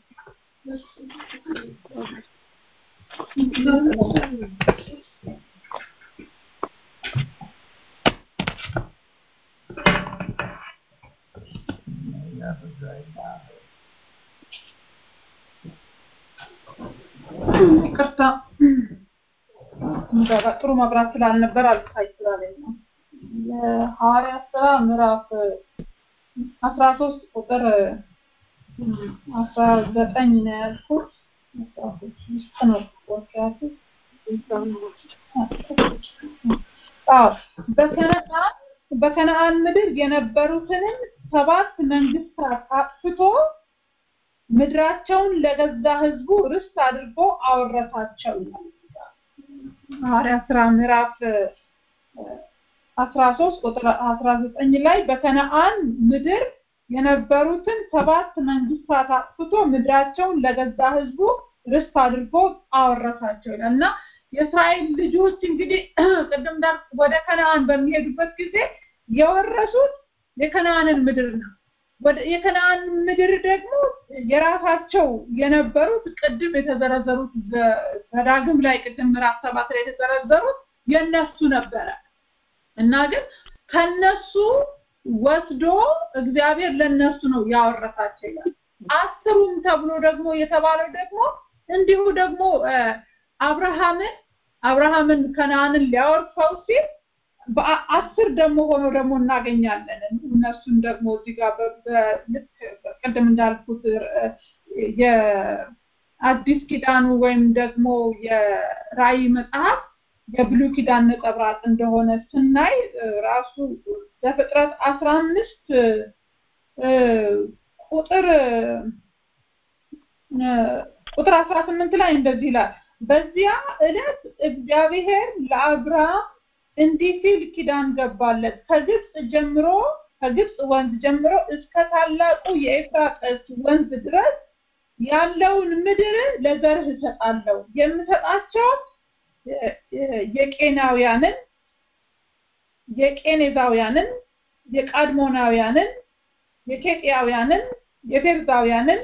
ይቅርታ ጥሩ መብራት ስላልነበር አልታይ ስላለኝ ነው የሐዋርያት ስራ ምዕራፍ አስራ ሶስት ቁጥር አስራ ዘጠኝ ነው ያልኩት ውስጥ ነው በከነአን በከነአን ምድር የነበሩትንም ሰባት መንግስታት አጥፍቶ ምድራቸውን ለገዛ ህዝቡ ርስት አድርጎ አወረሳቸው ሐዋርያት ስራ ምዕራፍ አስራ ሶስት ቁጥር አስራ ዘጠኝ ላይ በከነአን ምድር የነበሩትን ሰባት መንግስታት አጥፍቶ ምድራቸውን ለገዛ ህዝቡ ርስት አድርጎ አወረሳቸው ይላል እና የእስራኤል ልጆች እንግዲህ ቅድም እንዳል ወደ ከነአን በሚሄዱበት ጊዜ የወረሱት የከነአንን ምድር ነው ወደ የከነአን ምድር ደግሞ የራሳቸው የነበሩት ቅድም የተዘረዘሩት በዳግም ላይ ቅድም ምዕራፍ ሰባት ላይ የተዘረዘሩት የነሱ ነበረ እና ግን ከነሱ ወስዶ እግዚአብሔር ለነሱ ነው ያወረሳቸው ይላል አስሩም ተብሎ ደግሞ የተባለው ደግሞ እንዲሁ ደግሞ አብርሃምን አብርሃምን ከነአንን ሊያወርሰው ሲል በአስር ደግሞ ሆኖ ደግሞ እናገኛለን እነሱን ደግሞ እዚህ ጋር ልክ ቅድም እንዳልኩት የአዲስ ኪዳኑ ወይም ደግሞ የራእይ መጽሐፍ የብሉይ ኪዳን ነጸብራቅ እንደሆነ ስናይ ራሱ ዘፍጥረት አስራ አምስት ቁጥር ቁጥር አስራ ስምንት ላይ እንደዚህ ይላል በዚያ ዕለት እግዚአብሔር ለአብርሃም እንዲህ ሲል ኪዳን ገባለት ከግብፅ ጀምሮ ከግብፅ ወንዝ ጀምሮ እስከ ታላቁ የኤፍራጥስ ወንዝ ድረስ ያለውን ምድር ለዘርህ እሰጣለሁ የምሰጣቸው የቄናውያንን የቄኔዛውያንን የቃድሞናውያንን የኬጥያውያንን የፌርዛውያንን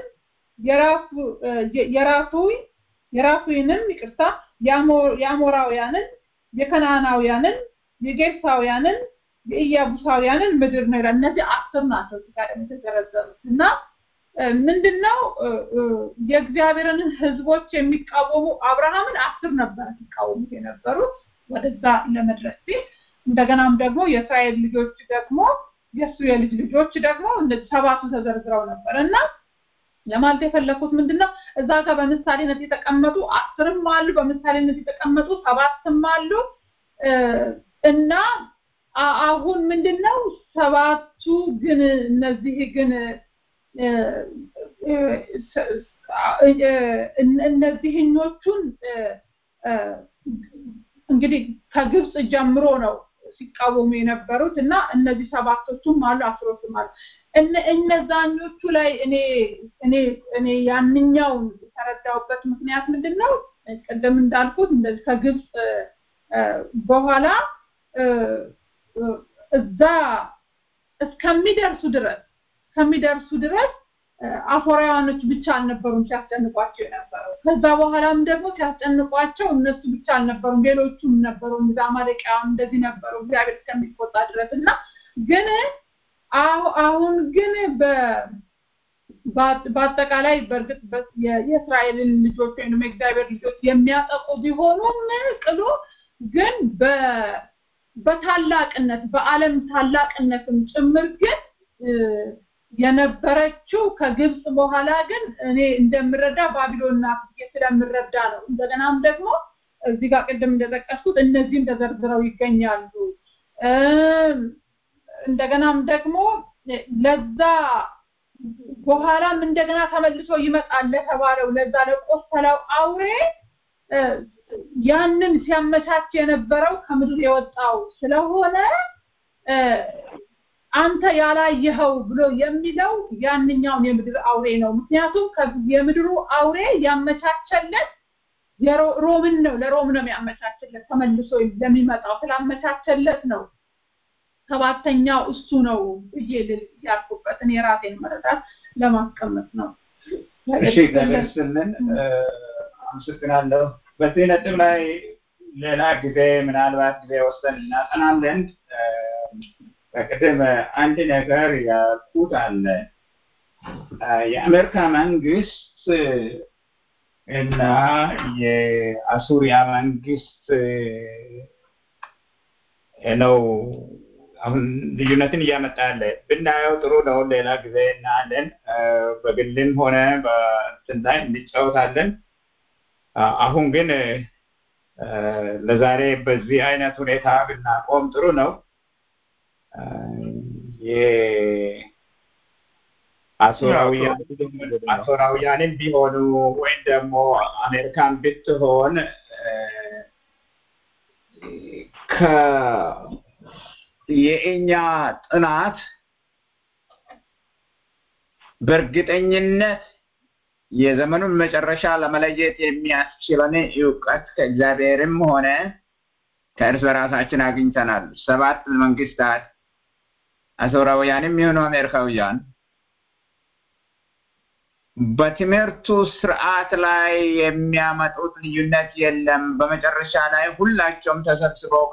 የራፉ የራፉይንም ይቅርታ የአሞራውያንን የከናናውያንን የጌርሳውያንን የኢያቡሳውያንን ምድር ነው ይላል እነዚህ አስር ናቸው ጋር የተዘረዘሩት እና ምንድነው የእግዚአብሔርን ህዝቦች የሚቃወሙ አብርሃምን አስር ነበር ሲቃወሙት የነበሩት ወደዛ ለመድረስ ሲል እንደገናም ደግሞ የእስራኤል ልጆች ደግሞ የእሱ የልጅ ልጆች ደግሞ ሰባቱ ተዘርዝረው ነበር እና ለማለት የፈለኩት ምንድነው እዛ ጋር በምሳሌነት የተቀመጡ አስርም አሉ በምሳሌነት የተቀመጡ ሰባትም አሉ እና አሁን ምንድነው ሰባቱ ግን እነዚህ ግን እነዚህኞቹን እንግዲህ ከግብፅ ጀምሮ ነው ሲቃወሙ የነበሩት እና እነዚህ ሰባቶቹም አሉ አስሮቹም አሉ እነዛኞቹ ላይ እኔ እኔ እኔ ያንኛውን የተረዳውበት ምክንያት ምንድን ነው ቅድም እንዳልኩት እንደዚህ ከግብፅ በኋላ እዛ እስከሚደርሱ ድረስ ከሚደርሱ ድረስ አፎራውያኖች ብቻ አልነበሩም ሲያስጨንቋቸው የነበረው ከዛ በኋላም ደግሞ ሲያስጨንቋቸው እነሱ ብቻ አልነበሩም ሌሎቹም ነበሩ እንዛ አማሌቃውያን እንደዚህ ነበሩ እግዚአብሔር እስከሚቆጣ ድረስ እና ግን አሁን ግን በአጠቃላይ በእርግጥ የእስራኤልን ልጆች ወይም የእግዚአብሔር ልጆች የሚያጠቁ ቢሆኑም ቅሉ ግን በታላቅነት በአለም ታላቅነትም ጭምር ግን የነበረችው ከግብፅ በኋላ ግን እኔ እንደምረዳ ባቢሎንና ስለምረዳ ነው እንደገናም ደግሞ እዚህ ጋር ቅድም እንደጠቀስኩት እነዚህም ተዘርዝረው ይገኛሉ እንደገናም ደግሞ ለዛ በኋላም እንደገና ተመልሶ ይመጣል ለተባለው ለዛ ለቆሰለው አውሬ ያንን ሲያመቻች የነበረው ከምድር የወጣው ስለሆነ አንተ ያላየኸው ብሎ የሚለው ያንኛውን የምድር አውሬ ነው ምክንያቱም የምድሩ አውሬ ያመቻቸለት ሮምን ነው ለሮም ነው የሚያመቻችለት ተመልሶ ለሚመጣው ስላመቻቸለት ነው ሰባተኛው እሱ ነው ብዬ ያልኩበት እኔ ራሴን መረዳት ለማስቀመጥ ነው እሺ እግዚአብሔር ስልን አመሰግናለሁ በዚህ ነጥብ ላይ ሌላ ጊዜ ምናልባት ጊዜ ወስደን እናጠናለን በቅድም አንድ ነገር ያልኩት አለ የአሜሪካ መንግስት እና የአሱሪያ መንግስት ነው አሁን ልዩነትን እያመጣ ያለ ብናየው ጥሩ ነው ሌላ ጊዜ እናያለን በግልም ሆነ በእንትን ላይ እንጫወታለን አሁን ግን ለዛሬ በዚህ አይነት ሁኔታ ብናቆም ጥሩ ነው አሶራውያንን ቢሆኑ ወይም ደግሞ አሜሪካን ብትሆን የእኛ ጥናት በእርግጠኝነት የዘመኑን መጨረሻ ለመለየት የሚያስችለን እውቀት ከእግዚአብሔርም ሆነ ከእርስ በራሳችን አግኝተናል ሰባት መንግስታት አሶራውያንም የሆኑ አሜሪካውያን በትምህርቱ ስርዓት ላይ የሚያመጡት ልዩነት የለም በመጨረሻ ላይ ሁላቸውም ተሰብስበው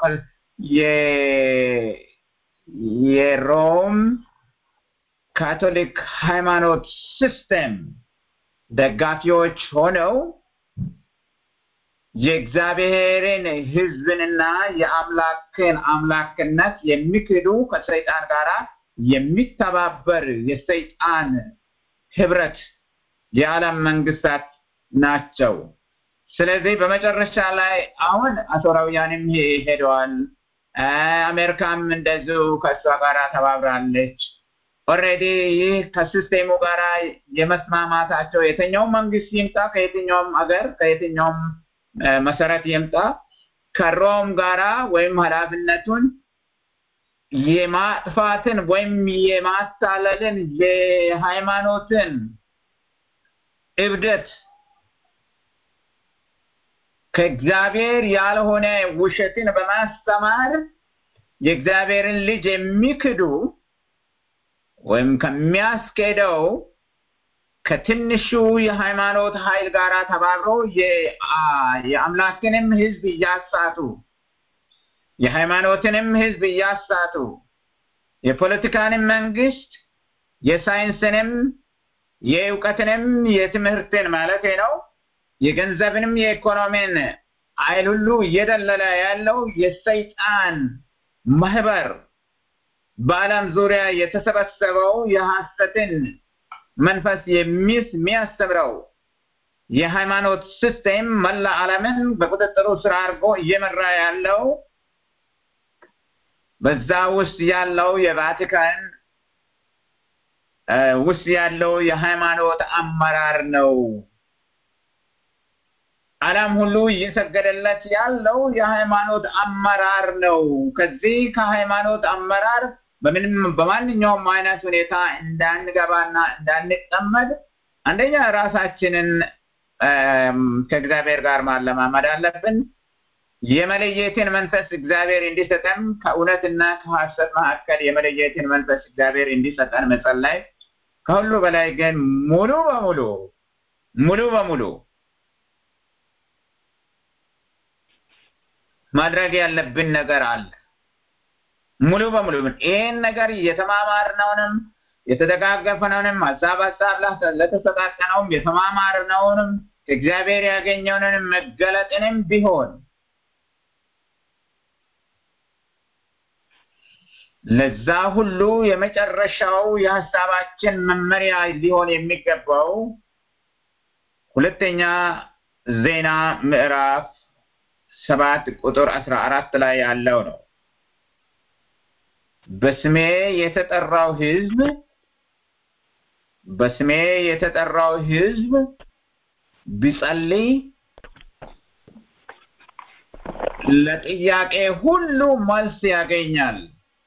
የሮም ካቶሊክ ሃይማኖት ሲስተም ደጋፊዎች ሆነው የእግዚአብሔርን ህዝብንና የአምላክን አምላክነት የሚክዱ ከሰይጣን ጋር የሚተባበር የሰይጣን ህብረት የዓለም መንግስታት ናቸው ስለዚህ በመጨረሻ ላይ አሁን አሦራውያንም ሄደዋል። አሜሪካም እንደዚሁ ከእሷ ጋር ተባብራለች። ኦልሬዲ ይህ ከሲስቴሙ ጋር የመስማማታቸው የትኛውም መንግስት ይምጣ ከየትኛውም ሀገር ከየትኛውም መሰረት ይምጣ ከሮም ጋራ ወይም ኃላፊነቱን የማጥፋትን ወይም የማታለልን የሃይማኖትን እብደት ከእግዚአብሔር ያልሆነ ውሸትን በማስተማር የእግዚአብሔርን ልጅ የሚክዱ ወይም ከሚያስኬደው ከትንሹ የሃይማኖት ኃይል ጋር ተባብረው የአምላክንም ህዝብ እያሳቱ የሃይማኖትንም ህዝብ እያሳቱ የፖለቲካንም መንግስት የሳይንስንም የእውቀትንም የትምህርትን ማለት ነው የገንዘብንም የኢኮኖሚን ኃይል ሁሉ እየደለለ ያለው የሰይጣን ማህበር በዓለም ዙሪያ የተሰበሰበው የሐሰትን መንፈስ የሚያስተምረው የሃይማኖት ሲስቴም መላ ዓለምን በቁጥጥሩ ስር አድርጎ እየመራ ያለው በዛ ውስጥ ያለው የቫቲካን ውስጥ ያለው የሃይማኖት አመራር ነው። ዓለም ሁሉ እየሰገደለት ያለው የሃይማኖት አመራር ነው። ከዚህ ከሃይማኖት አመራር በምንም በማንኛውም አይነት ሁኔታ እንዳንገባና እንዳንጠመድ አንደኛ ራሳችንን ከእግዚአብሔር ጋር ማለማመድ አለብን። የመለየትን መንፈስ እግዚአብሔር እንዲሰጠን ከእውነትና ከሐሰት መካከል የመለየትን መንፈስ እግዚአብሔር እንዲሰጠን መጸለይ፣ ከሁሉ በላይ ግን ሙሉ በሙሉ ሙሉ በሙሉ ማድረግ ያለብን ነገር አለ። ሙሉ በሙሉ ይህን ነገር የተማማርነውንም የተደጋገፍነውንም ሀሳብ ሀሳብ ለተሰጣጠነውም የተማማርነውንም ከእግዚአብሔር ያገኘውንም መገለጥንም ቢሆን ለዛ ሁሉ የመጨረሻው የሀሳባችን መመሪያ ሊሆን የሚገባው ሁለተኛ ዜና ምዕራፍ ሰባት ቁጥር አስራ አራት ላይ ያለው ነው። በስሜ የተጠራው ሕዝብ በስሜ የተጠራው ሕዝብ ቢጸልይ ለጥያቄ ሁሉ መልስ ያገኛል።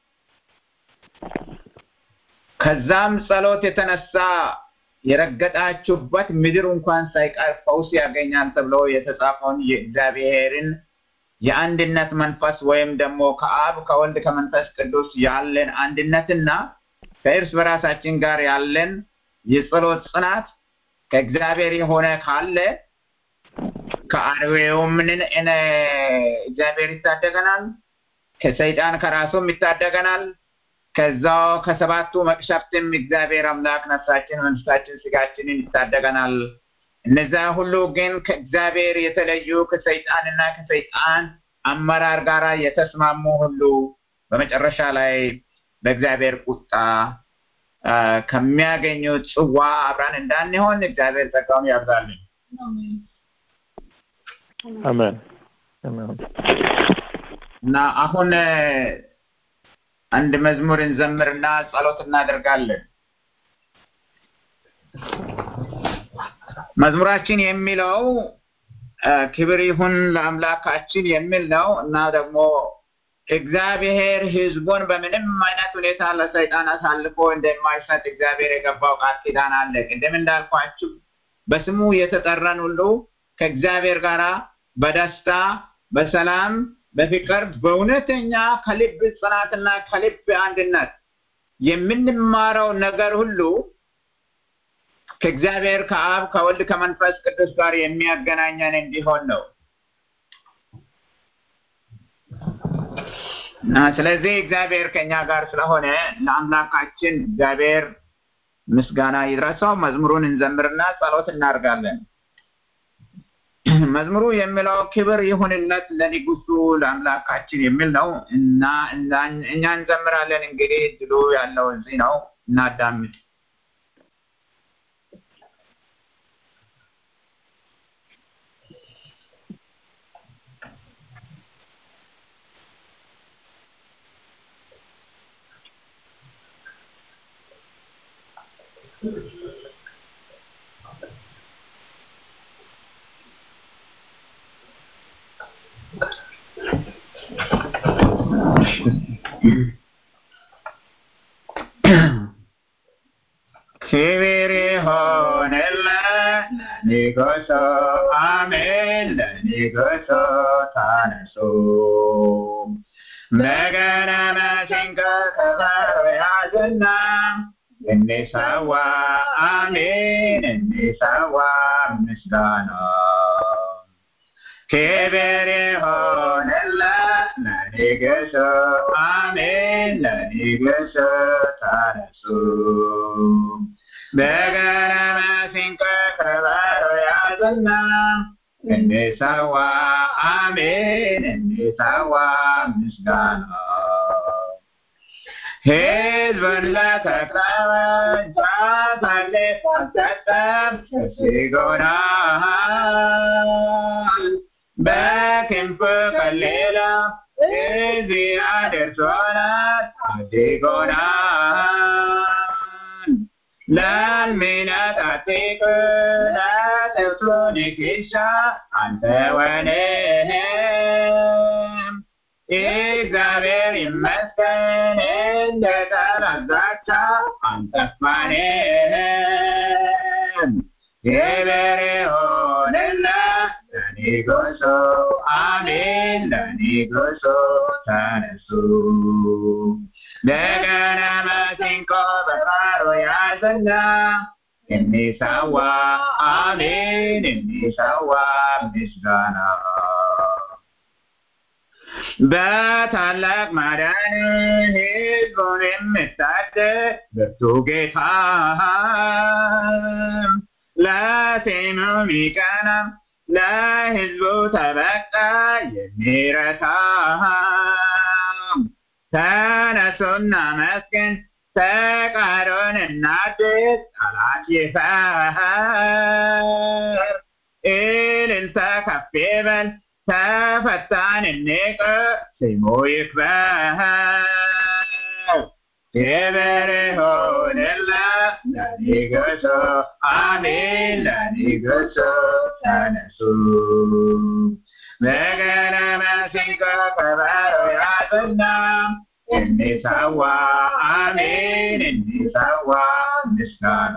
ከዛም ጸሎት የተነሳ የረገጣችሁበት ምድር እንኳን ሳይቀር ፈውስ ያገኛል ተብሎ የተጻፈውን የእግዚአብሔርን የአንድነት መንፈስ ወይም ደግሞ ከአብ ከወልድ ከመንፈስ ቅዱስ ያለን አንድነትና ከእርስ በራሳችን ጋር ያለን የጸሎት ጽናት ከእግዚአብሔር የሆነ ካለ ከአርዌው ምንን እግዚአብሔር ይታደገናል፣ ከሰይጣን ከራሱም ይታደገናል። ከዛው ከሰባቱ መቅሰፍትም እግዚአብሔር አምላክ ነፍሳችን፣ መንፈሳችን፣ ስጋችንን ይታደገናል። እነዚያ ሁሉ ግን ከእግዚአብሔር የተለዩ ከሰይጣንና ከሰይጣን አመራር ጋር የተስማሙ ሁሉ በመጨረሻ ላይ በእግዚአብሔር ቁጣ ከሚያገኙት ጽዋ አብራን እንዳንሆን እግዚአብሔር ጸጋውን ያብዛልን። አሜን እና አሁን አንድ መዝሙር እንዘምርና ጸሎት እናደርጋለን። መዝሙራችን የሚለው ክብር ይሁን ለአምላካችን የሚል ነው እና ደግሞ እግዚአብሔር ሕዝቡን በምንም አይነት ሁኔታ ለሰይጣን አሳልፎ እንደማይሰጥ እግዚአብሔር የገባው ቃል ኪዳን አለ። ቅድም እንዳልኳችሁ በስሙ የተጠራን ሁሉ ከእግዚአብሔር ጋር በደስታ በሰላም በፍቅር በእውነተኛ ከልብ ጽናትና ከልብ አንድነት የምንማረው ነገር ሁሉ ከእግዚአብሔር ከአብ ከወልድ ከመንፈስ ቅዱስ ጋር የሚያገናኘን እንዲሆን ነው እና ስለዚህ እግዚአብሔር ከኛ ጋር ስለሆነ ለአምላካችን እግዚአብሔር ምስጋና ይድረሰው። መዝሙሩን እንዘምርና ጸሎት እናደርጋለን። መዝሙሩ የሚለው ክብር ይሁንለት ለንጉሱ ለአምላካችን የሚል ነው እና እኛ እንዘምራለን። እንግዲህ ድሉ ያለው እዚህ ነው፣ እናዳምጥ። ክብር ይሆንለት ለንጉሡ አሜን ለንጉሡ ተነሱ በገና መሰንቆ ከበሮ ያዙና እንሰዋ አሜን እንሰዋ ምስጋና ክብር ይሆንለት ለንጉሡ አሜን ለንጉሡ ተነሱ በገና መሰንቆ ከበሮ ያዙና እንሰዋ አሜን እንሰዋ ምስጋና ሕዝቡን ለተቀበል አሳልፎ አልሰጠም ሸሽጎናል በክንፉ ከሌላ እዚህ አድርሶናል አድጎናል ለሚነጣጥቅ ለጥብሱ ንክሻ አንተወንም እግዚአብሔር ይመስገን እንደ ጠላት ዛቻ አንጠፋንም ክብር ይሁንለት ለንጉሡ አሜን ለንጉሡ ተነሱ በገና መሰንቆ በበሮ ያዝና እንሰዋ አሜን እንሰዋ ምስጋና በታላቅ ማዳን ሕዝቡን የምታደግ ብርቱ ጌታ ለስሙ ሚቀና ለሕዝቡ ተበቃ የሚረታ ተነሱና መስገን ፈቃዱን እናድስ ጠላት ይፈር እልልታ ከፍ ይበል ተፈታን እንቅር ስሙ ይክበር ክብር ይሁንለት ለንጉሡ አሜን ለንጉሡ ተነሱ በገና መሰንቆ ከበሮ ያዙና እንሰዋ አሜን እንሰዋ ምስጋና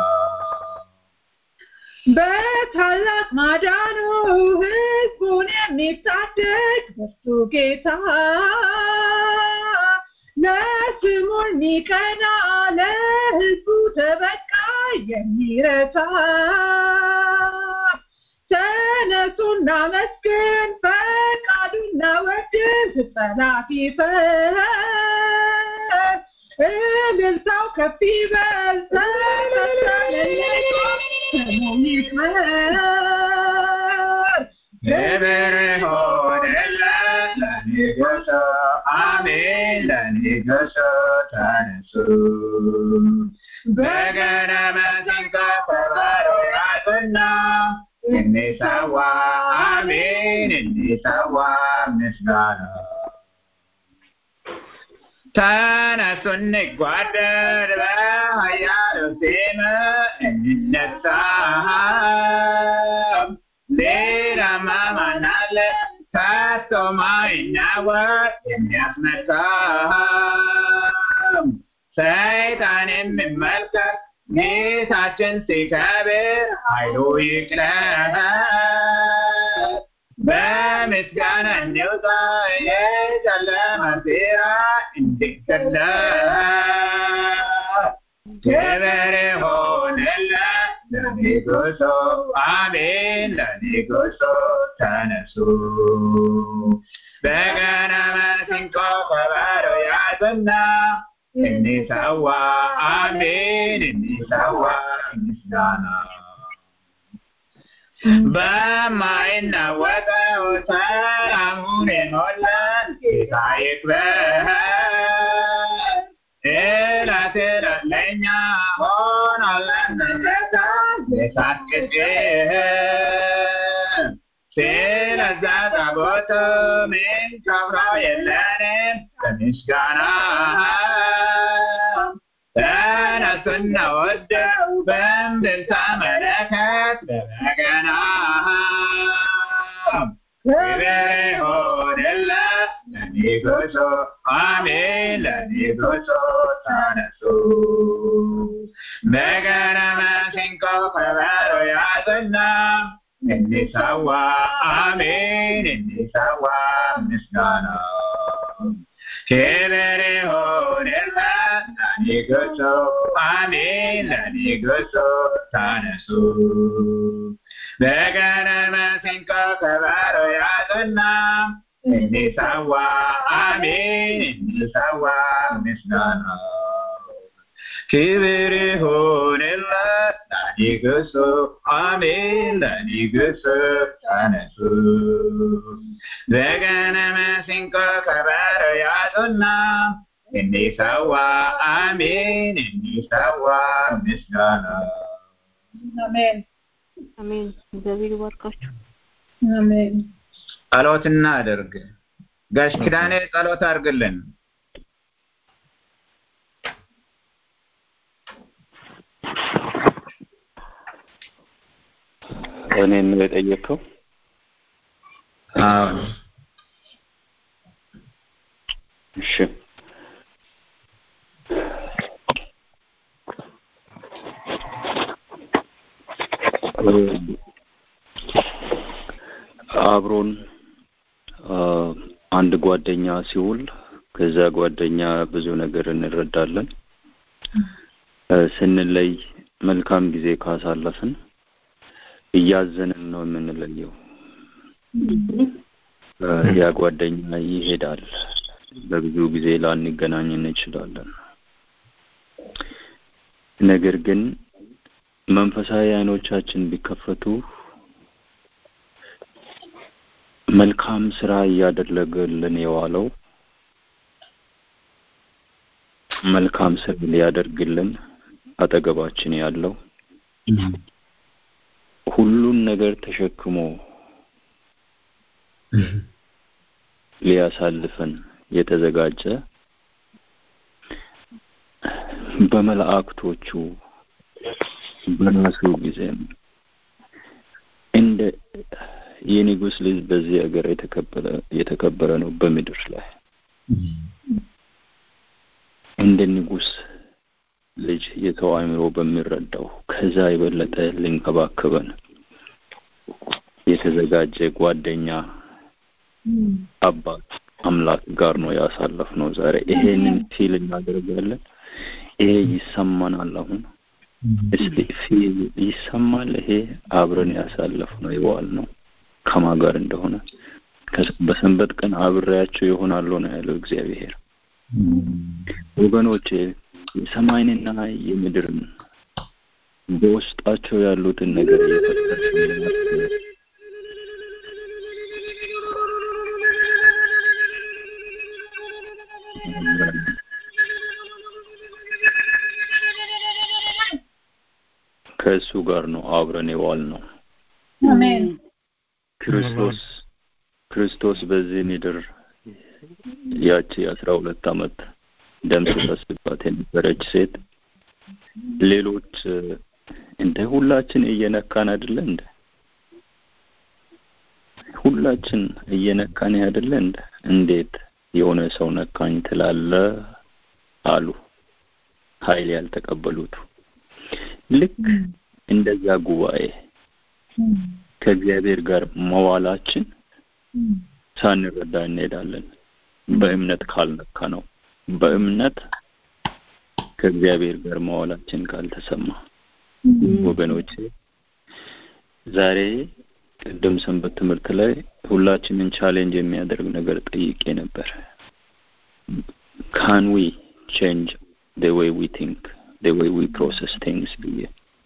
በታላቅ ማዳኑ ሕዝቡን የሚታደግ ብርቱ ጌታ ለስሙ የሚቀና ለሕዝቡ ተበቃ የሚረታ ተነሱና መስገን ፈቃዱና ወድስ ጠላት ይፈር እልልታው ከፍ ይበል ተፈታለለቶ ስሙ ይክበር ክብር ይሁንለት ለንጉሡ አሜን ለንጉሡ ተነሱ በገና መሰንቆ ከበሮ ያዙና እንሰዋ አሜን እንሰዋ ምስጋና ተነሱ እንጓደር በኃያሉ ስም እንነሳ ሌላማ ማን አለ ከቶ ማይናወጥ የሚያስመታ ሰይጣን የሚመልከት ጌታችን ሲከብር ኃይሉ ይቅለል በምስጋና እንውጣ የጨለማ ሴራ እንዲገለል ክብር ይሁንለት ለንጉሡ አሜን ለንጉሡ ተነሱ በገና መሰንቆ ከበሮ ያዙና እንሰዋ አሜን እንሰዋ ምስጋና በማይናወጠው ሰላሙን የሞላን ጌታ ይክበር እለት እለት ለእኛ ሆኖልን ምሕረቱ የእሳት ቅድም ስለዛ ታቦቱ ምንከብረው የለንም በምስጋና ተነሱ ስንወደው በእምቢልታ መለከት በበገና ክብር ይሁንለት ለንጉሡ አሜን ለንጉሡ ተነሱ በገና መሰንቆ ከበሮ ያዝና እንሰዋ አሜን እንሰዋ ምስጋና ክብር ይሁንለት ለንጉሡ አሜን ለንጉሡ ተነሱ በገና መሰንቆ ከበሮ ያዝና እንሰዋ አሜን እንሰዋ ምስጋና ክብር ይሁንለት ለንጉሡ አሜን ለንጉሡ ተነሱ በገና መሰንቆ ከበሮ ያዙና እንሰዋ አሜን እንሰዋ ምስጋና አሜን አሜን። እግዚአብሔር ይባርካችሁ። አሜን ጸሎት እናድርግ። ጋሽ ኪዳኔ ጸሎት አድርግልን። እኔን ነው የጠየቅከው? አዎ እሺ አብሮን አንድ ጓደኛ ሲውል ከዛ ጓደኛ ብዙ ነገር እንረዳለን። ስንለይ መልካም ጊዜ ካሳለፍን እያዘንን ነው የምንለየው። ያ ጓደኛ ይሄዳል። በብዙ ጊዜ ላንገናኝ እንችላለን። ነገር ግን መንፈሳዊ አይኖቻችን ቢከፈቱ መልካም ስራ እያደረገልን የዋለው መልካም ስራ ሊያደርግልን አጠገባችን ያለው ሁሉን ነገር ተሸክሞ ሊያሳልፈን የተዘጋጀ በመላእክቶቹ በራሱ ጊዜም እንደ የንጉስ ልጅ በዚህ ሀገር የተከበረ የተከበረ ነው በምድር ላይ እንደ ንጉስ ልጅ የሰው አእምሮ በሚረዳው ከዛ የበለጠ ሊንከባከበን የተዘጋጀ ጓደኛ አባት አምላክ ጋር ነው ያሳለፍነው። ዛሬ ይሄንን ፊል እናደርጋለን። ይሄ ይሰማናል። አሁን እስቲ ፊል ይሰማል። ይሄ አብረን ያሳለፍነው የዋል ነው ከማ ጋር እንደሆነ በሰንበት ቀን አብሬያቸው ይሆናሉ ነው ያለው እግዚአብሔር። ወገኖቼ የሰማይንና የምድርን በውስጣቸው ያሉትን ነገር እየፈጠረ ከእሱ ጋር ነው አብረን የዋል ነው። አሜን ክርስቶስ ክርስቶስ በዚህ ምድር ያቺ አስራ ሁለት አመት ደም ሲፈስባት የነበረች ሴት ሌሎች እንደ ሁላችን እየነካን አይደለ እንደ ሁላችን እየነካን አይደለ እንደ እንዴት የሆነ ሰው ነካኝ ትላለ አሉ ኃይል ያልተቀበሉት ልክ እንደዛ ጉባኤ ከእግዚአብሔር ጋር መዋላችን ሳንረዳ እንሄዳለን። በእምነት ካልነካ ነው። በእምነት ከእግዚአብሔር ጋር መዋላችን ካልተሰማ ወገኖቼ፣ ዛሬ ቅድም ሰንበት ትምህርት ላይ ሁላችንን ቻሌንጅ የሚያደርግ ነገር ጠይቄ ነበር። ካን ዊ ቼንጅ the way we think the way we process things ብዬ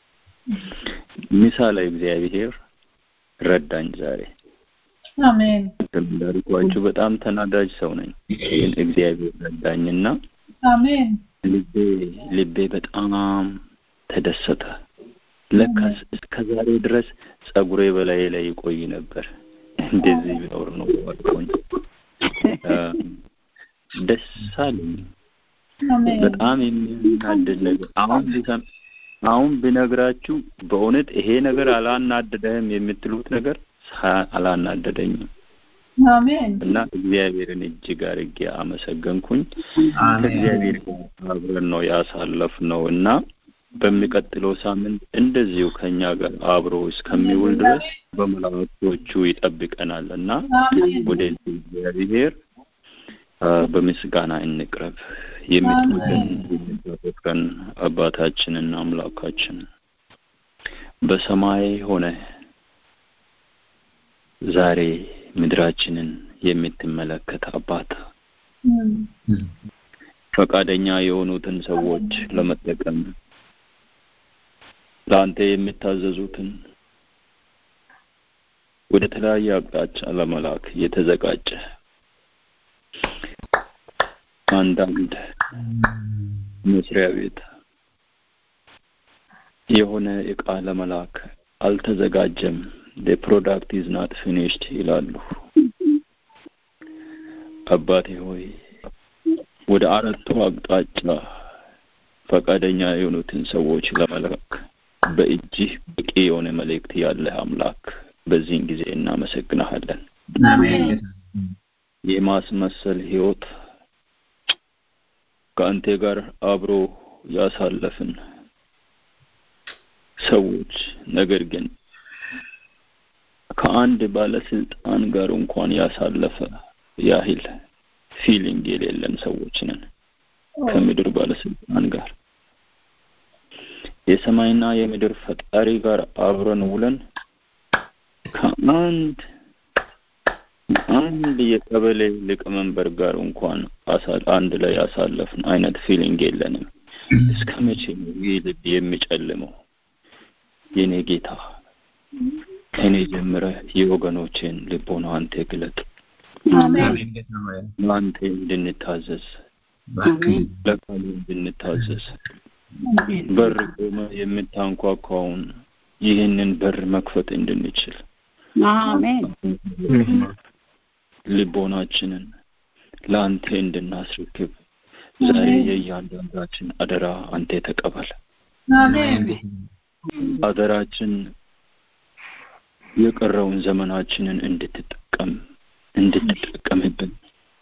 ምሳሌ እግዚአብሔር ረዳኝ ዛሬ አሜን እንዳልኳችሁ በጣም ተናዳጅ ሰው ነኝ ግን እግዚአብሔር ረዳኝና አሜን ልቤ ልቤ በጣም ተደሰተ ለካስ እስከ ዛሬ ድረስ ጸጉሬ በላይ ላይ ይቆይ ነበር እንደዚህ ቢኖር ነው አልኩኝ ደስ አለኝ አሜን በጣም የሚያናድድ ነገር አሁን ቢሰም አሁን ብነግራችሁ በእውነት ይሄ ነገር አላናደደህም የምትሉት ነገር ሳ- አላናደደኝም አሜን እና እግዚአብሔርን እጅግ አድርጌ አመሰገንኩኝ። አሜን ከእግዚአብሔር ጋር አብረን ነው ያሳለፍነው እና በሚቀጥለው ሳምንት እንደዚሁ ከኛ ጋር አብሮ እስከሚውል ድረስ በመላእክቶቹ ይጠብቀናል እና አሜን ወደዚህ እግዚአብሔር አ፣ በምስጋና እንቅረብ። የምትወደን የምታፈቅረን አባታችንና አምላካችን በሰማይ ሆነ ዛሬ ምድራችንን የምትመለከት አባት እም፣ ፈቃደኛ የሆኑትን ሰዎች ለመጠቀም ለአንተ የሚታዘዙትን ወደ ተለያየ አቅጣጫ ለመላክ የተዘጋጀ አንዳንድ መስሪያ ቤት የሆነ እቃ ለመላክ አልተዘጋጀም the product is not finished ይላሉ። አባቴ ሆይ ወደ አራቱ አቅጣጫ ፈቃደኛ የሆኑትን ሰዎች ለመላክ በእጅህ በቂ የሆነ መልእክት ያለህ አምላክ በዚህን ጊዜ እናመሰግናሃለን። አሜን የማስመሰል ህይወት ከአንተ ጋር አብሮ ያሳለፍን ሰዎች ነገር ግን ከአንድ ባለስልጣን ጋር እንኳን ያሳለፈ ያህል ፊሊንግ የሌለን ሰዎች ነን ከምድር ባለስልጣን ጋር የሰማይና የምድር ፈጣሪ ጋር አብረን ውለን ከአንድ አንድ የቀበሌ ሊቀመንበር ጋር እንኳን አሳ- አንድ ላይ ያሳለፍን አይነት ፊሊንግ የለንም። እስከ መቼ ነው ይህ ልብ የሚጨልመው? የኔ ጌታ ከእኔ ጀምረህ የወገኖቼን ልቦና አንተ ግለጥ፣ አሜን አሜን ጌታ ሆይ ለአንተ እንድንታዘዝ፣ እባክህ ለቃሉ እንድንታዘዝ በር ቆመ የምታንኳኳውን ይህንን በር መክፈት እንድንችል አሜን ልቦናችንን ለአንተ እንድናስረክብ ዛሬ የእያንዳንዳችን አደራ አንተ ተቀበል። አሜን አደራችን የቀረውን ዘመናችንን እንድትጠቀም እንድትጠቀምብን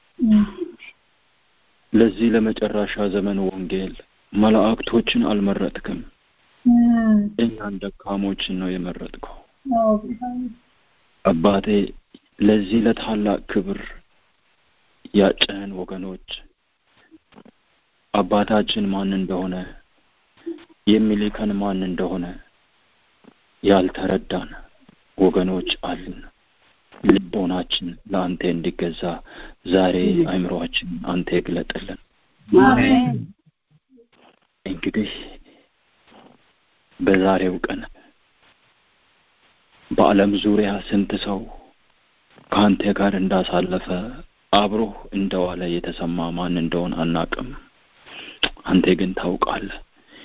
ለዚህ ለመጨረሻ ዘመን ወንጌል መላእክቶችን አልመረጥክም፣ እም፣ እኛን ደካሞችን ነው የመረጥከው። አዎ ጌታ ሆይ። አባቴ ለዚህ ለታላቅ ክብር ያጨህን ወገኖች አባታችን ማን እንደሆነ የሚልከን ማን እንደሆነ ያልተረዳን ወገኖች አሉን። ልቦናችን ለአንተ እንዲገዛ ዛሬ አእምሮአችን አንተ ይግለጥልን። አሜን እንግዲህ በዛሬው ቀን በዓለም ዙሪያ ስንት ሰው ከአንተ ጋር እንዳሳለፈ አብሮህ እንደዋለ የተሰማ ማን እንደሆን አናቅም። አንተ ግን ታውቃለህ።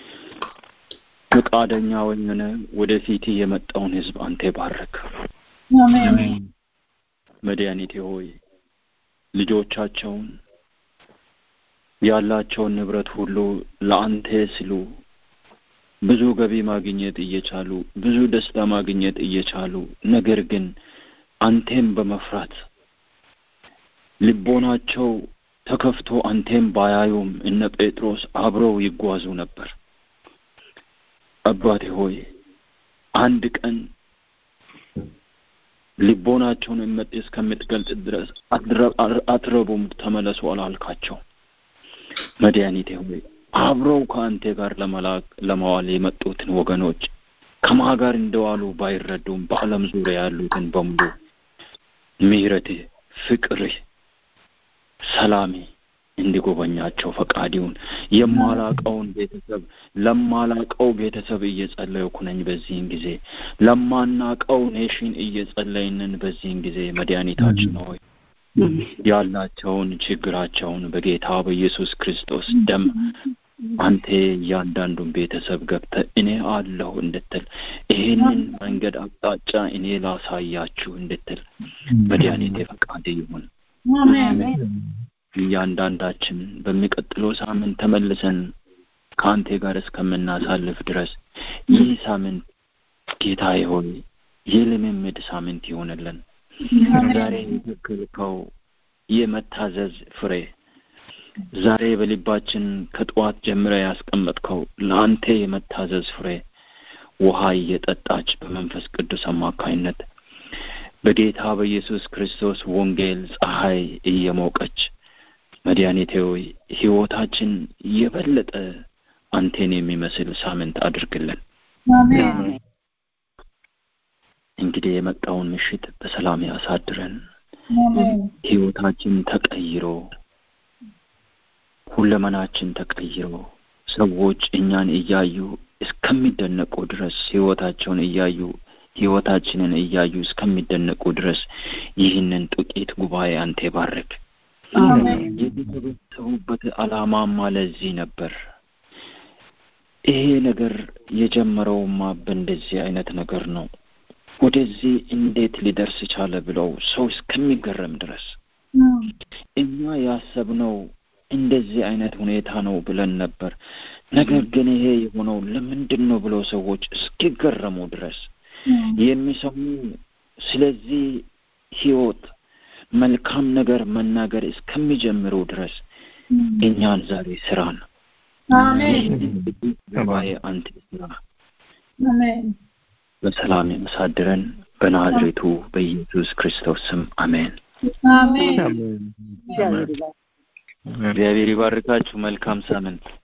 ፈቃደኛ ሆነ ወደፊት የመጣውን ሕዝብ አንተ ባርክ። አሜን መድኃኒቴ ሆይ ልጆቻቸውን ያላቸውን ንብረት ሁሉ ለአንተ ሲሉ ብዙ ገቢ ማግኘት እየቻሉ ብዙ ደስታ ማግኘት እየቻሉ ነገር ግን አንቴም በመፍራት ልቦናቸው ተከፍቶ አንቴም ባያዩም እነ ጴጥሮስ አብረው ይጓዙ ነበር። አባቴ ሆይ አንድ ቀን ልቦናቸውን እመጥ እስከምትገልጥ ድረስ አትረ- አትረቡም ተመለሱ አላልካቸው። መድኃኒቴ ሆይ አብረው ከአንተ ጋር ለመላክ ለመዋል የመጡትን ወገኖች ከማ ጋር እንደዋሉ ባይረዱም በዓለም ዙሪያ ያሉትን በሙሉ ምሕረትህ፣ ፍቅርህ፣ ሰላሜ እንዲጎበኛቸው ፈቃድ ይሁን። የማላቀውን ቤተሰብ ለማላቀው ቤተሰብ እየጸለይኩ ነኝ። በዚህን ጊዜ ለማናቀው ኔሽን እየጸለይንን በዚህን ጊዜ መድኃኒታችን ሆይ ያላቸውን ችግራቸውን በጌታ በኢየሱስ ክርስቶስ ደም አንተ እያንዳንዱን ቤተሰብ ገብተህ እኔ አለሁ እንድትል ይህንን መንገድ አቅጣጫ እኔ ላሳያችሁ እንድትል መድኃኒቴ ፈቃድ ይሁን። አሜን እያንዳንዳችን በሚቀጥለው ሳምንት ተመልሰን ከአንተ ጋር እስከምናሳልፍ ድረስ ይህ ሳምንት ጌታዬ ሆይ የልምምድ ሳምንት ይሆንልን። ዛሬ የተከልከው የመታዘዝ ፍሬ ዛሬ በልባችን ከጠዋት ጀምረ ያስቀመጥከው ለአንተ የመታዘዝ ፍሬ ውሃ እየጠጣች በመንፈስ ቅዱስ አማካይነት በጌታ በኢየሱስ ክርስቶስ ወንጌል ፀሐይ እየሞቀች መድኃኒቴ ሆይ ሕይወታችን የበለጠ አንቴን የሚመስል ሳምንት አድርግልን። እንግዲህ የመጣውን ምሽት በሰላም ያሳድረን። ሕይወታችን ተቀይሮ ሁለመናችን ተቀይሮ ሰዎች እኛን እያዩ እስከሚደነቁ ድረስ ሕይወታቸውን እያዩ ሕይወታችንን እያዩ እስከሚደነቁ ድረስ ይህንን ጥቂት ጉባኤ አንተ ባርክ። የተሰበሰቡበት ዓላማማ ለዚህ ነበር። ይሄ ነገር የጀመረውማ በእንደዚህ አይነት ነገር ነው። ወደዚህ እንዴት ሊደርስ ቻለ ብለው ሰው እስከሚገረም ድረስ እኛ ያሰብነው እንደዚህ አይነት ሁኔታ ነው ብለን ነበር። ነገር ግን ይሄ የሆነው ለምንድን ነው ብለው ሰዎች እስኪገረሙ ድረስ የሚሰሙ ስለዚህ ህይወት መልካም ነገር መናገር እስከሚጀምሩ ድረስ እኛን ዛሬ ስራን ጉባኤ አንተ ስራ በሰላም የመሳድረን በናዝሬቱ በኢየሱስ ክርስቶስ ስም አሜን። እግዚአብሔር ይባርካችሁ። መልካም ሳምንት